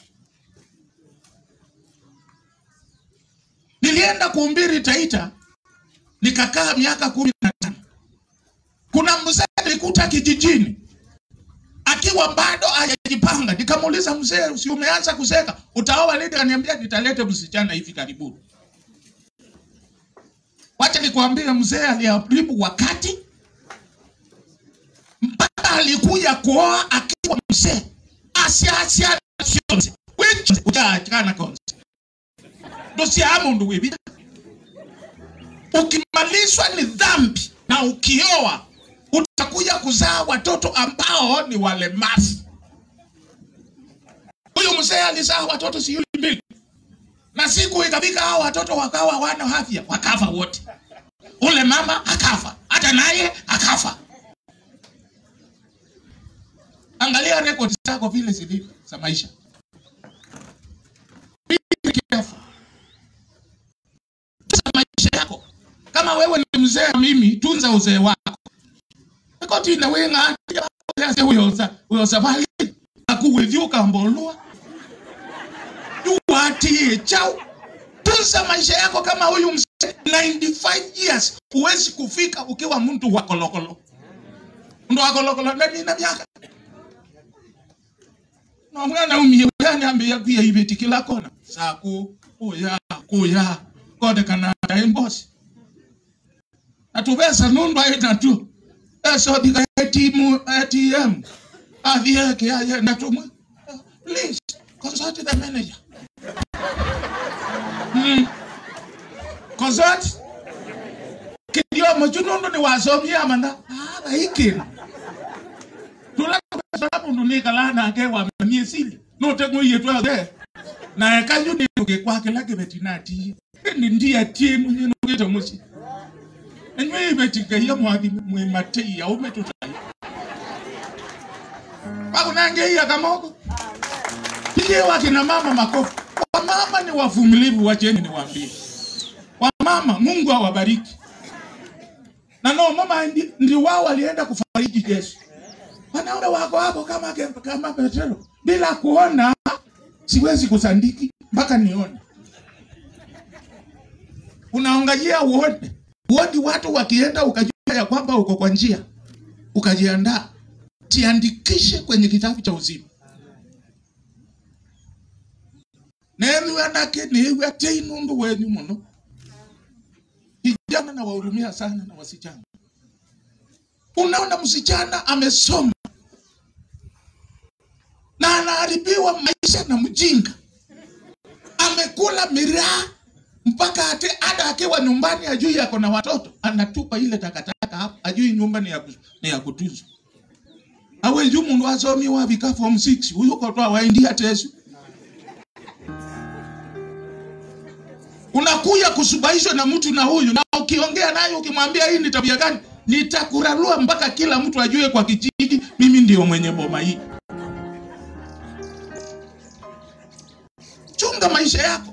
nilienda kuumbiri taita nikakaa miaka kumi na tano kuna mzee nilikuta kijijini akiwa bado hajajipanga nikamuuliza mzee si umeanza kuseka utaoa lini kaniambia nitalete msichana hivi karibuni wacha nikwambie mzee aliharibu wakati mpaka alikuja kuoa akiwa mzee asiasiana sionze wichonze ujachikana konze ndosiamu ndu wibi ukimalizwa ni dhambi na ukioa utakuja kuzaa watoto ambao ni walemavu huyu mzee alizaa watoto sijui mbili na siku ikafika hao watoto wakawa wana afya wakafa wote ule mama akafa hata naye akafa angalia rekodi zako vile zilivyo za maisha Be careful. Tunza maisha yako kama wewe ni mzee mimi tunza uzee wako koti na wenga yase uyoza uyoza bali akuwethiuka mbolua yuwatie chao tunza maisha yako kama huyu mzee 95 years huwezi kufika ukiwa mtu wa kolokolo ndo akolokolo ndani na miaka na mwana umie yani ambia pia ibeti kila kona saku kuya kuya kode kana embosi atubesa nundu aita tu eso diga ATM ATM adhieke aye natumwe please consult the manager mm. consult kidio mochunondo ni wasomi amanda ah ikira tula sababu ndunika lana ke wa miesili no tengo yetu ade na ekanyu ni ke kwa ke lake betinati ndi ndia tie munye no gito musi enywe betika ya mwathi mwe matei ya ume tutai Bako nange ya kamoko Pige wake na mama makofi Wamama ni wavumilivu wacheni niwaambie Wamama Mungu awabariki na no mama ndi, ndi wao walienda kufariji Yesu wanaume wako hapo kama kama Petero bila kuona siwezi kusandiki mpaka nione. Unaongajia uone uoni watu wakienda, ukajua ya kwamba uko kwa njia, ukajiandaa, tiandikishe kwenye kitabu cha uzima. nemiwe nake niwe tei nundu wenyu muno. Vijana na wahurumia sana na wasichana. Unaona msichana amesoma na anaharibiwa maisha na mjinga, amekula miraa mpaka hata hata akiwa nyumbani ajui yako na watoto, anatupa ile takataka hapo, ajui nyumba ni ya, ku- ni ya kutuzwa. awenju mundu asomi wavika form 6 huyu kotwa waindia tesu unakuya kusubaishwa na mtu na huyu, na ukiongea naye ukimwambia hii ni tabia gani, nitakurarua mpaka kila mtu ajue kwa kijiji mimi ndio mwenye boma hii. Chunga maisha yako.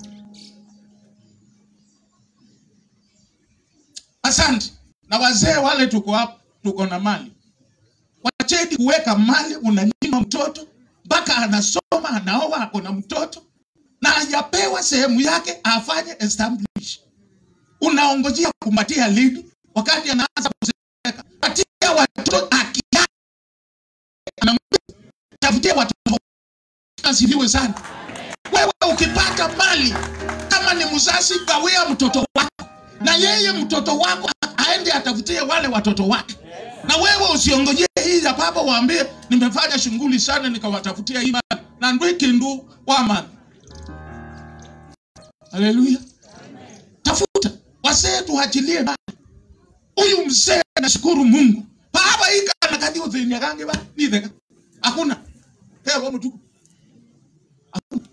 Asante. Na wazee wale tuko hapa, tuko na mali, wacheni kuweka mali, unanyima mtoto mpaka anasoma, anaoa, ako na mtoto na hajapewa sehemu yake afanye establish. Unaongojea kumpatia lini wakati anaanza kuzeeka? Patia watoto haki yake, Anamwambia, tafutia watoto. Asifiwe sana. Wewe ukipata mali kama ni mzazi, gawia mtoto wako, na yeye mtoto wako aende atafutie wale watoto wake, na wewe usiongojee hii ya baba, waambie nimefanya shughuli sana nikawatafutia hii mali na ndwikindu wamani Haleluya. Tafuta wasee tuachilie mali. Huyu mzee anashukuru Mungu. Baba hii kana kadi uthini akange ba ni theka. Hakuna. Hewa mtu. Hakuna.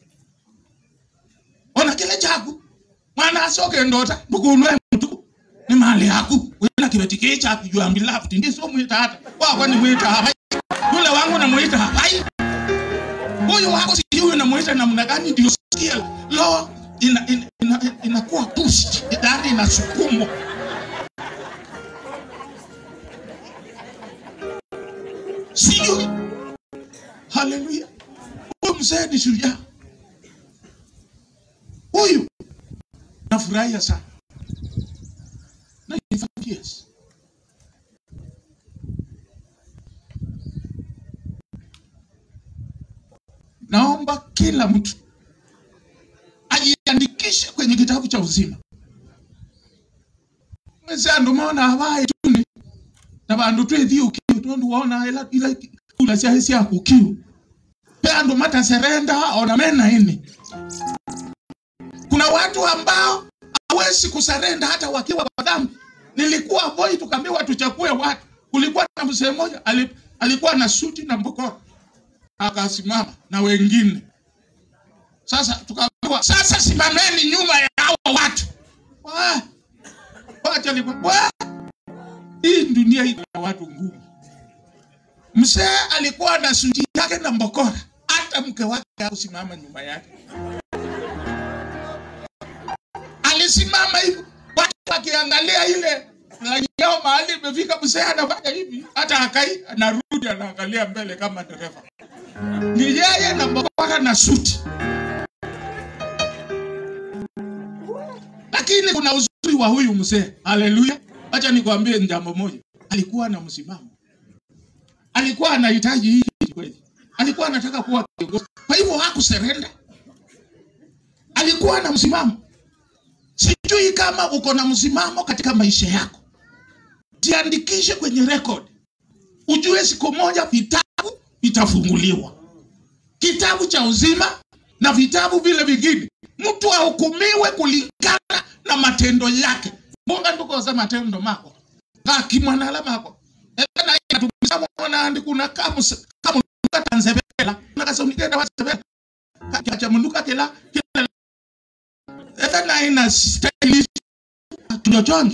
Ona kile chaku. Mwana asoke ndota bukunwe mtu. Ni mali yaku. Wena kibeti kicha you are beloved ndiso mwita hata wako ni mwita hapai yule wangu namuita hapai huyu wako si huyu namuita namna gani ndio sikia lo ina, ina, ina, inakuwa pushed ndani inasukumwa sijui haleluya huyu mzee ni shujaa huyu nafurahia sana 95 years naomba kila mtu ajiandikishe kwenye kitabu cha uzima mwese andu mona abaye tuni na bandu twethi ukiu tondu wona ila ila kula cia cia ukiu pe andu mataserenda ona mena ini kuna watu ambao hawezi kusarenda hata wakiwa kwa dhambi nilikuwa boy tukaambiwa tuchakue watu kulikuwa na mzee mmoja ali- alikuwa na suti na mbokoro akasimama na wengine sasa tukaambiwa sasa simameni nyuma ya hao watu Wa- wacha ni wa- hii dunia ina watu ngumu mzee alikuwa na suti yake na mbokora hata mke wake hakusimama nyuma yake alisimama hivi watu wakiangalia ile laini yao mahali imefika mzee anafanya hivi hata akai anarudi anaangalia mbele kama dereva ni yeye na mbokora na suti lakini kuna uzuri wa huyu mzee haleluya acha nikwambie jambo moja alikuwa na msimamo alikuwa anahitaji hii kweli alikuwa anataka kuwa kiongozi kwa hivyo hakuserenda alikuwa na msimamo sijui kama uko na msimamo katika maisha yako jiandikishe kwenye record ujue siku moja vitabu vitafunguliwa kitabu cha uzima na vitabu vile vingine mtu ahukumiwe kulingana na matendo yake mbonga ndukoza matendo mako ngakimwanala mako ekanaatumisamo mwanandi kuna kamus kamunuka tanzebela nakasonikenda wasebela kacha munuka kila kila ekana ina style tulochonjo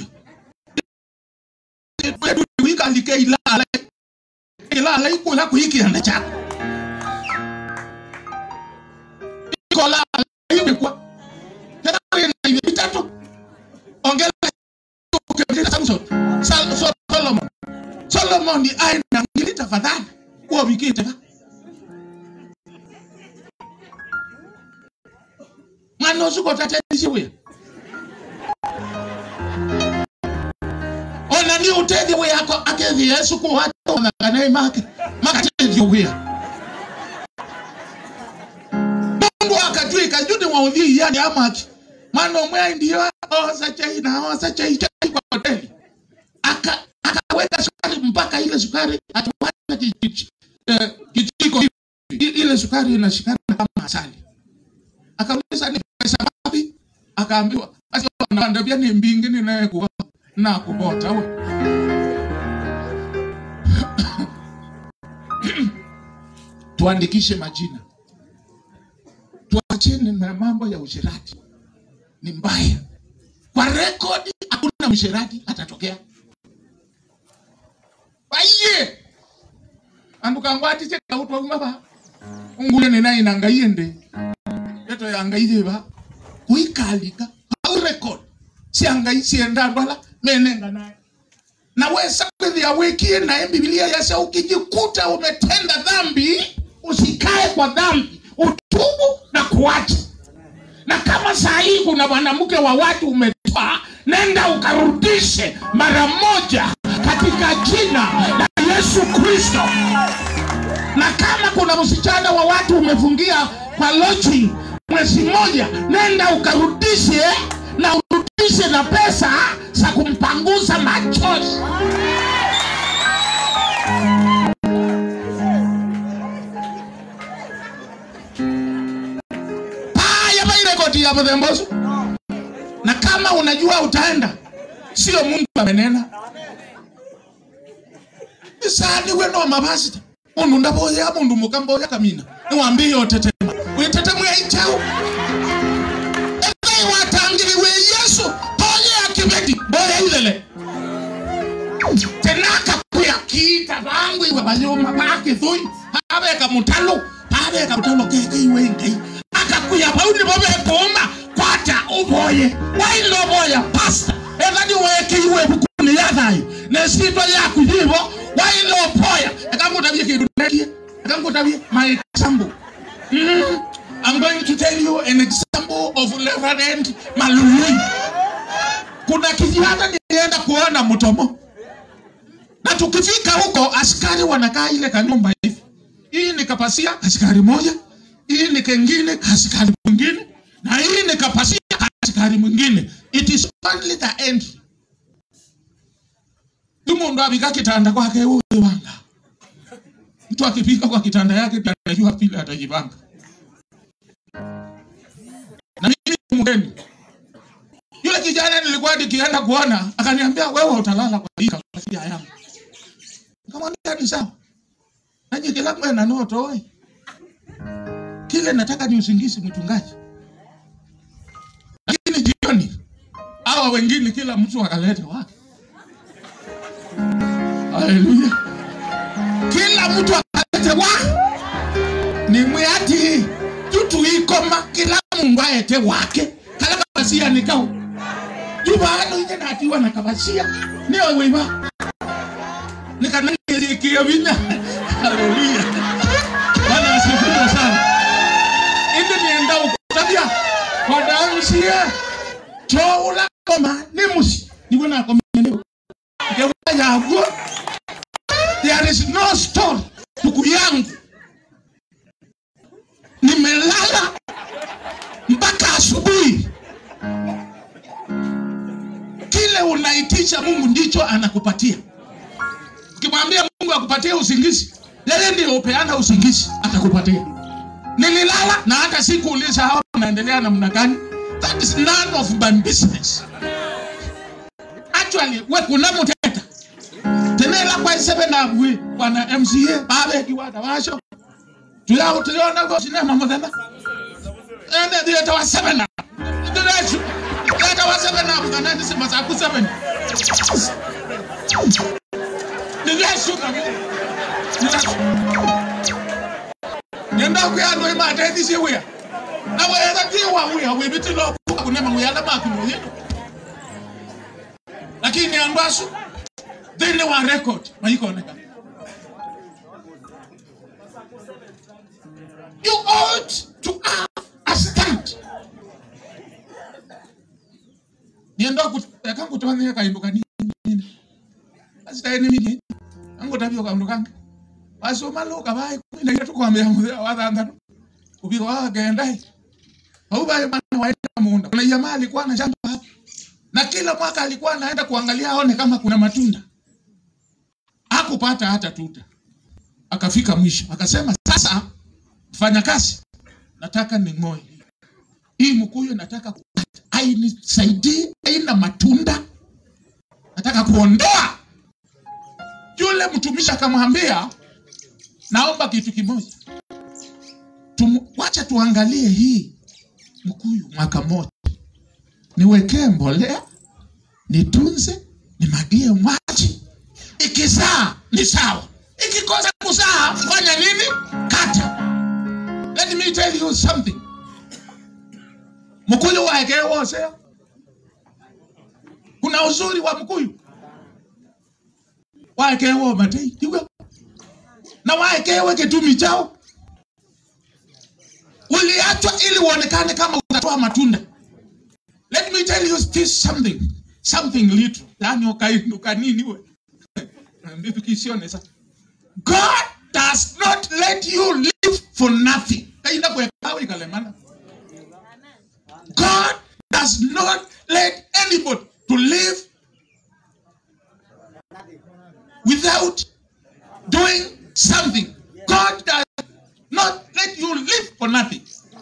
wikalike ilala ilala ikula kuikianda chako ikola imekuwa tena ina vitatu ongela ukimtita Samson Sal- So- Solomon Solomon ni aina ngili tafadhali kuwa wikite ba mwana usuko tatenisiwe ona ni utethi we yako akethi yesu kuwata onakanai make makatethi wia mundu akatwika juni wauthii yani amaki mwana umwe ndio oza chai na oza chai chai kwa hoteli aka akaweka sukari mpaka ile sukari akiweka kijiji- eh, kijiko hivi I- ile sukari inashikana kama asali akauliza ni pesa ngapi akaambiwa basi anaambia ni mbingi ninayekuwa na kubota we tuandikishe majina tuachene na mambo ya usherati ni mbaya kwa rekodi hakuna msherati atatokea aiye andukangwatiche kautwaumaba ungule nenainangaiende yeto yangaiyeba kuikalika au rekod siangai sienda ndwala menenga naye na wesa kwethia wikie naye bibilia yase ukijikuta umetenda dhambi usikae kwa dhambi utubu na kuacha na kama saa hii kuna mwanamke wa watu umetoa nenda ukarudishe mara moja katika jina la yesu kristo na kama kuna msichana wa watu umefungia kwa lodging mwezi mmoja nenda ukarudishe na urudishe na pesa za kumpanguza machozi haya mairekodi ya mthembosu na kama unajua utaenda sio mungu amenena isani weno mavasita mundu ndavoya mundu mukamboya kamina niwambie otetema witetema ichau ekai watangiriwe yesu toye akibeti boya ilele tenaka kuya kita bangu iwe bayoma bakithui babeka mutalo babeka mutalo keke iwe ngai akakuya bauni babekoma kwata uboye wailo boya pasta ekadi weke iwe bukuni yathayo nesitwa yaku yibo wailo poya ekangutabie kindu nekie ekangutabie my example mm, I'm going to tell you an example of Reverend Malului. Kuna kijana nilienda kuona Mtomo, na tukifika huko askari wanakaa ile kanyumba hivi, hii nikapasia askari moja, hii ni kengine askari mwingine, na hii nikapasia askari mwingine. It is only the entry. Mundu abika kitanda kwake huyo wanga. Mtu akifika kwa kitanda yake anajua vile atajipanga. Na mimi ni mgeni. Yule kijana nilikuwa nikienda kuona akaniambia wewe utalala kwa hii kafia yangu. Nikamwambia ni sawa. Nanyi kila mwe na noto oi. Kile nataka ni usingizi mchungaji. Lakini jioni hawa wengine kila mtu akaleta wake. Haleluya. Kila mtu akalete wa ni mwati tutu ikoma kila mungu aete wake kala kabasia nikao jubano ije natiwa na kabasia ni wewe nikanaikia vinya haleluya bwana asifiwe sana indi nienda ukutabia kwa damsie choula koma ni musi niwe na koma leo ngewa yago there is no story tuku yangu nimelala mpaka asubuhi. Kile unaitisha Mungu ndicho anakupatia. Ukimwambia Mungu akupatie usingizi, yeye ndio upeana usingizi, atakupatia. Nililala na hata sikuuliza hawa wanaendelea namna gani. That is none of my business. Actually, we kuna muteta tenela kwa sebe na bwi bwana MCA babe kiwata washo tuyao tuliona kwa sinema muthenya ende thiete wa seven up ndirecu thiete wa seven up kana ndi sima saku seven ndirecuka nyenda kuya ndo ima ateithicie wia na wega ti wa wia wibitilo kunema wia na maku muthino lakini andu acu thini wa record maikonekana you ought to have a stand. Nienda kuteka kutwane kaindu kanini. Asitaini mimi. Ango tabio kaundu kange. Basi umaloka bai kuna ile tukwambia mzee wa dhandano. Ubiro wa genda. Au bai bana waenda munda. Kuna jamaa alikuwa na shamba hapo. Na kila mwaka alikuwa anaenda kuangalia aone kama kuna matunda. Hakupata hata tuta. Akafika mwisho. Akasema sasa fanya kazi, nataka ning'oe hii mkuyu, nataka kukata, ainisaidii, aina matunda, nataka kuondoa. Yule mtumishi akamwambia, naomba kitu kimoja, Tum, wacha tuangalie hii mkuyu mwaka moja, niwekee mbolea, nitunze, nimagie maji, ikizaa ni sawa, ikikosa kuzaa fanya nini? Kata. Let me tell you something. Mkuyu waeke wose. Kuna uzuri wa mkuyu. Waeke wo matei. Tiwe. Na waekewe kitumi chao. Uliachwa ili uonekane kama utatoa matunda. Let me tell you this something. Something little. Yani ukainuka nini we. Ndiyo kisione sasa. God does not let you live for nothing. Kainda kuwekawe ikalemana. God does not let anybody to live without doing something. God does not let you live for nothing.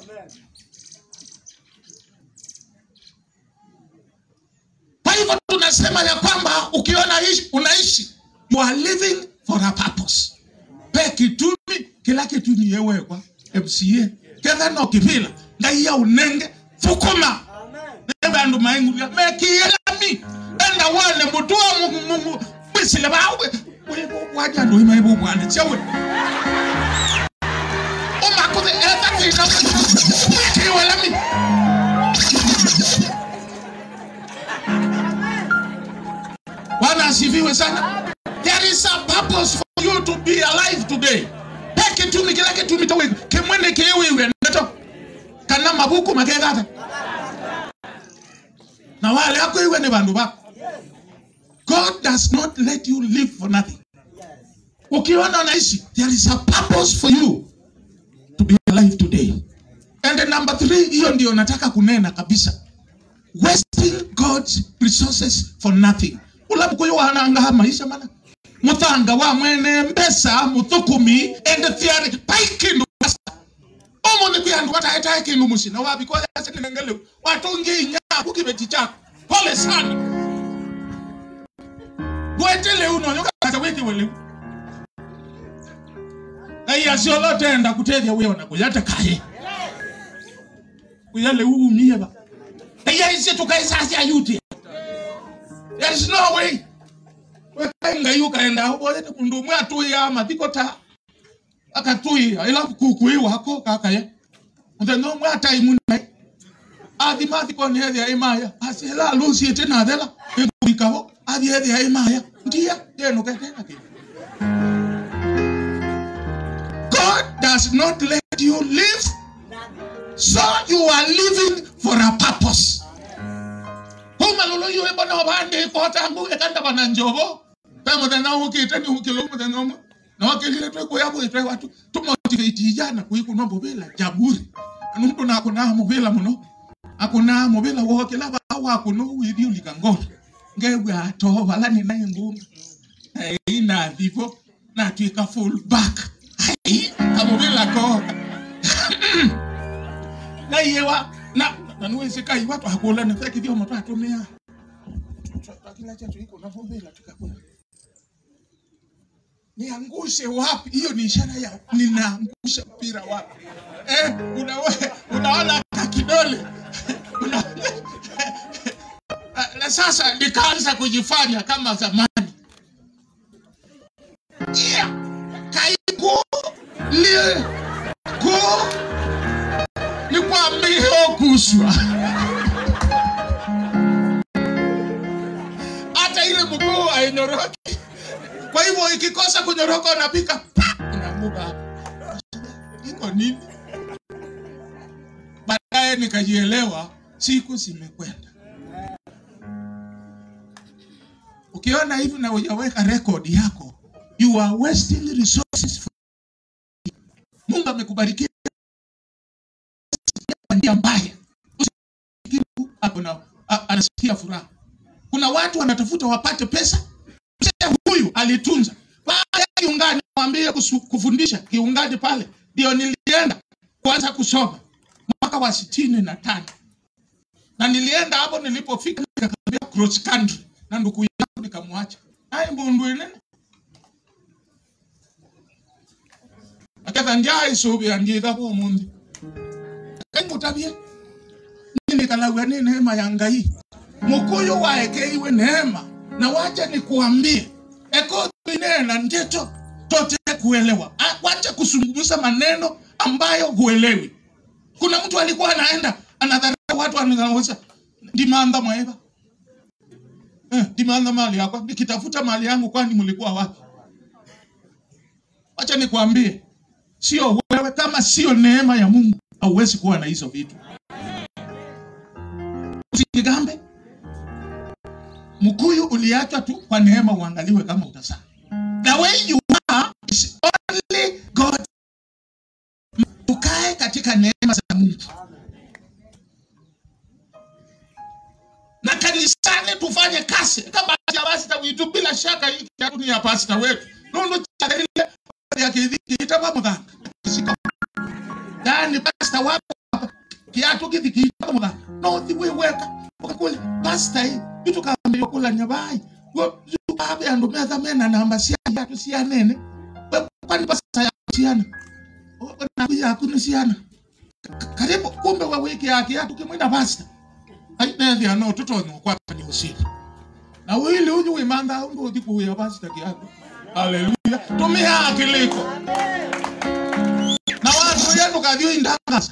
Kwa hivyo tunasema ya kwamba ukiona ishi, unaishi you are living for a purpose. Pe kitumi kila kitu ni yewekwa MCA ketha no kivila ngai ya unenge thukuma nebe andu mainguria mekielami enda wone mutua mungu mungu sile bawe waja ndo ima ibo bwana chewe o ma ko de eta ti ka ki wala mi Bwana asifiwe sana. There is a purpose for you to be alive today. Peke tu mikila ke tu mitawe kemwene ke wewe ndato kana mabuku makegata. Na wale yako iwe ni bandu bako. God does not let you live for nothing. Ukiona unaishi, there is a purpose for you to be alive today. And the number three, hiyo ndio nataka kunena kabisa. Wasting God's resources for nothing. Ula mkuyu wananga maisha mana. Muthanga wa mwene mbesa muthukumi and theory paikindu basa. Omo ni kuyandu wata eta kindu musina wabi kwa yase kinengele. Watungi inya kukibeti chako. Pole sana. Bwetele uno nyoka kasa wiki wele. Na iya sio lote enda kutethia wewe na kuyata kaye. Kuyale uumie ba. Na iya isi tukaisasi ayuti. There is no way. Wekainga yu kaenda ubole kundu mwe atui ama thiko ta. Akatui ila kukui wako kaka ye. Mutendo mwe atai munai. Athi mathi kone hethi ya imaya. Asi hela lusi ete na thela. Ekuikaho. Athi hethi ya imaya. Ndia. Tenu ketena kini. God does not let you live. So you are living for a purpose. Humalolo yue bana wabande kota ambu ekanda bana njobo. Pemo tena ukite ni ukilo mu tena mu. Na wakilile tu kwa yabu itwe watu tumotivate ijana kuiku nombo bila jaburi. Nundu na kuna mubila muno. Akuna mubila wo kila ba wa kuno withi ulikangora. Ngewe ato wala ni naye ngumba. Hey, na vivo na tuika full back. Hey, amubila ko. Na yewa na na nuwezi kai watu hakula na feki dio mtu atumia. Kila chetu iko na mubila tukakula. Niangushe wapi? Hiyo ni ishara ya ninaangusha mpira wapi? Eh, unawe, unaona kakidole una, na sasa nikaanza kujifanya kama zamani. Yeah. Kaiku lie ku nikwambie kuswa hata ile mguu hainyoroki. Kwa hivyo ikikosa kunyoroka unapika unaanguka hapo. Iko nini? Baadaye nikajielewa, siku zimekwenda. Ukiona hivi na hujaweka rekodi yako, you are wasting resources. For Mungu amekubarikia kwa njia mbaya, Usikivu hapo na a- anasikia furaha. Kuna watu wanatafuta wapate pesa, mzee huyu alitunza baada ya kiungani, mwambie kusu- kufundisha kiungani pale, ndio nilienda kuanza kusoma mwaka wa sitini na tano na nilienda hapo, nilipofika nikakaribia cross country na ndugu yangu nikamwacha ai mbundu inene aketha ndia isubi angiitha kwa umundi kaimutabie ninikalagua ni neema ya ngai mukuyu waekeiwe neema na wacha nikuambie ekoinena njeto tote kuelewa Ah, wacha kusungumza maneno ambayo huelewi kuna mtu alikuwa anaenda anadharau watu anaweza ndimandha mwaeva eh, ndimandha mali yako nikitafuta mali yangu kwani mlikuwa wapi wacha nikuambie sio wewe kama sio neema ya mungu hauwezi kuwa na hizo vitu usijigambe mkuyu uliachwa tu kwa neema uangaliwe kama utazaa the way you are is only god tukae katika neema za mungu na kanisani tufanye kazi kama ya pasta witu bila shaka hii kiatu ni ya pasta wetu nundu chakarile ya kidhiki itaba mudhanga yani pasta wako kiatu kidhiki itaba mudhanga no thiwe weka ukakule pasta hii vitu kama yokula nyabai yukabe andu metha mena namba cia kiatu cia nene We- kwani pasta ya ciana na yaku ni ciana karibu kumbe wa wiki ya kiatu kimwina pasta ainethia no tutonywa kwapa ni usiku na wili unyu wimanda undu uthi kuya pastor kiago haleluya tumia akiliko na watu yenu kathio indangasa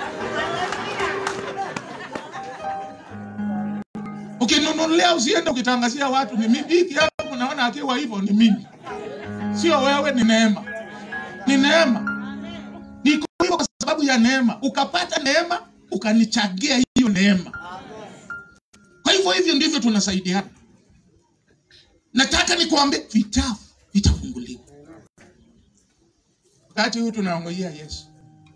ukinunulia usiende ukitangazia watu ni mimi hiki hapo unaona akiwa hivyo ni mimi sio wewe ni neema ni neema niko hivyo kwa sababu ya neema ukapata neema ukanichagia hiyo neema kwa hivyo hivyo ndivyo tunasaidiana nataka nikuambie vitabu vitafunguliwa wakati huu tunaongojea yesu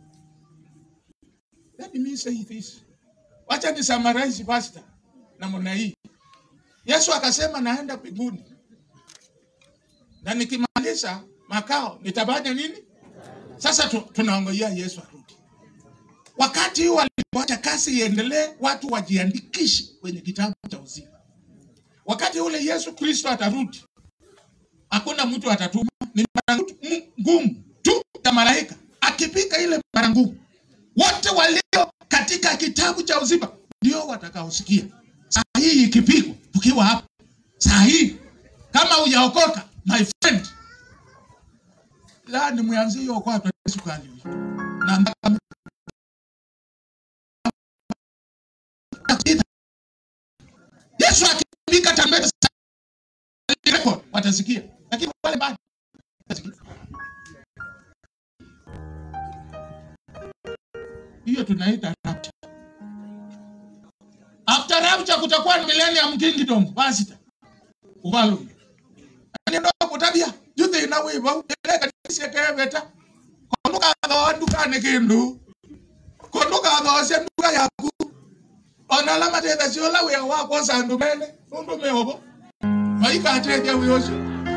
let me say this wacha ni summarize pastor namna hii yesu akasema naenda mbinguni na nikimaliza makao nitafanya nini sasa tu, tunaongojea yesu arudi wakati huu walipoacha kazi iendelee watu wajiandikishe kwenye kitabu cha uzima wakati ule yesu kristo atarudi hakuna mtu atatuma ni mara ngumu tu ya malaika akipika ile mara ngumu wote walio katika kitabu cha uzima ndio watakaosikia saa hii ikipigwa tukiwa hapa saa hii kama hujaokoka my friend la ni mwanzie okwato yesu kali na ndaka yesu akipika tambeta record watasikia lakini wale bado watasikia hiyo tunaita rapture after rapture kutakuwa na millennium kingdom pastor ufalme niendo kutabia juthe na wibo eleka tisekebeta konduka thondukane kindu konduka those nduka yaku ona la mathetha ciola wia wakwa sandu mene nundu meobo maikateja wiocio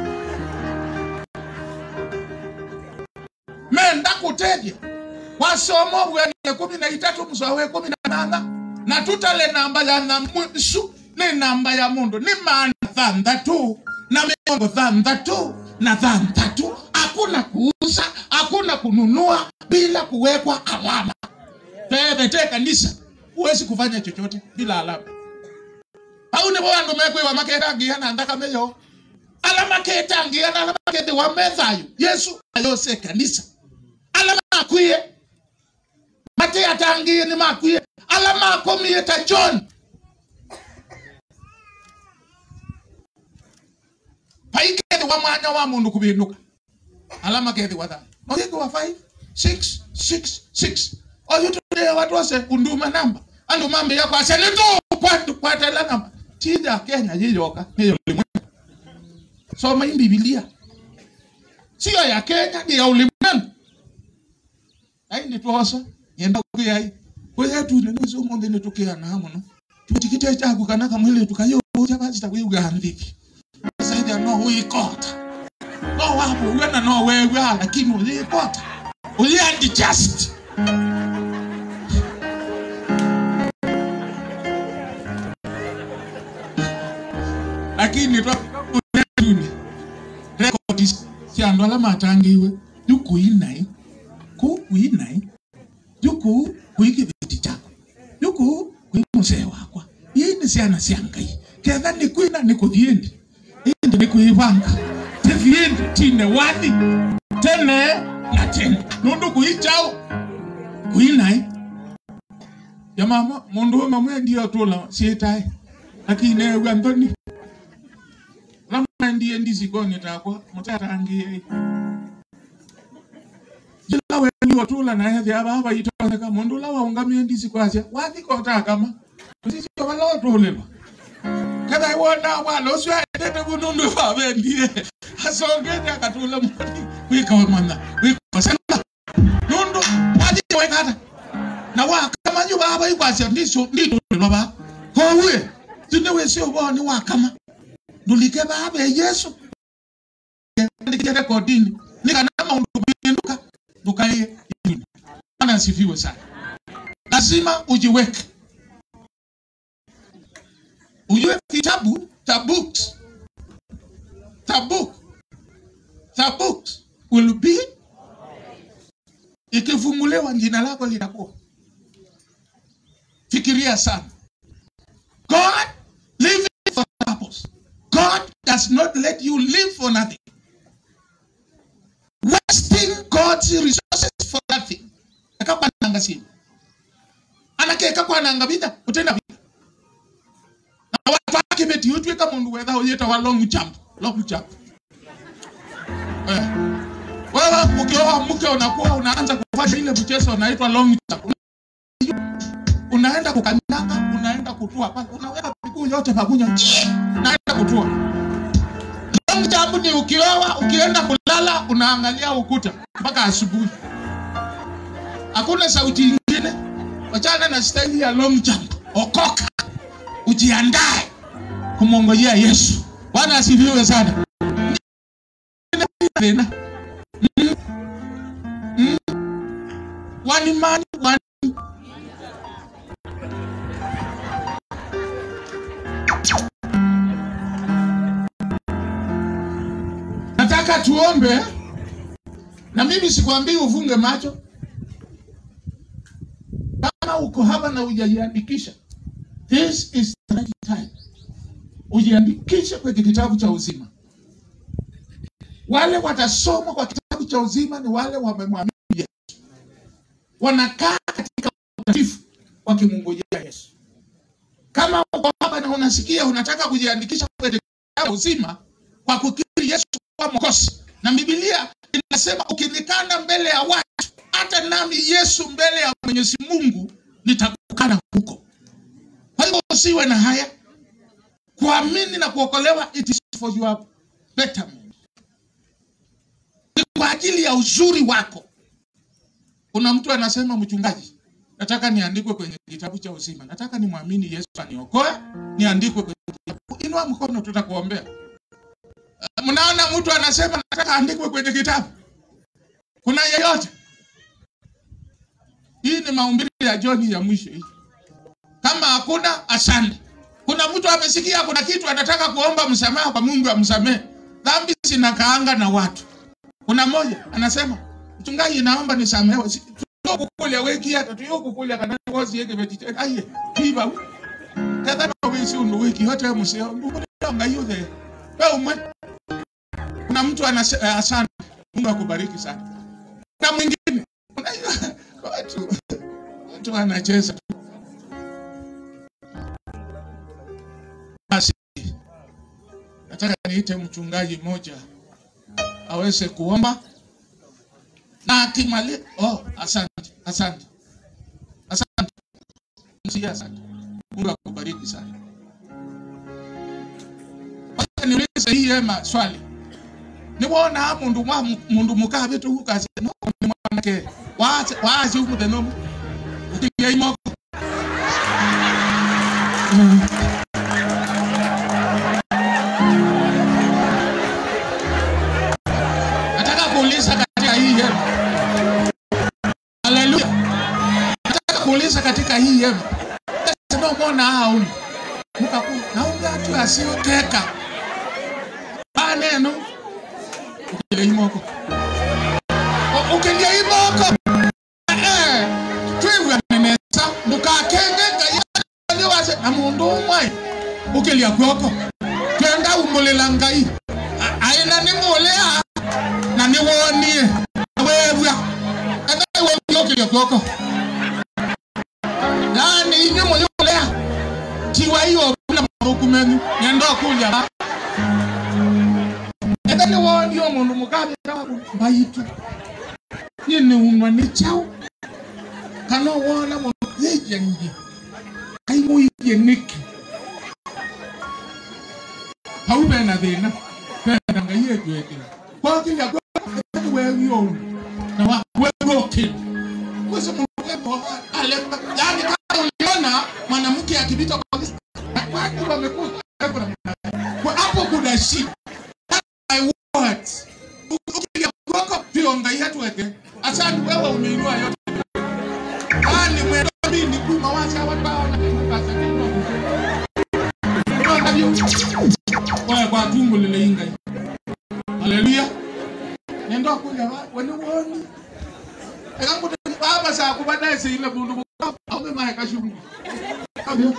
menda kuteja wasomo bwene kumi na itatu mswawe kumi na nana na tutale namba ya na mwisu ni namba ya mundu ni maana thandatu na miongo thandatu na thandatu hakuna kuuza hakuna kununua bila kuwekwa alama tebete kanisa huwezi kufanya chochote bila alama au ni wandu mekwiwa maketangia na ndakameyo alama ketangia na alama kethi wa methayo yesu ayose kanisa alama akwie mate atangie ni makwie alama akomie ta john paikethi wa mwanya wa mundu kuvinduka alama kethi wa thano nothiki wa 5 6 6 6 oyu tulie watu wase unduma namba andu mambe yako aselitu kwatu kwatela namba tija kenya yiyoka niyo ulimwengu soma hii bibilia sio ya kenya ni ya ulimwengu ai nitwosa yenda kuyai kwetu nenezo monde netukiana muno tutikite chaku kana kamwile tukayo cha basi takuiga ndiki saidi no uikota no wapo wena no wewe lakini ulikota uliandi just lakini twakuni rekodi ciandu ala matangiwe yukuinai ku kuinai yuku kwi kiviti chako yuku kwi musee wakwa ii ni ciana cia ngai ketha ni kwina ni kuthiendi indi ni kwivanga tithiendi tine wathi tene na tene nundu kuichao kuinai jamama mundu ume mwendio tula ciitae lakini ewa nthoni lamwendie ndisikoni takwa mutatangie jila wendio tula na ethi aba baitoneka mundu la waungamie ndisi kwacia wathikota kama sisio bala otulilwa kada wona wala ucio aendete bunundu wabendie asongete akatula mwani wika mwana wika sanga nundu wathi wekata na wakama nyu baba ikwacia ndicio nditulilwa ba kowe tune wesio boni wakama ndulike baba yesu ndikire rekodini nikana maundu binduka tukae yuni. Bwana asifiwe sana. Lazima ujiweke, ujue kitabu cha books, the book, the books will be ikifunguliwa, jina lako litakuwa. Fikiria sana, God living for purpose. got resources for that thing akakwananga simu anakeka kwananga bitha utenda bitha na watu wake beti utwika mundu wetha uyeta wa long jump long jump eh. wewe ukioa mke unakuwa unaanza kufanya ile mchezo unaitwa long jump unaenda kukanyanga unaenda kutua pale unaweka miguu yote pamoja unaenda kutua long jump ni ukioa ukienda kulala unaangalia ukuta mpaka asubuhi hakuna sauti ingine wachana na staili ya long jump okoka ujiandae kumwongojea yesu bwana asifiwe sana tena Mm. Mm. one man one nataka tuombe na mimi sikwambii ufunge macho kama uko hapa na ujajiandikisha this is the right time ujiandikishe kwenye kitabu cha uzima wale watasoma kwa kitabu cha uzima ni wale wamemwamini yesu wanakaa katika utakatifu wakimungojea yesu kama uko hapa na unasikia unataka kujiandikisha kwenye kitabu cha uzima kwa kukiri yesu kuwa mwokozi na bibilia inasema ukinikana mbele ya watu hata nami yesu mbele ya mwenyezi mungu nitakukana huko kwa hivyo usiwe na haya kuamini na kuokolewa it is for your betterment ni kwa ajili ya uzuri wako kuna mtu anasema mchungaji nataka niandikwe kwenye kitabu cha uzima nataka nimwamini yesu aniokoe niandikwe kwenye kitabu inua mkono tutakuombea Uh, mnaona mtu anasema nataka andikwe kwenye kitabu kuna yeyote hii ni maumbili ya joni ya mwisho hii kama hakuna asante kuna mtu amesikia kuna kitu anataka kuomba msamaha kwa mungu amsamehe dhambi zinakaanga na watu kuna moja anasema mchungaji naomba nisamehewe Si- tuyokukulya weki hata tuyokukulya kana wosi yeke beti aye biba kadhana wesi undu wiki hote museo ndunga yule wewe umwe kuna mtu anasema asante mungu akubariki sana na mwingine unajua watu watu wanacheza tu basi nataka niite mchungaji mmoja aweze kuomba na akimali oh asante asante asante Msikia asante mungu akubariki sana Wacha niulize hii hema swali niwona mundu mwa mundu mukabe tu ukaze no ni mwanake waze waze umude no ukiye imoko nataka kuuliza katika hii hema haleluya nataka kuuliza katika hii hema sema umeona hao mukaku naunga tu asioteka baneno ukilia imoko O- ukilia imoko eh twiwe nenesa mukakengeka yaliwase na mundu umwe ukilia kwoko twenda umulela ngai A- aina nimulea na niwonie wewya enda iwe ukilia kwoko yani inyu mululea tiwa hiyo na mabuku menu nyenda kulya ba enda niwonie omundu mukabe baitu nyine unwa ni chao kana wona mundu yejangi kaimuirie niki hau bena thina bena ngai ejweke kwakilya wewio na wa wewoke kwese mundu alemba yani kama uliona mwanamke akipita kwa watu wamekuja kwa hapo kuna shida my words ukilya kwako pia ngai hatuweke asante wewe umeinua yote ani mwendo mimi kuma wacha watu hao na kasa kwa kwa tumbo lile inga haleluya nendo kuja wani woni ekangu baba sa kubadaye se ile bundu au mema yakashungu kabio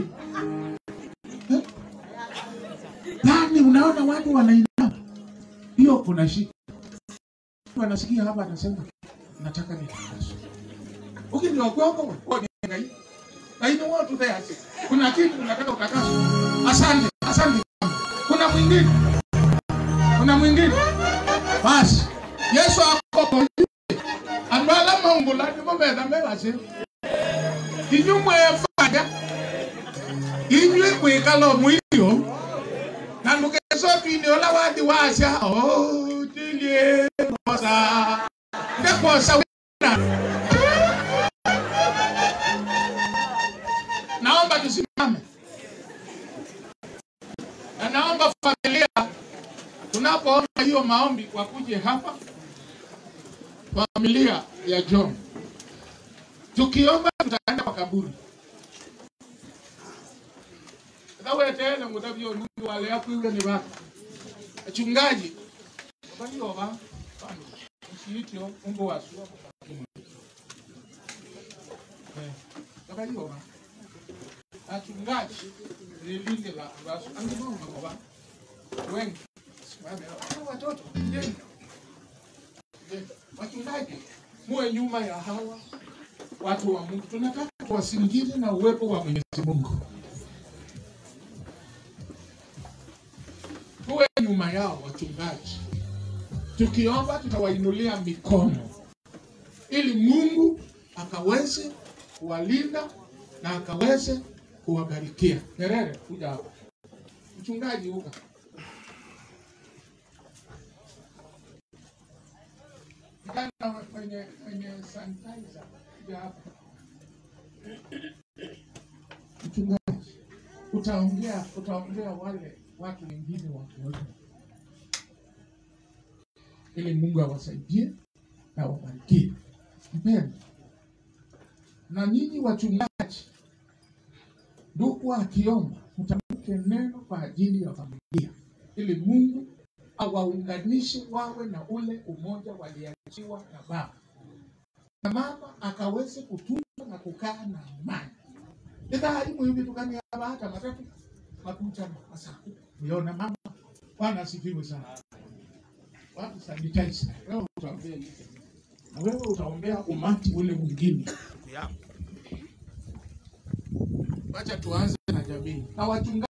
Yaani unaona watu wanainama, hiyo kuna shida. Mtu Anasikia hapa anasema nataka nitangaze ukindi wakwako woniengai lakini watu tayari kuna kitu unataka utangaze asante asante kuna mwingine kuna mwingine basi yesu akoko andu ala maungulani mometha mewase inyu mwefanya inyue mwikalo mwilio na ndukesotwini ola wathi wasya oh, tilie kosa ndekosa wina naomba tusimame na naomba familia tunapoona hiyo maombi wakuje hapa familia ya John tukiomba tutaenda kwa kaburi thawetene mutavyo nundu wale yakwiwe ni vaka achungaji valiova vandu usiitio umbo wasua vakaliova achungaji lilinde la vasu angivomagova wengi simame hawa watoto jeni jeni wachungaji muwe nyuma ya hawa watu wa Mungu. Tunataka tuwasingire na uwepo wa Mwenyezi Mungu, tuwe nyuma yao wachungaji. Tukiomba tutawainulia mikono ili Mungu akaweze kuwalinda na akaweze kuwabarikia. Nyerere, kuja hapa. Mchungaji uka Kijana mwenye mwenye sanitizer kuja hapa. Mchungaji, utaongea utaongea wale watu wengine wakiwepo, ili Mungu awasaidie na awabarikie. Mpendwa, na nyinyi wachungaji, ndugu akiomba, mtamke neno kwa ajili ya familia, ili Mungu awaunganishe wawe na ule umoja waliachiwa na baba na mama akaweze kutunza na kukaa na amani itharimu hivi tukania hata matatu makucha masaku uliona mama bwana asifiwe sana watu sanitize wewe utaombea hivi na wewe utaombea umati ule mwingine wacha tuanze na jamii na wachungaji